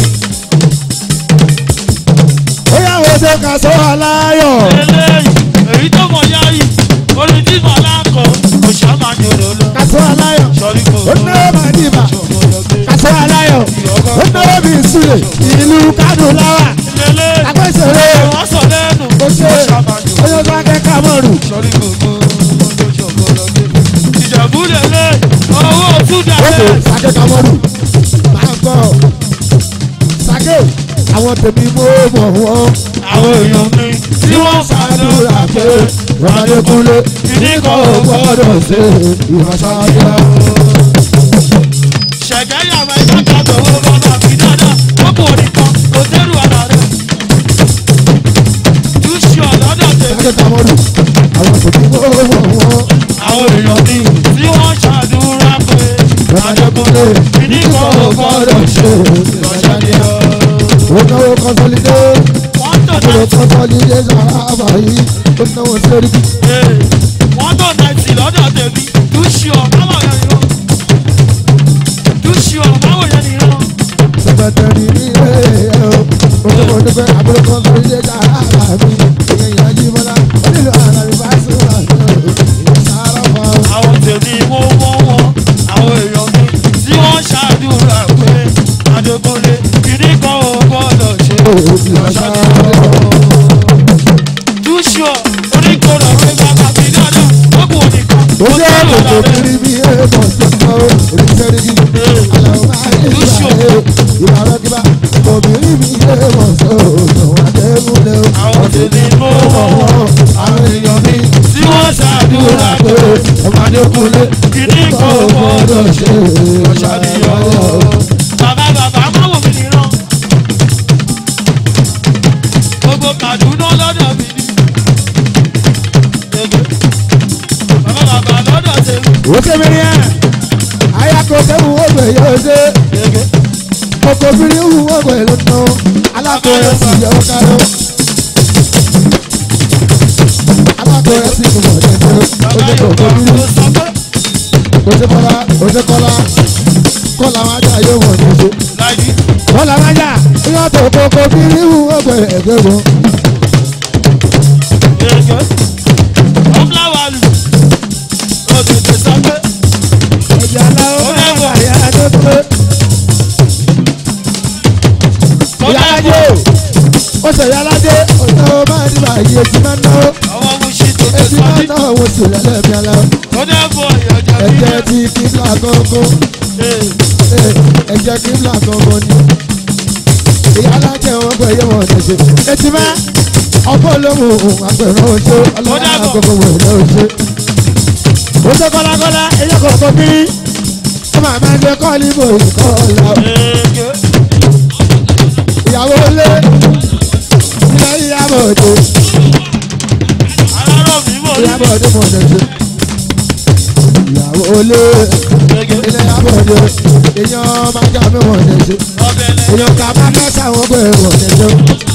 ó yà wọ́n ṣe ká sọ aláyọ̀. eléyìí èyí tó mọ̀ yá yìí orin tí mọ̀ láǹkọ̀ kò ṣàmà jòrò lọ. ká sọ aláyọ̀. sọrí kò ó ná má dìbà. ká sọ aláyọ̀. ó ná bí ìsúlẹ̀ ìlú kánò láwà. lélẹ̀ àgbẹ̀sẹ̀rẹ̀ wọ́n sọ lẹ́nu ó ṣe kò ṣàmà jòrò oyún bá kẹ́ kámọ́rù. sọrí kò gbó ìjẹ̀bú lélẹ̀ owó túdà ó kò lẹ̀ sàkẹ́ kámọ́rù. máa ń gbọ́ sàkẹ́ àwọn tèmi mú mọ̀ wọ́n. àwọn èèyàn mi tí wọ́n ṣàdúrà pé Adékúnlé ìdíkọ̀ kò gbọ́dọ̀ ṣe ìwàsáyà. ṣẹ̀gẹ́ yàrá ẹ̀ka kàtó owó bọ́lá fi dáadáa ó kò rí kan kò dẹ́rù àná rẹ̀ túṣu ọ̀lọ́dọ̀ tèmi sàkẹ́ kámọ́rù. àwọn tèmi mú mọ̀ wọ́n. àwọn èèyàn mi tí wọ́n ṣàdúrà pé Adékúnlé ìdíkọ̀ ò gbọ́dọ̀ ṣe ìwàsáyà. consolidation àbáyé ó náwó sórí kí. wọ́n tó náìtì lọ́dọ̀ tèmi dúṣìọ̀ báwo yẹn nìran dúṣìọ̀ báwo yẹn nìran sẹpẹtẹrì ní ilé ẹ o olùkọ́ dúpẹ́ àbúrò consolidation àbáyé ìyẹn ìyá jí bọ́lá onílù àlàyé bá sùn àti ìsára fún ọ. àwọn tèmi mo mọ wọn àwọn èèyàn mi tí wọ́n ṣàdúrà pé adékọ́lé kìíní kan ò gbọ́dọ̀ ṣe dúṣìọ̀ oníkóró rẹ bàbá mi dáadáa lókùn oníkan ó jẹ́ kòkò kiri bí èèmọ̀ tó kọ́ oníṣẹ́rí kí àlọ́ máa ń ṣe ìbára kíbá obìnrin bí èèmọ̀ tó òṣùwọ̀n àdéhùnlé o. àwọn tèmi mo mọ wọn àwọn èèyàn mi tí wọ́n ṣàdúrà pé adékọ́lé kìíní kan ò gbọ́dọ̀ ṣe ọ̀ṣàdìyàn. bàbá bàbá má wò mí nìran gbogbo Kaduna lọ́dọ̀ mi ni Ege. bàbá bàbá lọ́dọ̀ tèmi ó ṣe mí rí ẹ̀ ayako tẹ́wù ọgbẹ̀ yóò ṣe Ege. kòkò kiri wù ọgbẹ̀ ló ná alákòóyè sì yọ káró alákòóyè sì kò mọ̀ jẹjẹrẹ ó bàbá ṣe Yorùbá kòkò kiri ló sọ pé ó ṣe kọ́lá ó ṣe kọ́lá kọ́lá wọn ajá yóò mọ̀ ní ṣe. láìdí kọ́lá wọn ajá ìyá tó kòkò kiri wù ọgbẹ̀ ẹgbẹ́ wọn. Ege. ọ̀fúláwàlù ó tètè sọ pé ẹ̀jẹ̀ aláwọ̀ máa ń yá tó pé. kó ìyá alájẹ dẹ́kun ó ṣe ìyá alájẹ ọ̀nà máa ní báyìí etí máa ń náwó àwọn muṣi tètè etí sọ máa ń ní náwó wọ́n sì lẹ́lẹ́mí aláwọ̀ kó dẹ́kun ìyọ̀jọ̀ ẹ̀jẹ̀ nílẹ̀. ti kíbla gángan ẹ̀jẹ̀ kíbla gángan ni ìyá alájẹ wọn gbé yé wọn ṣẹṣẹ etí máa ọkọ olóhùn àgbẹ̀rún oṣù ọlọ́run àgbẹ̀kọ̀ wẹ̀rẹ̀ oṣù oṣù kọ́lákọ́lá ẹ̀yẹ kọ̀ọ̀kan kiri ó máa máa ń jẹ kọ́ọ̀lì bò ìkọ́ọ̀lá Ege. ìyàwó lé ilé ìyàbọ̀ òde alárò mi mọ̀ ní ìyàbọ̀ òde mọ̀ ṣẹṣẹ ìyàwó lé Ege. ilé ìyàbọ̀ òde èèyàn máa jà mí wọ̀ ṣẹṣẹ ọbẹ̀ lẹ́yìn. èèyàn kà má kẹ́sà wọn gbé wọ̀ ṣẹṣẹ.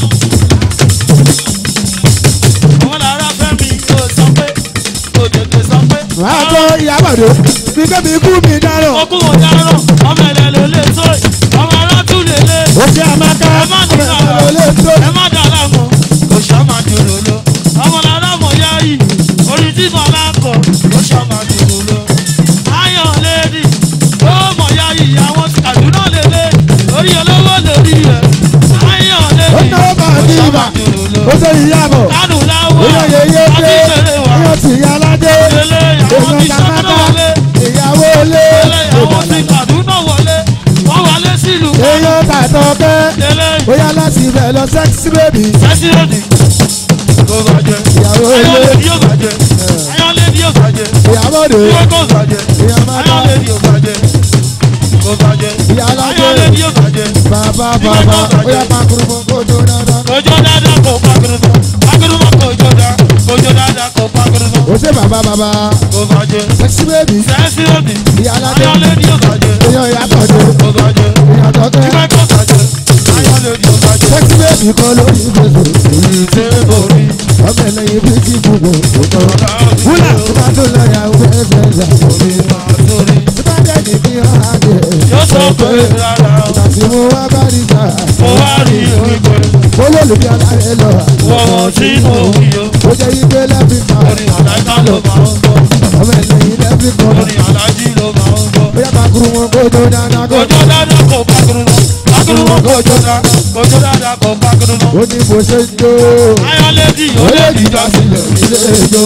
àwọn làárá fẹ́mi yóò sọ pé kò tètè sọ pé. wàá gbọ́ ìyàbọ̀ òde bí kébì ikú mi dárò ọkú wọn dáná ọmọ ẹ̀lẹ́ ló lè tó yìí ọmọ aráàtú lè lé. ó ṣe àmàkà ẹ má ní ọmọ sọ̀rọ̀ ìlú lè tó ẹ má dára mọ́ kò ṣàmà dúró lọ. ọmọ làárá mọ̀ yá yìí orí tí mo máa kọ̀ kò ṣàmà dúró lọ. ayọ̀ lẹ́ẹ̀dì ó mọ̀ yá yìí àwọn Kaduna lè lé orí olówó lórí rẹ̀. ayọ̀ ó lẹ́ẹ̀dì náwó bá kò ní ṣàmà ibà dúró lọ. ó ṣe ìyàbọ̀ kánù láwọ̀ èèyàn yeye àti dé ìṣẹ̀lẹ̀ wà. èèyàn sì yá aládé Lele àwọn ti èèyàn sọ́kúnà kàmáta wọlé. ìyàwó lé Lele àwọn ti Kaduna wọlé. Wọ́n wọlé sílùú. èèyàn tàtọ̀ kẹ́ Lele bóyá láti ibẹ̀ lọ sẹ́ksì bèbí sẹ́sílẹ̀dì. Kò bàjẹ́. ìyàwó lé Ayọ̀lẹ́dì yóò bàjẹ́. Ayọ̀lẹ́dì yóò bàjẹ́. ìyàwó dé Yóò kò bàjẹ́. ìyá máta Ayọ̀lẹ́dì yóò bàjẹ́. Kò bàjẹ́. ìyá aládé Ayọ̀lẹ́dì yóò bàjẹ́. bàbá bàbá bóyá pàkúrú mọ́ kó tó dáadáa. Kòjó dáadáa kò pàkúrúmọ̀. Pàkúrúmọ̀ kòjó dá. Kòjó dáadáa kò pàkúrúmọ̀. ó ṣe bàbá bàbá Kò bàjẹ́. sẹ́ksì bèbí Sẹ́sílẹ̀dì. ìyá aládé Ayọ̀lẹ́dì yóò bàjẹ́. èèyàn ìyàtọ̀ dé Kò bàjẹ́. ìyàtọ̀ kẹ́ Ìgbẹ́ kò bàjẹ́. Ayọ̀lẹ́dì yóò bàjẹ́. sẹ́ksì bèbí kọ́ lórí ìgbésẹ̀ Ṣé borí? ọmọ ẹlẹ́yin bí kí gbogbo òtọ́ wúlà tó bá tó lọ yà wọ ẹsẹ̀ ẹsẹ̀ tó bá dẹ̀ ní kí hàn á dé Yóò sọ pé rárá o, tàbí mo wá bá rí jà mo wá rí wípé olólùbí alárẹ̀ lọ wọ́n tí mo wí o. ó jẹ́ igbe lẹ́bí kan Orin àdájá ló máa ń gbọ́, ọmọ ẹlẹ́yin lẹ́bí kan orin àdájí ló máa ń gbọ́. bóyá pàkúrú wọn kó tó dáná kó Kòjó dáadáa kò pákúrú mọ́, pákúrú mọ́ kòjó dá, kòjó dáadáa kò pákúrú mọ́. ó ní bó ṣe ń jó Ayọ̀lẹ́dì ó lè dìjà sílẹ̀. ilé ijó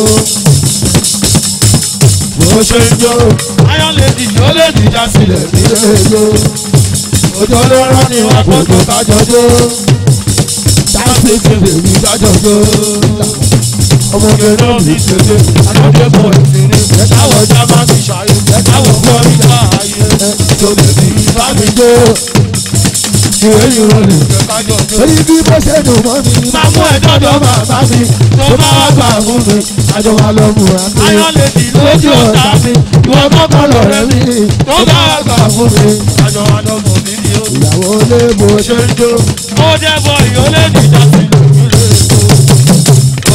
Bó ṣe ń jó, Ayọ̀lẹ́dì ó lè dìjà sílẹ̀. ilé ijó Òjò ló rán ní wá kó tó kájọ jó. táǹtì kébè mi kájọ jó Ọmọge náà ní ṣèṣe, àjọṣe bọ̀ ìṣeré. Ẹ̀káwọ̀ ọjà máa fi ṣàyè, ẹ̀káwọ̀ gbọ́ nígbà ayé. Tó lè fi bá mi jó. ìwé ìrọ̀lẹ́ Kájọ jó. orí bí bó ṣe dùn mọ́ mi Máa mú ẹjọ́ dọ́ bàbá mi. Tó bá wá gbà fún mi. àjọ wa lọ mú wa sí Ayọ̀lẹ́dì lójú ọ̀tá mi. Ìwọ kọ́kọ́ lọ rẹ̀ mí. Tó bá wá gbà fún mi. Àjọ wa lọ mọ̀ mí ni ó. ìyàwó lé bó ṣe Ṣé ń jó? Ó jẹ́ bọ ìyólẹ́dì já sí lòmí lè tó.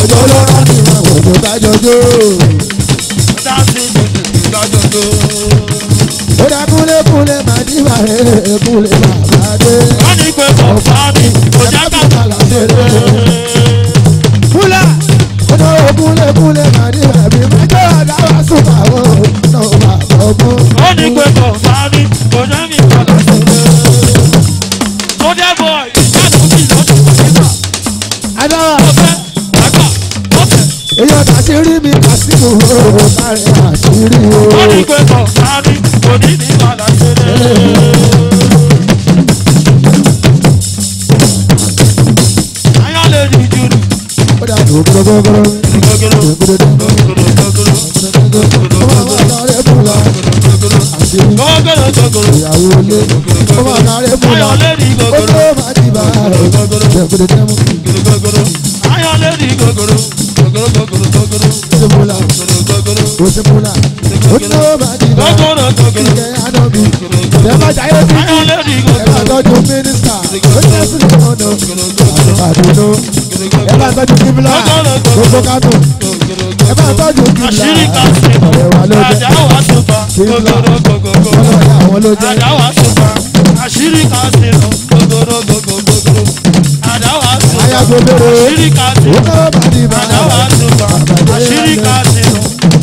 àjọ lọ́rọ́ ni wọn kò tó dájọ́ jó. dáńsì lọ́jọ́jọ́. ó dá kúlékúlé máa ní bàrẹ̀ kúlé bàbá dé. wọ́n ní pé kò fà mí kò já kàkà lásìrè. kúlẹ̀ ó dá kúlékúlé máa ní bàbí májọ́ àdáwà súnmọ́ àwọn náà bàbá ọgbọ́n. wọ́n ní pé kò fà mí kò já mi kà lásìrè. tó dẹ́ bọ̀ ìjánu bí lọ́dún kò ní bà. adáwà ó fẹ́ àgbà ó fẹ́. èyí ọ̀tá sí rí mi kásìkò ó kárí àṣírí o. wọ́n ní pé kò fà mí kò ní ní bà lásìrè. ayọ̀ lè di jùlọ. ó dá gbogbogbò Gogoro, gbogbogbò gogoro, gogoro, ó máa bá lọ́rẹ́ fún lọ àṣírí gogoro, gogoro. ìyàwó ilé ó máa lọ́rẹ́ fún lọ Ayọ̀ lè di ó gogoro. ló máa di bá gbogbogbò tẹ́mú Ayọ̀ lè di gogoro. Gogoro, gogoro, gogoro. ṣe mú la Gogoro, ó ṣe mú la ó ló máa di bá gogoro, gogoro. ìkẹ́ ànábì ẹ bá jáyé bí Ayọ̀ lè di ẹ bá gogoro. tọ́jú mínísítà ó ṣe sí ọ̀nà àdúgbò ẹ bá tọ́jú kíbla gbogbo kánò ẹ bá tọ́jú kíbla Àṣírí kan sí. ọ̀rẹ́ wa ló jẹ́ Àjà wà sùpà. Gogoro, gogoro. ọlọ́ọ̀dẹ àwọn ló jẹ́ Àjà wà sùpà. Àṣírí kan sí. Gogoro, gogoro. Àjà wà sùpà. ayago lérò Àṣírí kan sí. ó ló máa di bá Àdáwà sùpà, àṣírí kásínú.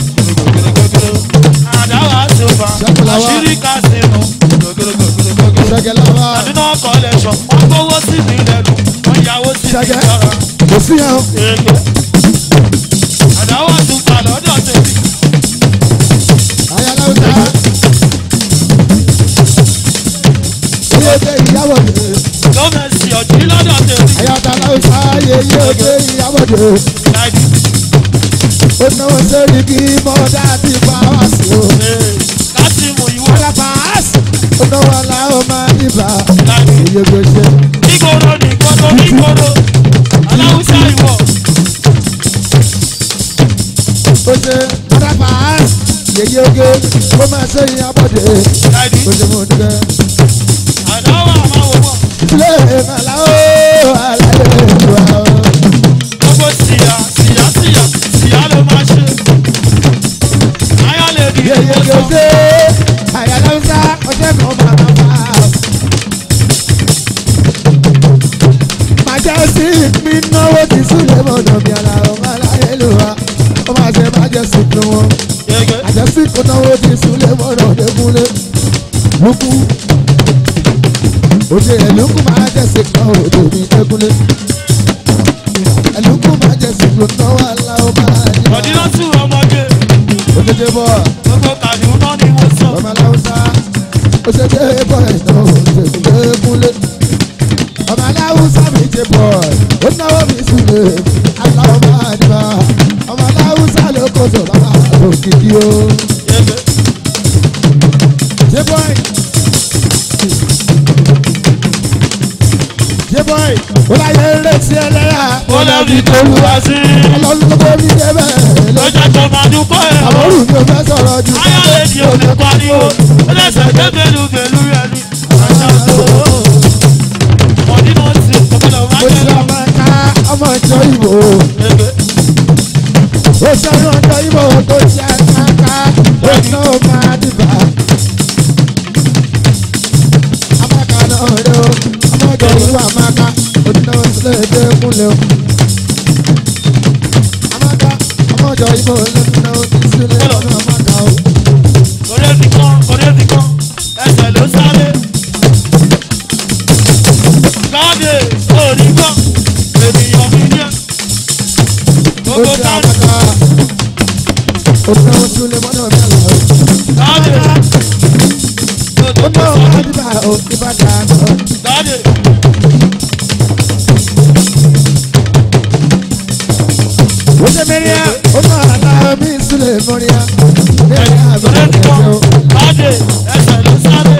Àdáwà sùpà, àṣírí kásínú. ṣẹgẹláwa Àdínà collection, wọ́n gbówó sí mi lẹ́nu, wọ́n yàwó sí mi Ṣẹ́gẹ́. lára. kò sí yẹn o. Èké. Àdáwà sùpà lọ́dọ̀ tèmi. ayáláwùsá iye tẹ ìyàwó de Gọ́mẹ̀sì ọ̀dí lọ́dọ̀ tèmi. ayáláwùsá iye tẹ ìyàwó de Láìdí. ó náwó sórí kí mọ́dá ti pa wá sí o. Láti mú ìwọ. alábàás ó náwó aláwọ̀ máa ń ibà Láìdí. iye gbèsè Nígboro nígboro nígboro. Aláwùsá ìwọ. ó ṣe alábàás yeye oge ó máa ṣe ìyàbọ̀dé Láìdí. ó ṣe mú nígbà Àdáwà máa wò wọ́n. ilé ìmàláwó aláyé ìwà o. gbogbo síyá síyá síyá síyá ló máa ṣe. ayọ̀ lè di yeye owó san. oge ayáláwùsá ọjọ́ kan máa máa bá a. majestic mi náwó ti súlẹ̀ mọ̀nà mi àlà ọmọ aláyé ló wa ó máa ṣe majestic ló wọn gẹ́gẹ́ majestic kò náwó ti súlẹ̀ mọ̀nà ọ̀dẹ́kúnlé lukú òde ẹ̀lùkù majestic náà òde mi dẹ́kúnlé ẹ̀lùkù majestic ló náwó aláwọ̀ máa ní wa ọ̀dínà tún ọmọge òdèdè bọ̀ gbogbo kàdúnà ni wọ́n sọ. ọmọ aláwùsá ó ṣe dé bọ̀ ẹ̀ náà òde mi dẹ́kúnlé ọmọ aláwùsá mi jẹ bọ̀ ó náwó mi súlẹ̀ aláwọ̀ máa ní wa ọmọ aláwùsá ló kó sọ bàbá òkìkí o. gẹ́gẹ́ J-boy. J-boy. Ó láyé ń retí ẹlẹ́yà. ó lẹ́bi tó lu wá sí. Ọlọ́run ló gbé mi débẹ̀. lọ́jà tó máa dúpọ̀ ẹ̀ ọ́. Àbọ̀rù mi ò fẹ́ sọ̀rọ̀ jù. ayọ̀ lè di òde pariwo. ó lẹ́sẹ̀ dé bẹ́lú bẹ́lú rẹ̀ ni. àṣà tó. ọ̀dínà tí òkúta máa Mo jẹ́ ti lọ. ọmọ ká ọmọ ìjọ ìbò. gẹ́gẹ́ Ó sẹ́yìn ọjọ́ ìbò tó ti àkáká. Ó ná ó máa dìbà. Amáka náà rẹ̀ o. Ọmọ ìjọ ìwà amáka. Ó ní náà sílẹ̀ èdè kúnlẹ̀ o. Amáka ọmọ ìjọ ìbò ló ní náà ó ti sílẹ̀ ọmọ amáka o. kọ́lé ti kán kọ́lé ti kán ẹsẹ̀ ló sáré. káàdì òní kán ènìyàn mi ní ẹ̀. ó gbogbo ṣe káàdì àmàkà òtún àwọn tún lè mọ́nà mi àlọ́ káàdì ó gbogbo náà sáré wọ́n dìbà ó dìbà dáná káàdì ó ṣe mẹ́ríà ó náà àlá mi sílẹ̀ mọ́ríà mẹ́ríà kọ́lé àbẹ̀rẹ̀ ti kán ẹ̀jẹ̀ o káàdì ẹsẹ̀ ló sáré.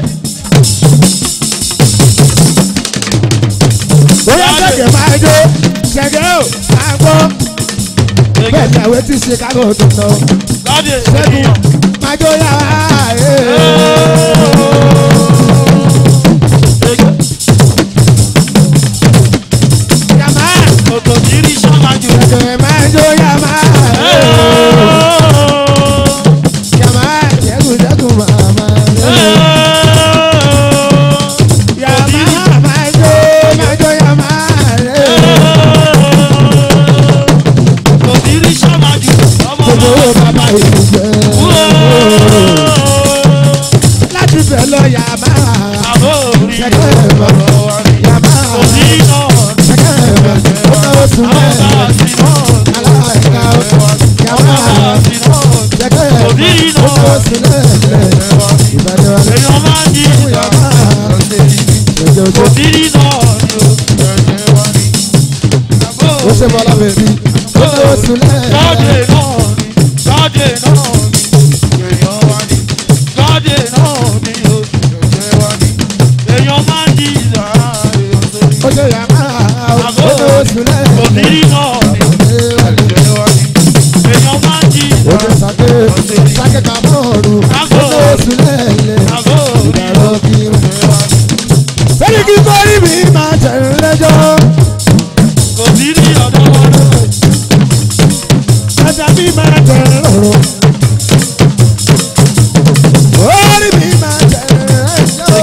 bóyá ṣẹ̀gẹ̀ máa jó ṣẹ̀gẹ̀ ó máa gbọ́ bẹ́ẹ̀ ni àwọn tí Chicago tó lọ káàdì ṣẹ́gun ènìyàn. máa jó yàrá yàmá Kòtò kiri sọ́mà jù. ṣẹ̀gẹ̀ máa jó yàmá yàmá jẹ́gùn jẹ́gùn màmá yàmá máa jó máa jó yàmá gbogbo bàbá ìlú jẹ́ láti bẹ̀ lọ yàmá ṣẹ̀kẹ́ bọ̀ yàmá ṣẹ̀kẹ́ bọ̀ ó bá oṣù mẹ́rin aláìka yàmá ṣẹ̀kẹ́ bọ̀ ó bá oṣù lẹ́ẹ̀lẹ́ ìbàdàn wa yàmá ṣẹ̀kẹ́ oṣù ó ṣe bọ́lá bèbí ó bá oṣù lẹ́ẹ̀lẹ́. Ojo yàrá ojo oṣù lẹ́yìn. Ojo sake sake kamọ́ọ̀rù ojo oṣù lẹ́yìn. Ìdàrọ̀ kí o. Sẹ́ni kí kórì mi máa tẹ̀lé lẹ́jọ́. Ẹja mi máa tẹ̀lé lọ́rọ̀. Kórì mi máa tẹ̀lé lẹ́jọ́.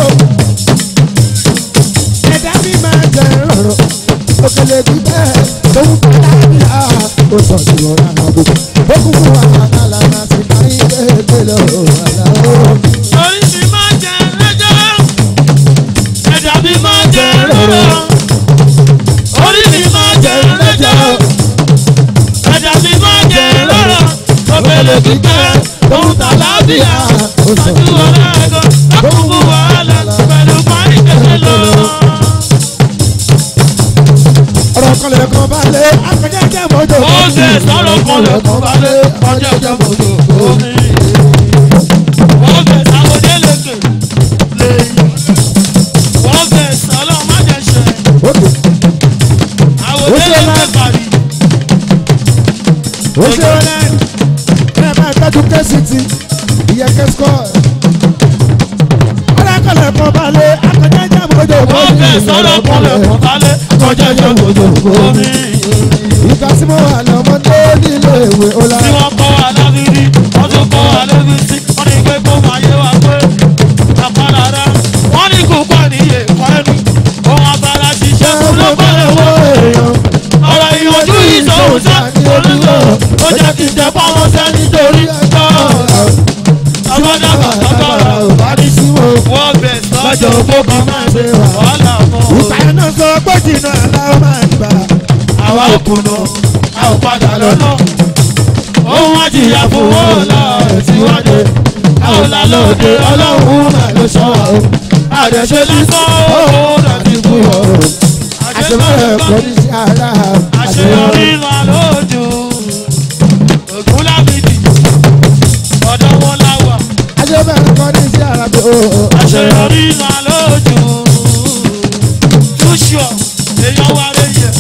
Ẹja mi máa tẹ̀lé lọ́rọ̀. Òkèlè gbígbẹ́ tó ń bá dábìá. Ó sọ sí ọ̀rọ̀ àwọn àbò. Ó kún fún wàhálà láti máa ń gbé gbélé ọ̀rọ̀ àlàó. Orí mi máa jẹ lẹ́jọ́, ẹ̀dá mi máa jẹ lọ́rọ̀. Orí mi máa jẹ lẹ́jọ́, ẹ̀dá mi máa jẹ lọ́rọ̀. Òbèlè kíkẹ́, ohun tàlàbíà, ojú ọ̀rẹ́ ẹ̀gọ́, lọ́kùnkùn wàhálà, pẹ̀lú parí kẹ̀kẹ́ lọ. ọ̀rọ̀ kan lè kan balẹ̀ akọ̀jẹ́jẹ́ mọ́jọ́. Ó ṣe sọ̀rọ̀ kan lẹ́kọ̀ọ́ balẹ̀, ọjọ́ ìjọba òjò omi. Wọ́n fẹ̀ sàwọ́dé lẹ́kẹ̀ lẹ́yìn. Wọ́n fẹ̀ sọ́lọ́ má jẹ́ ṣẹ́. Òkè Àwòdé Ó ṣe lẹ́kẹ̀ máa- parí. ó ṣe wọlé ẹ máa tọ́jú kẹ́sìtì ìyẹn kẹ́sìkọ́. ọ̀rọ̀ kan lè kan balẹ̀ akọ̀jẹ́jẹ́ mọ́jọ́. Wọ́n fẹ̀ sọ́lọ́ kan lẹ́kọ̀ọ́ balẹ̀, ọjọ́ ìjọba òjò omi. ìgbà tí mo wà lọ́mọdé nílé ìwé ọ̀la. Tí wọ́n kọ́ wa lábírí, wọ́n tún kọ́ wa lébísí, wọ́n ní pé kó máa yé wa pé àpárá rẹ̀. Wọ́n ní kó pọ̀ níye kọ́ ẹnu, ohun abala ṣiṣẹ́ kú ló gbọ́dọ̀ wọ́ èèyàn. ọ̀rọ̀ ìyànjú ìṣòwò sá olùkọ́ ó jẹ́ kí n jẹ pamọ́ sẹ́ nítorí ẹjọ́ ọgọ́dàgbà tọ́gbọ́rọ̀ ò bá ní sí wọn. wọ́n bẹ̀ sọ́jọ́ gbogbo máa ṣe wàhálà mọ́ ìpàdé náà sọ pé jìnnà aláwọ̀ máa ń gbà. àwa ò kùnà a ò padà lọ́nà ohun àjìyà fún wọn là síwájú a ò là lóde ọlọ́run mà ló sọ wa o àdẹ̀ṣe lásán ó láti kú yọ o àṣemọ́rẹ̀ kọ́ ní sí ara. àṣeyọrí là lójú ògùn lábìdì ọ̀dọ́ wọn láwà àṣemọ́rẹ̀ kọ́ ní sí ara tó. àṣeyọrí là lójú túṣọ èèyàn wà lẹ́yìn.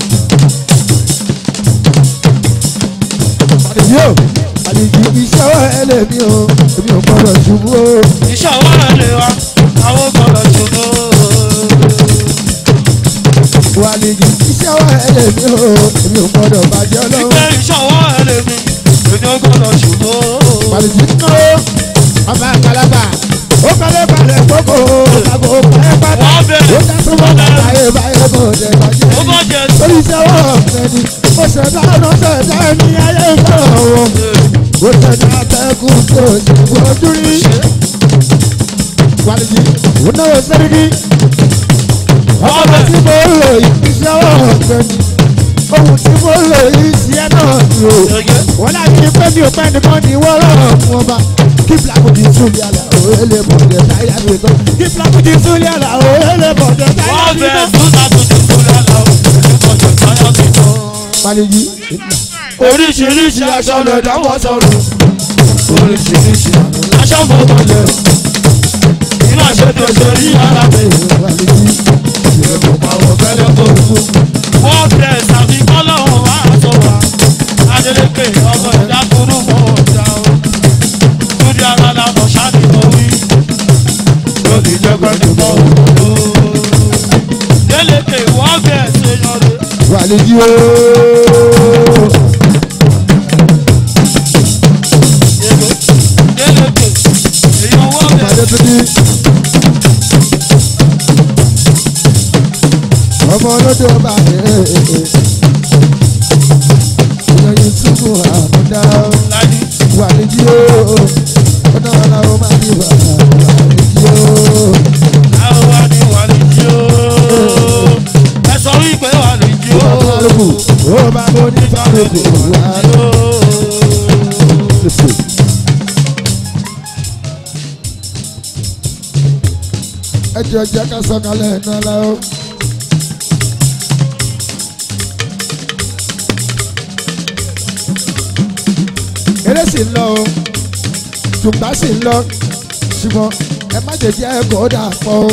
àdìsí o àdìsí iṣẹ́ wa ẹlẹ́mi o èmi ò gbọ́dọ̀ ṣubú o. iṣẹ́ ọwọ́ rẹ̀ lè wa àwọn gbọ́dọ̀ ṣòro. wà àdìsí iṣẹ́ wa ẹlẹ́mi o èmi ò gbọ́dọ̀ bàjẹ́ ọlọ́run. Ìgbẹ́ iṣẹ́ ọwọ́ rẹ̀ lè mi, èmi ò gbọ́dọ̀ ṣòro. àdìsí náà ọba àgbàlagbà ó kọ́lé balẹ̀ kókó àgbo pẹ́ pátá Wọ́n ó bẹ̀rẹ̀ dá súnmọ́ báyé báyé kò jẹ bàjẹ́. ó bọ́ jẹ orí iṣẹ́ wọ̀ ọ̀gbẹ́ni ó ṣẹ̀dá ọ̀nà ṣẹ̀dá ẹni ayé ìfọ̀rọ̀ wọn. ó ṣẹ̀dá atẹ́kùn tó ṣe gbọ́dú rí. wàlìjì ó náwó sẹ́ríkì. ọmọ tí mo ń lò yìí iṣẹ́ wọ̀ ọ̀gbẹ́ni. ohun tí mo ń lò yìí tiẹ̀ náà ni o. Ẹ̀gẹ́. wọ́n láti ní pé mi ò pẹ́ nìkan ní wọ́n rọ̀ fún ọba. kí fúlàkùn ti súnlẹ̀ àlà òwe lè bọ̀dẹ̀ táyà mi tán. kí fúlàkùn ti súnlẹ̀ àlà òwe lè bọ̀dẹ̀ táyà Wọ́n mi bẹ̀rẹ̀ tán. tún sàtúntò kúrẹ́ lọ, èmi kò jẹ táyà mi tán. wàlìjì Oríṣiríṣi aṣọ lè dáwọ́ sọ̀rọ̀. Oríṣiríṣi aṣọ fọwọ́ lẹ̀. Iná ṣe tó ṣe rí ara mi. wàlìjì. Ìrẹ̀kọ̀ pàwọ̀ fẹ́lẹ́ kó kú. Wọ́n bẹ̀ sàbí kọ́lọ́hún wá sọ wá. Adélékè ọmọ ìdá kúrú mọ́ ọ̀dà o. Túndé ara lànà ṣáàdì mọ́ wí. Lónìí jẹ́ pẹ́ẹ́lú mọ́ òkú. Délékè wọ́n bẹ̀ ṣe yan re. wàlíjì ooo lódò bá ẹ̀ ìyọ̀yìn túbú àmúdá lájú. wà ní jí ó ọ̀nà ọ̀làwọ̀ máa ní wà ní jí ó. àwọn wa ni wà ní jí o. ẹ sọ wípé wà ní jí o. Fálùkù ó bá mo ní fálùkù wá lọ. Ẹ jẹ́ ọjà ká sọ̀kalẹ̀ iná láwọ́. Eré sì ń lọ o, tùgbà sì ń lọ, ṣùgbọ́n ẹ má jẹ́ jẹ́ kó dà pọ̀ o.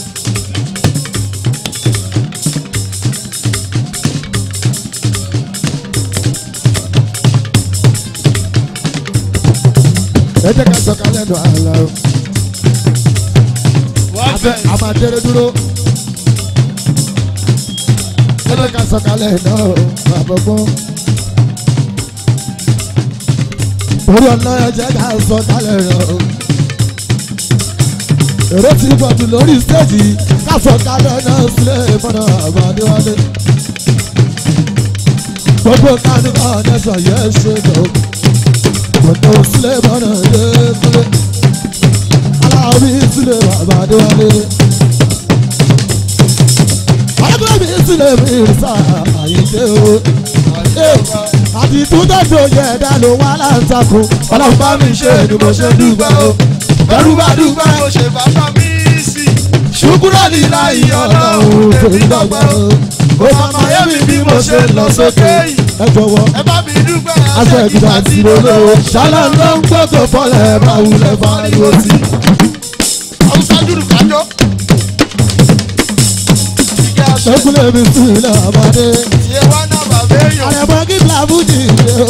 ẹ jẹ́ ká sọ̀kalẹ̀ nù àlọ́ o. wọ́n Abẹ́ fẹ́. a máa déré dúró. Ẹ jẹ́ ká sọ̀kalẹ̀ náà o, àbọ̀gbọ́n. Orí ọ̀nà ẹ jẹ́ ká sọ̀kalẹ̀ náà o. Èrè ti pọ̀ jù lórí stéèjì ká sọ̀kalẹ̀ náà sílẹ̀ mọ́nà àbádéwálé. Gbogbo kánúkà ọ̀nẹ́sọ̀ yẹn ṣe lọ. Gbogbo sílẹ̀ mọ́nà yẹn kúlẹ̀ alábí sílẹ̀ bàbá déwálé. alábí sílẹ̀ mi sá àyíké o. àti túndàjọ yẹ ẹ̀dá ló wá láǹtakùn. ọlọ́run bá mi ṣe ni mo ṣe dúpẹ́ o. ẹrú bá dúpẹ́ mo ṣe bàbá mi sí. ṣùkúrọ̀ ní láyé ọlọ́run tèmi dọ́gba o. ó máa ma yé mi bí mo ṣe lọ sókè. ẹ jọ̀wọ́ ẹ bá mi dúpẹ́ aṣọ ìgbà tí mo lò ó. ṣálá ló ń gbọ́dọ̀ fọlẹ̀ bá wulẹ̀ fariwo sí i. Hausa dúdú kájọ. Ìgbà aṣọ ṣẹ́kúlẹ̀ mi sí ilẹ̀ àbádé. tiẹ̀ wá náà bàbá èèyàn. àrẹ̀mọ́ kí blavudi ṣe o.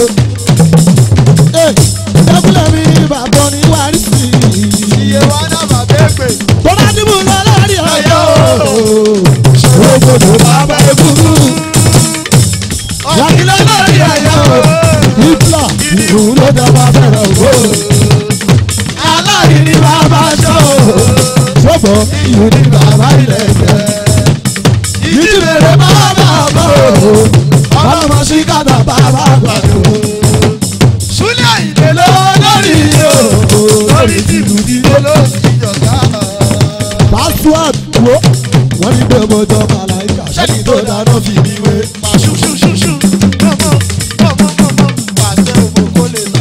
ṣẹ́kúlẹ̀ mi bàbá ní wárí sí i. Iye wá náà bàbá èpè. tó bá dìbò lọ lórí ọjọ́ ògbódò bàbá egúngú. yàgìlẹ̀ lórí ọjọ́ ìfúlà ìlú ló dábà bẹ̀rẹ̀ ògbó. aláìní bàbá ṣọ́ ṣọ́bọ̀ ìlú ní bàbá ilẹ̀ jẹ́. ìjìnlẹ̀ bàbá bọ̀ ọlọ́mọ sí kàtà bàbá gbàdúrà Súlẹ̀ àyìnlẹ̀ ló lórí o. lórí ti bùdí olóòsì ìjọba. password wo wọ́n ní pé mo jọ màláìka ṣẹ́ni tó dáná fi mi wé. Pàṣúṣúṣúṣú mọ̀mọ́ mọ̀mọ́ mọ̀mọ́ pàṣẹ òfò kó lè là.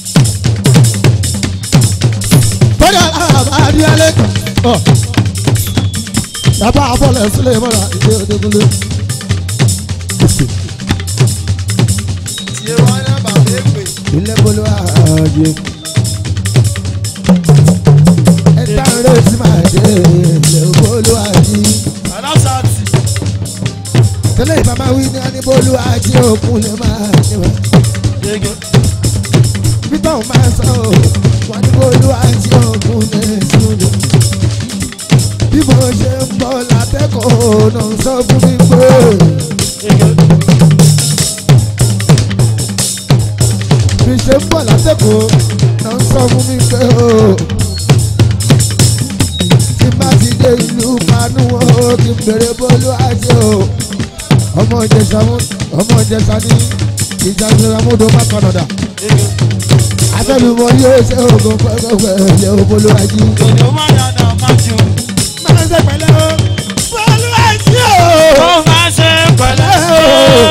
bọ́dà àbárí alẹ́ ọ̀ bàbá àbọ̀lẹ̀ sílẹ̀ mọ́ra ìdí òdekúnlé. Tiẹ̀ wá náà bàbá èpè. ilé bolo ààyè ẹ dáre tí màá dé ilé bolo ààyè Aláṣàtì. tẹ́lẹ̀ ìbámá wí ní aníbolo ààyè òkun lè máa níwá. Yege. Bíbá ò máa sọ ọ́, wọ́n ní bolo ààyè òkun lè súnlẹ̀. Bí mo ṣe ń bọ̀ látẹ́kọ̀ọ́ náà sọ fún mi pé. Yege. bí ṣe ń bọ̀ látẹ̀kọ́ náà ń sọ fún mi pé o. tí má ti dé ìlú kanú o kí n bèrè bólú àjẹ o. ọmọ ìjẹsà mú ọmọ ìjẹsà ní ìjà ìjọba mọ́tò má kànàdà. Yege. afẹ́lùmọ́ yóò ṣe oògùn pẹ́ẹ́pẹ́ẹ́ ilé bólú àjẹ. Òjò máa yànnà máa jù. máa ń ṣe pẹ̀lẹ́ o. bólú àjẹ o. Ó máa ṣe pẹ̀lẹ́ o.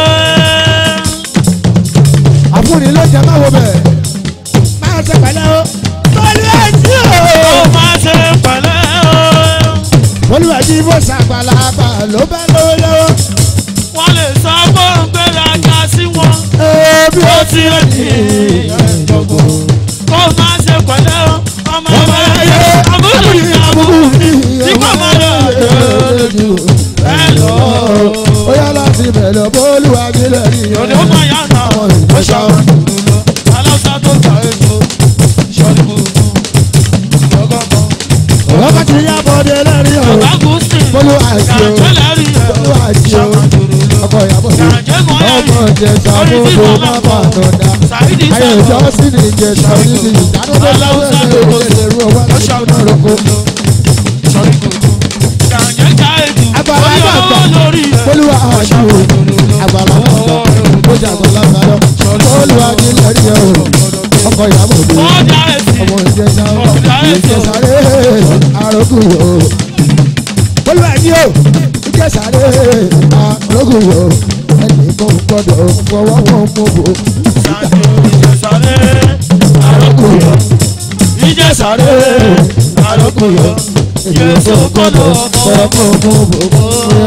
àfúnni ló jẹ máa wo bẹ̀. máa ń ṣe pẹ̀lẹ́ o. bólú àjẹ o. Ó máa ṣe pẹ̀lẹ́ o. olùwàjì bó ṣàgbàlagbà ló bá lówó lọ́wọ́. Wọ́n lè sọ pé ó ń gbéraga sí wọn. Ebi Ó ó ti ti rí ẹ̀ẹ́dọ̀gbọ̀n. Ó máa ṣe pẹ̀lẹ́ o. Ọmọ Ọmọ ẹ̀yẹ ayé àbúrò ní àbúrò mi. tí kò máa lọ lójú. Ẹ lọ. Ó yá láti bẹ̀rẹ̀ bólúwàjì lẹ́yìn. Òjò máa yànnà ó ṣàwọn dùdú lọ. Aláṣà tó gbà èso. Ìṣọ́lí gbogbo. Ìgbọ́gọ́gọ́. Ọkọ̀ ti yá bọ́dé lẹ́rìn o. Bàbá Gúúsì. Bólúwàjì o. Gàjẹ́lẹ̀ rí ẹ̀. Bólúwàjì o. Ṣàwọn dùdú lọ. Ọkọ̀ ìyàbọ̀ mi. Gàjẹ́ mọ́ ẹ̀ Ọmọ ìjẹsà mọ́tò má bà nọ̀dá. Sàídì Ayé sàkó. ìjọ sí ni ìjẹsà níbi ìdánwò lọ́wọ́ ẹ̀rọ ìlẹ̀rú ọwọ́ Ó àti ṣàwọn ìṣúná roko. dùdú lọ. Ìṣọ́lí gbogbo. Gàjẹ́ já ètò. Àgbàlagbà Ó yọ gbà. lórí ẹ̀. Bólúwàjì ṣáájú àgbàlá wọn tó jà àgbàlá lọ olùwàjì lẹ́rí ẹ̀ o ọkọ̀ ìyàwó òde ọjà ẹ̀sìn ọmọ ìjẹsà ìjẹsà rẹ̀ àrògùn o olùwàjì o ìjẹsà rẹ̀ àrògùn o ẹnì kan gbọdọ̀ fọwọ́ wọn mú bò ìjẹsàrè àròkùyọ ìjẹsàrè àròkùyọ yéésù kọ́dọ̀ fọwọ́ wọn mú bò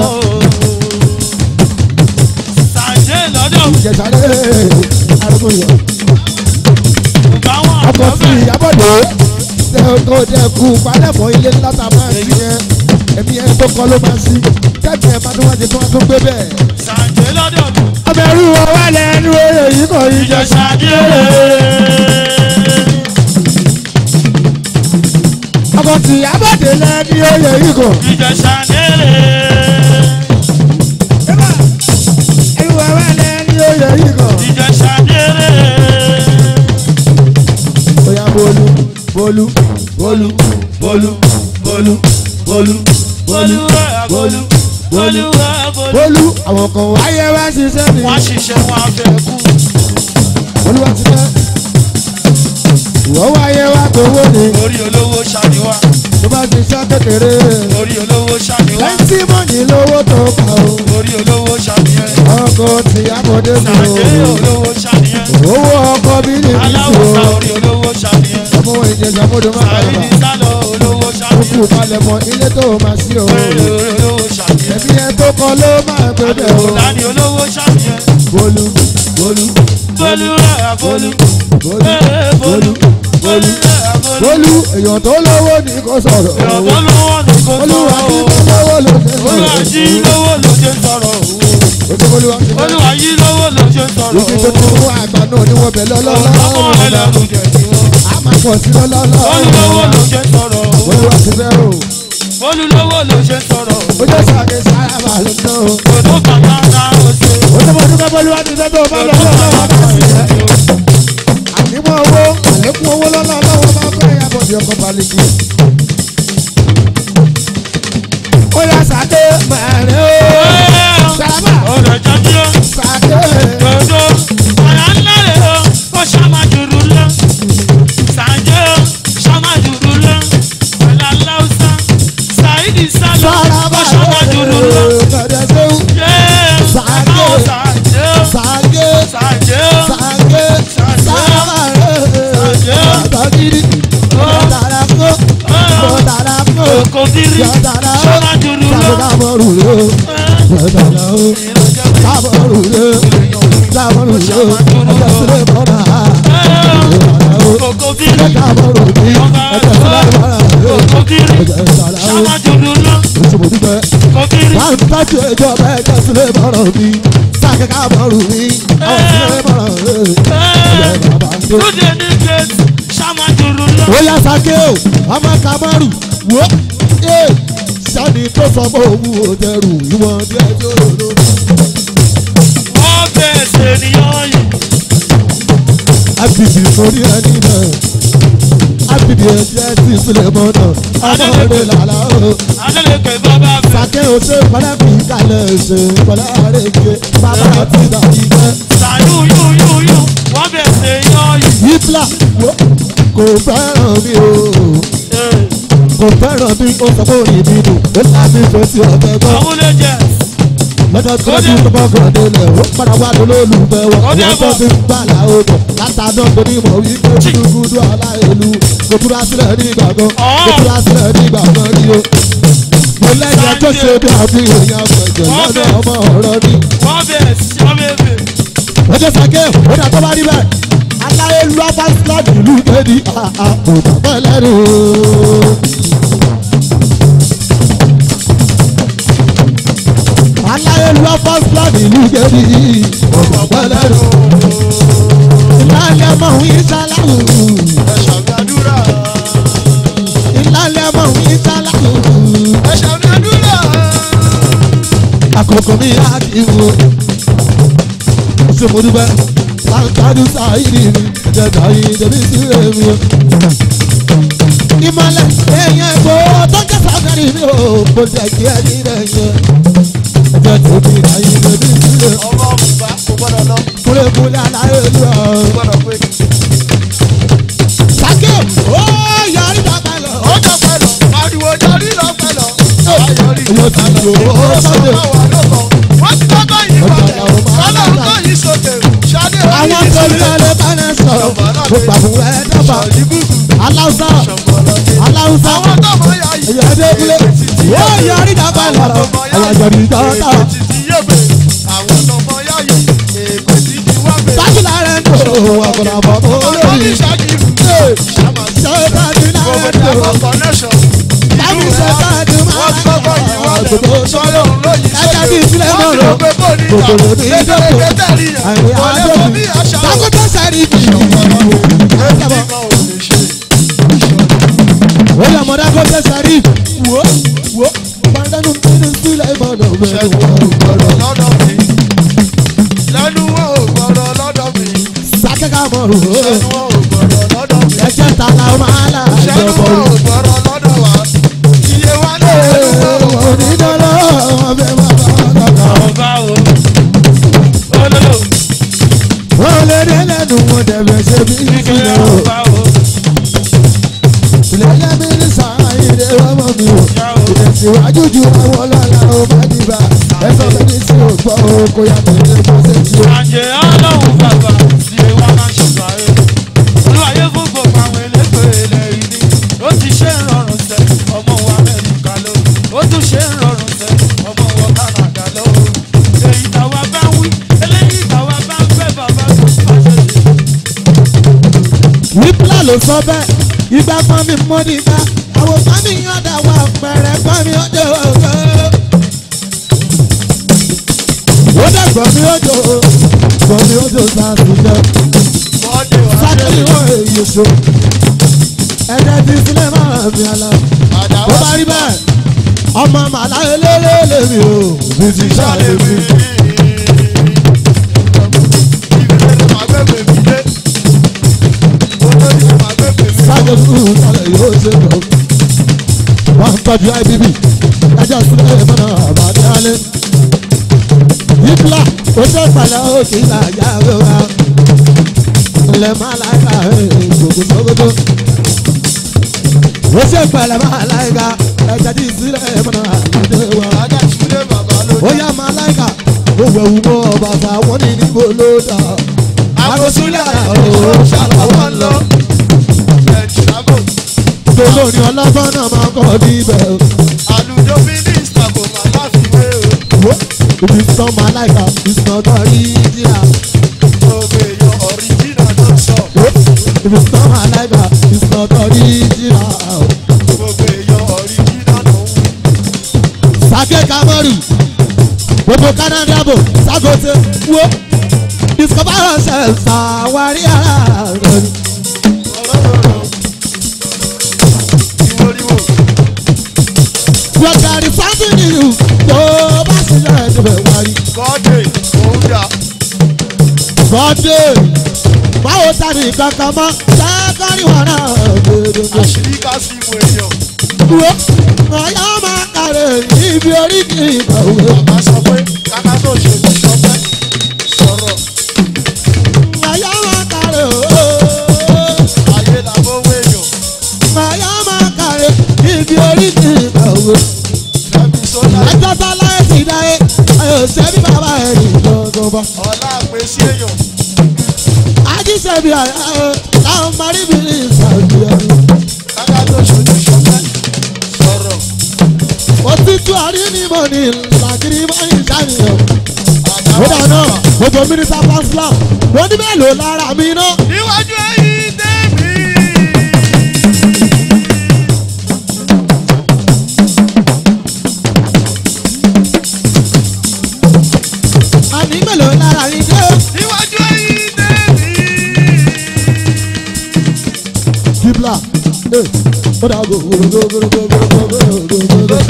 sàǹjẹ́ lọ́dọ̀ ìjẹsà rẹ̀ àrògùn o. báwọn ọkọ̀ sí àgbọ̀bẹ̀ ìyábọ̀dé tẹ́kọ̀ tẹ́kù palẹ̀mọ́ ilé ńlá tá a máa sí yẹn ẹ̀mí ẹ̀ tó kọ́ ló máa sí kẹ́kì ẹ̀ bá tó wá di tó wá tó gbé bẹ́ẹ̀. sàǹjẹ́ lọ́dọ̀ ọbẹ̀ rú wọn wá lẹ́nu oyè yìí kò yí jẹ. ìjẹsàrè ọkọ̀ sí ìyábọ̀dé lẹ́nu oyè yìí kò. ìjẹsàrè ẹ̀rú wọn wá lẹ́nu oyè yìí kò. ìjẹsàrè bóyá bólú bólú bólú bólú bólú bólú bólú olúwa bólú olúwa bólú bólú àwọn kan wáyé wá ṣiṣẹ́ mi. wọ́n ṣiṣẹ́ wọn afẹ́ kú olúwa ti fẹ́. ìwọ wáyé wá gbowó ni orí olówó ṣàníwá tó bá ti ṣe kékeré. orí olówó ṣàníwá lẹ́ńtì mọ́ni lówó tó kà ó. orí olówó ṣàníyàn ọkọ̀ tí amọ̀dé mi sàǹjẹ́ ò. olówó ṣàníyàn owó ọkọ̀ bí ní ìlú aláwòsàn o. orí olówó ṣàníyàn ọmọ ìjẹsà mọ́dọ̀ má bàa sàrídì bà. sálọ olówó kúkú ṣàníyàn palẹ̀ mọ́ ilé tó máa sí o. orí olówó ṣàníyàn ẹ̀mí ẹ̀ tó kọ́ ló máa gbé bẹ̀ o. àdùnkùnláni olówó ṣàníyàn bólú bólú bólú rẹ̀ bólú bólú ee bólú bólú rẹ̀ bólú bólú èèyàn tó lówó ní kò sọ̀rọ̀. ìrọ̀bọ́ lówó ni kò olúwa sọ̀rọ̀ kí o ló lówó ló ṣe olúwa jí lówó ló ṣe sọ̀rọ̀ o ojú olúwa ti fẹ́. olúwa yí lówó ló ṣe sọ̀rọ̀ ibi tó o ti mú àgbà náà ni wọ́n bẹ̀ ọmọ lọ́lọ́lọ́. ẹlẹ́rù jẹ̀ ní wọn a máa pọ̀ sí lọ́lọ́lọ́. olúlówó ló ṣe sọ̀rọ̀ o olúwa ti fẹ́ o. olúlówó ló ṣe sọ̀rọ̀ o ojú sàkè sára bá ló ná o. kòtò kàkà ká o ṣe ojú mo dúpẹ́ bọ́lú wa ti fẹ́ tó bá lọ lọ́wọ́ bá sí ẹ̀. ànímọ̀ owó àlékún owó lọ́lọ́lọ́wọ́ bá fẹ́ yàgò di ọkọ̀ balùwẹ̀. ó yà sàkè mẹ́rin o. sábà ọ̀rẹ́ jọjọ́ sàkè. kòtò ọ̀rẹ́ ńlá rẹ̀ o ó ṣàmájúrú lọ sàǹjẹ́ o ṣàmájúrú lọ ọ̀là láwùsá sàìdì sálọ sára ó bá ṣàmájúrú lọ kẹ̀dẹ̀ sẹ́wù. yéé Sàǹjẹ́. àwọn sàǹjẹ́ o sàkè. sàǹjẹ́ o sàkè. sábà rẹ̀. àtàkìrì. bọ̀dàrà kó. bọ̀dàrà kó. kò kiri yọ̀dàrà ó. ṣàmájúrú lọ sàbọ̀dàmọ̀rù rẹ̀ o. bọ̀dàrà ó. sábọ̀rù rẹ̀ o. sábọ̀rù rẹ̀ o. ẹ̀jẹ̀ sílẹ̀ bọ̀dà. bọ̀dàrà ó. kò kiri ẹ̀jẹ̀ sábọ̀rù rẹ̀ o. ẹ̀jẹ̀ sílẹ̀ bọ̀dà. kò kiri ẹ̀jẹ̀ sàrà ó. ṣàmájúrú lọ oṣù mo dúpẹ́. kò kiri wọ́n ń tọ́jú ìjọba ẹ̀jẹ̀ sílẹ̀ bọ̀rọ̀ mi. sákẹ́ká bọ̀rù mi. àwọn sílẹ̀ bọ̀rọ̀ rẹ̀. ẹ̀jẹ̀ bàbá ń dé. lóde ní gate ṣàmájúrú lọ. ó yá sake o ọmọ kamaru wo ee sani tó sọ pé òun ò dẹrù ìwọ̀n díẹ̀ tí ó lò lò. wọ́n bẹ̀ẹ̀sẹ̀ ènìyàn yìí. abidi sórí ẹni náà abidi ẹjẹ ti sílẹ̀ mọ́nà ọmọdé làlá o. Adélèké bàbá fẹ́. sake o ṣe pẹ̀lẹ́ fi kalẹ̀ ṣe pẹ̀lẹ́ àrèké bàbá àti dàbí jẹ́. Sàyú yú yú yú. Wọ́n bẹ̀ẹ̀sẹ̀ ènìyàn yìí. hitler wo kò fẹ́ràn mi o kò fẹ́ràn mi ó sọ pé òní mi dùn ó láti fẹ́ sí ọ̀tẹ̀ gan. Àwọn lè jẹ. lọ́jọ́ tí wọ́n ti ń tọ́kọ̀ kan délẹ̀ ó padà wá lólùfẹ́ wọn Ó dé wọ́n tó bọ̀. ti ń gbà láwọ́ bọ̀ látàná tó ní mọ̀ wípé gúdúgúdú aláìlú kò túra sílẹ̀ ní ìgbàgbọ́ Ọ̀. kò túra sílẹ̀ ní ìgbàgbọ́ rí o. mo lẹ́yìn ẹjọ́ ṣe bí àfi èèyàn àgbẹ̀jẹ̀ Wọ́n lọ́dọ̀ bẹ̀. ọmọ ọ̀rọ̀ ni. Wọ́n bẹ̀ẹ̀sẹ̀ wọ́n bẹ̀ẹ̀sẹ̀. ọjọ́ sàkẹ́ ó dà tó bá rí bẹ́ẹ̀ aláìlú abáṣíláàdì ìlú kéde àpò bàbá ẹlẹ́rìí o. aláìlú abáṣíláàdì ìlú kéde àpò bàbá ẹlẹ́rìí o. ìlànà mọ̀ ń yí sáláwù. Ẹ̀ṣọ̀ gbàdúrà. ìlànà mọ̀ ń yí sáláwù. Ẹ̀ṣọ̀ gbàdúrà. àkókò mi á kí wo. ṣé mo dúpẹ́ láǹkàdù sáyìrì mi ẹ̀jẹ̀ dáyé débi sí èmi o. ìmọ̀lẹ̀ èèyàn èkó tó ń jẹ́ sàgárì mi ò kò jẹ́ kí ẹni rẹ̀ yẹ. ẹjọ́ tóbi láyé lórí ìdílé ọmọ bùbá kò gbọ́dọ̀ lọ kúlẹ̀kúlẹ̀ aláyé lù ọ́. kò gbọ́dọ̀ pé. sàkè ó yọrí dàgbà lọ. ó jọ pẹ́ lọ ariwo jọrí lọ pẹ́ lọ. ayọ̀rí Mo ti lò ó sọ́dẹ̀. wọ́n ti kọ́kọ́ yìí wọlé ọlọ́run tó yìí sókè ṣadé orí àwọn tó ní ọlẹ́ bánà sọ̀rọ̀ mo gbà fún ẹ dábà ìbùkún aláwùsá ṣọ̀gbọ̀lọ́dé. aláwùsá àwọn tó mọ̀ yá yìí. èyí ẹdẹ kúlẹ̀ ó yọrí dàgbà lọ ẹ̀wọ̀n jọ̀rí dọ́tà èkó ti ti yé bè àwọn tó mọ̀ yá yìí. èkó ti ti wá bè. sákìlà rẹ̀ ń tó ọ̀gbọ̀nà bọ̀ tó ọmọ ní lórí ṣáàkìrù. ṣàmà sí. ṣẹ́ta ní náà Gbogbo tó àwọn connection. láti Ìlú ṣẹ́ta rẹ̀ ní wọ́n ti kọ́kọ́ yìí máa wọlé. gbogbo sọ́yọ́ òun ló yìí ẹ̀jẹ̀ bí ìsílẹ̀ Wọ́n náà ti lọ rò pé kò ní ìjà. kòkòrò ní ìdókò Lékeleke tẹ̀lé yẹn. àìrí Kò lè fún bí àṣà o. sákòtò sẹ́rí bì í. ó yẹ mọ̀dá kó tẹ sẹ́rí wò wò pàdánù nínú sílẹ̀ ìmọ̀dọ̀ mẹ́rin sákẹ́kà mọ̀rù ẹ̀jẹ̀ tààlà máa là ìjọ̀bọ̀rù. onídọ́lọ́ ọbẹ̀ máa bá wọn kọ̀ọ̀kan. Ọba o, olóò, wọ́n lé ní lẹ́nu wọn dẹ̀bẹ̀ ṣe bí kíkẹ́ ìfilẹ̀ o. ọba o, ìlẹ̀lẹ̀ mi ní sàáyé ọmọ mi o. yá o. ìtẹ̀síwájú ju àwọn ọlọ́lá o bá dìbà. ẹ̀sọ́ bẹ́ni tí o gbọ́ o kò yàtọ̀ ilé pàṣẹ tí o. Àjẹ́ ọlọ́run bàbá sí ewa máa ń ṣùgbọ́n ẹ̀. Olúwayé fún gbogbo àwọn elégbè ilẹ̀ ìní. Ó ti ṣe ń rọrùn sẹ́, ọmọ wa Amẹ́ríkà ló. Ó tún ṣe ń rọrùn sẹ́, ọmọ wa Kánádà ló. Èyí tàwa bá ń wí, eléyìí tàwa bá ń fẹ́ bàbá tó bá ṣe ṣe. wípla ló sọ bẹ́ẹ̀ ìgbà kan mi mọ́ nígbà àwọn kan mi yàn dà wà pẹ̀rẹ̀ kan mi ọjọ́ ògo. ó dàgbọ́ mi ọjọ́ gbọ́ mi ọjọ́ sáàtì jẹ́ Bọ́dé wà sákìlì wọ́n èyí so ẹ̀jẹ̀ ti sílẹ̀ máa mi àlọ́. bó bá rí bẹ́ẹ̀ ọmọ màlá eléré lèmi o bí ti ṣàlẹ̀ mi. sáàjọ fún ìtàlẹ̀ yóò ṣe lọ. wọ́n tọ́jú ibb ẹjọ́ sílẹ̀ mọ́nà àbádé alẹ́. yíkla ó ṣe pẹ̀lẹ́ ó kì í là yá rẹwà. ilẹ̀ máa láìka gbogbo sókòtò. ó ṣe pẹ̀lẹ́ máa láìka ẹjọ́ tí sílẹ̀ mọ́nà àbádé wa. ó yá máa láìka ó wẹ̀wù mọ́ ọba ta wọ́n ní níbo ló dà. àgọ́sílẹ̀ ọ̀rọ̀ ṣàlàwọ̀ lọ olórin ọlọ́gbọ́n náà máa kọ́ níbẹ̀ o. Àlùjọ mínísítà kò má láfiwé o. Wo ibi sàn máa láìka ìsàn tó rí díà. Gbogbo èèyàn ọ̀ríjìnà ló sọ. Wo ibi sàn máa láìka ìsàn tó rí díà. Gbogbo èèyàn ọ̀ríjìnà ló ń wí. Sake Kamaru gbogbo Canada bò Sagote wo discover yourself ṣàwárí ara rẹ̀. Ìwòrìwò. Wọ́n gàrí something new tó bá sílẹ̀ ẹ̀dùnbẹ̀ wárí. Bọ́dé òun dà. Bọ́dé báwo ta ni kankan mọ́ sẹ́kọ̀rì wọn náà gbèdégbè. Àṣírí ká sí ìwò èèyàn. wo ọ̀yá máa kàrẹ̀ ibi orí kì í kàwé. Bàbá sọ pé káká tó ṣe ní sọpẹ́. Sọ̀rọ̀ ọ̀yá máa kàrẹ̀ ooo. ayé làbówó èèyàn. ọ̀yá máa kàrẹ̀ ibi orí kì í kàwé. Fẹ́mi sọ́jà. ẹjọ́ tá láyé ti dáyé ayò sẹ́bí bàbá ẹ̀ ní gbọ̀ngàn bá. Ọlá àpèsí èèyàn. ajísẹ́bí àyà ẹ̀ láwọn marí mi ní ìsàlù ẹ̀. Káká tó ṣe ní sọpẹ́. Sọ̀rọ̀ òtítù àrí ni mo ní làgìrì mọ́ ìṣàníyàn. ó àdáwọ̀. dáná gbogbo mínísítà pásítọ̀ wọ́n ní mélòó lára mi náà. Níwájú ẹ̀yìn tẹ̀mí. àní mélòó lára yín dé. Níwájú ẹ̀yìn tẹ̀mí. Kibla. Eh, ó dà gò gò gò gò gò gò gò gò gò gò gò.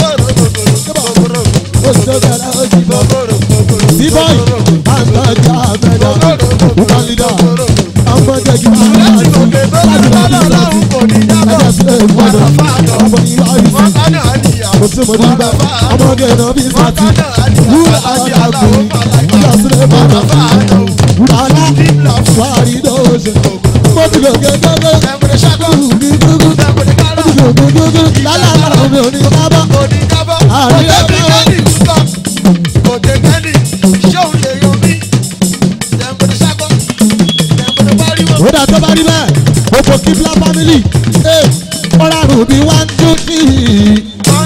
Ó ṣe bẹ̀rẹ̀ ó sì bọ̀. Bíbọ̀ì, àǹtọ̀jà mẹ́ta, woman leader, ọmọ jẹ́ kí wọ́n máa ń sọ. Láti lọ sí ìrọ̀tì, ẹ̀jẹ̀ sílẹ̀ ìgbọ́dọ̀, ọmọ ní ìwà ìsìn. Mo ṣe mo dùgbà ọmọge náà bí sàtì wúrà àwọn àgbè wúrà sílẹ̀ bàbá wúrà alá wàrí lóṣè mo ti lò gégége ní gbogbo mo ti lò gégége lálàlá mi ò ní kábọ̀ àrí ẹgbẹ́ ó dà tó bá rí bẹ́ẹ̀ gbogbo kíbla family ẹ̀ ọ̀rá rùbí one two three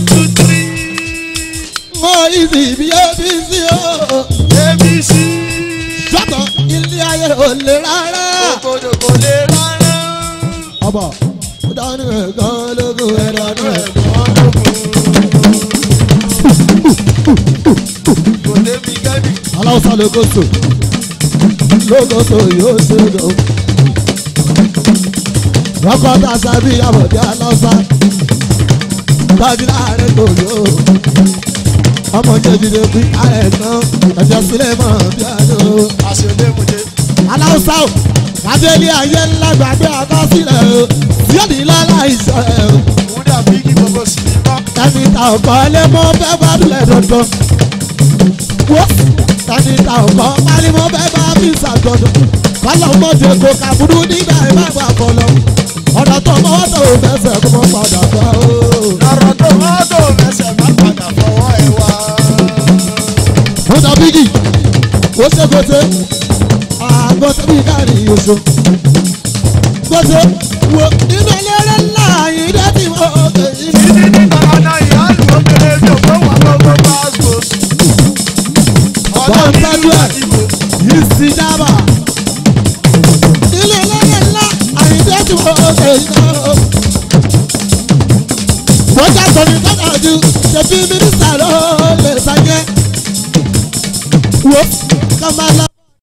mo ìsì bí ó bí sí o sọ́tọ̀ ilé ayé ò lè rárá. ọbọ̀ ó dánú ẹ̀gán lógún ẹ̀ dánú ẹ̀. aláwùsá lókòtò lókòtò yóò ṣe lọ. rọ́kọ̀ tá a sábì àbọ̀dé aláwùsá tọ́jú láàrin tòyó. ọmọ jẹjẹrẹ bí àìsàn ẹ̀jẹ̀ sílẹ̀ mọ́ bí àdó. aláwùsá o kábíyèlé ayé ńlá gbàgbé àkọsílẹ̀ o yóò lọ́la ìṣọ́ ẹ̀ o. ẹni ta ọkọ lé mọ́ fẹ́ gbádùn ẹ̀ dandan. wo ẹni ta ọkọ pálí mọ́ fẹ́ bá mi ṣàjọdọ̀. kọ́lọ̀ mọ́jẹ kó kàbúrú nígbà ìbáwá kọlọ̀. ọ̀nà tó mọ́ tó fẹsẹ̀ kó mọ́ padà bá o. mo ta bígì ó ṣe kóté àgbọ̀ tẹ́bí káàrí oṣù. kóté wo nínú eléré ńlá yìí dé tí mo kè é ní. Wọ́n tọ́jú ẹ̀ yìí sí dábà. Ilé ẹlẹ́yẹ ńlá àyíndé tí mo ṣe iná. Wọ́n já sọ̀rọ̀ ìtọ́jà ju ṣèbí mínísítà ló lè ṣàyẹ̀. Wo ká máa lọ.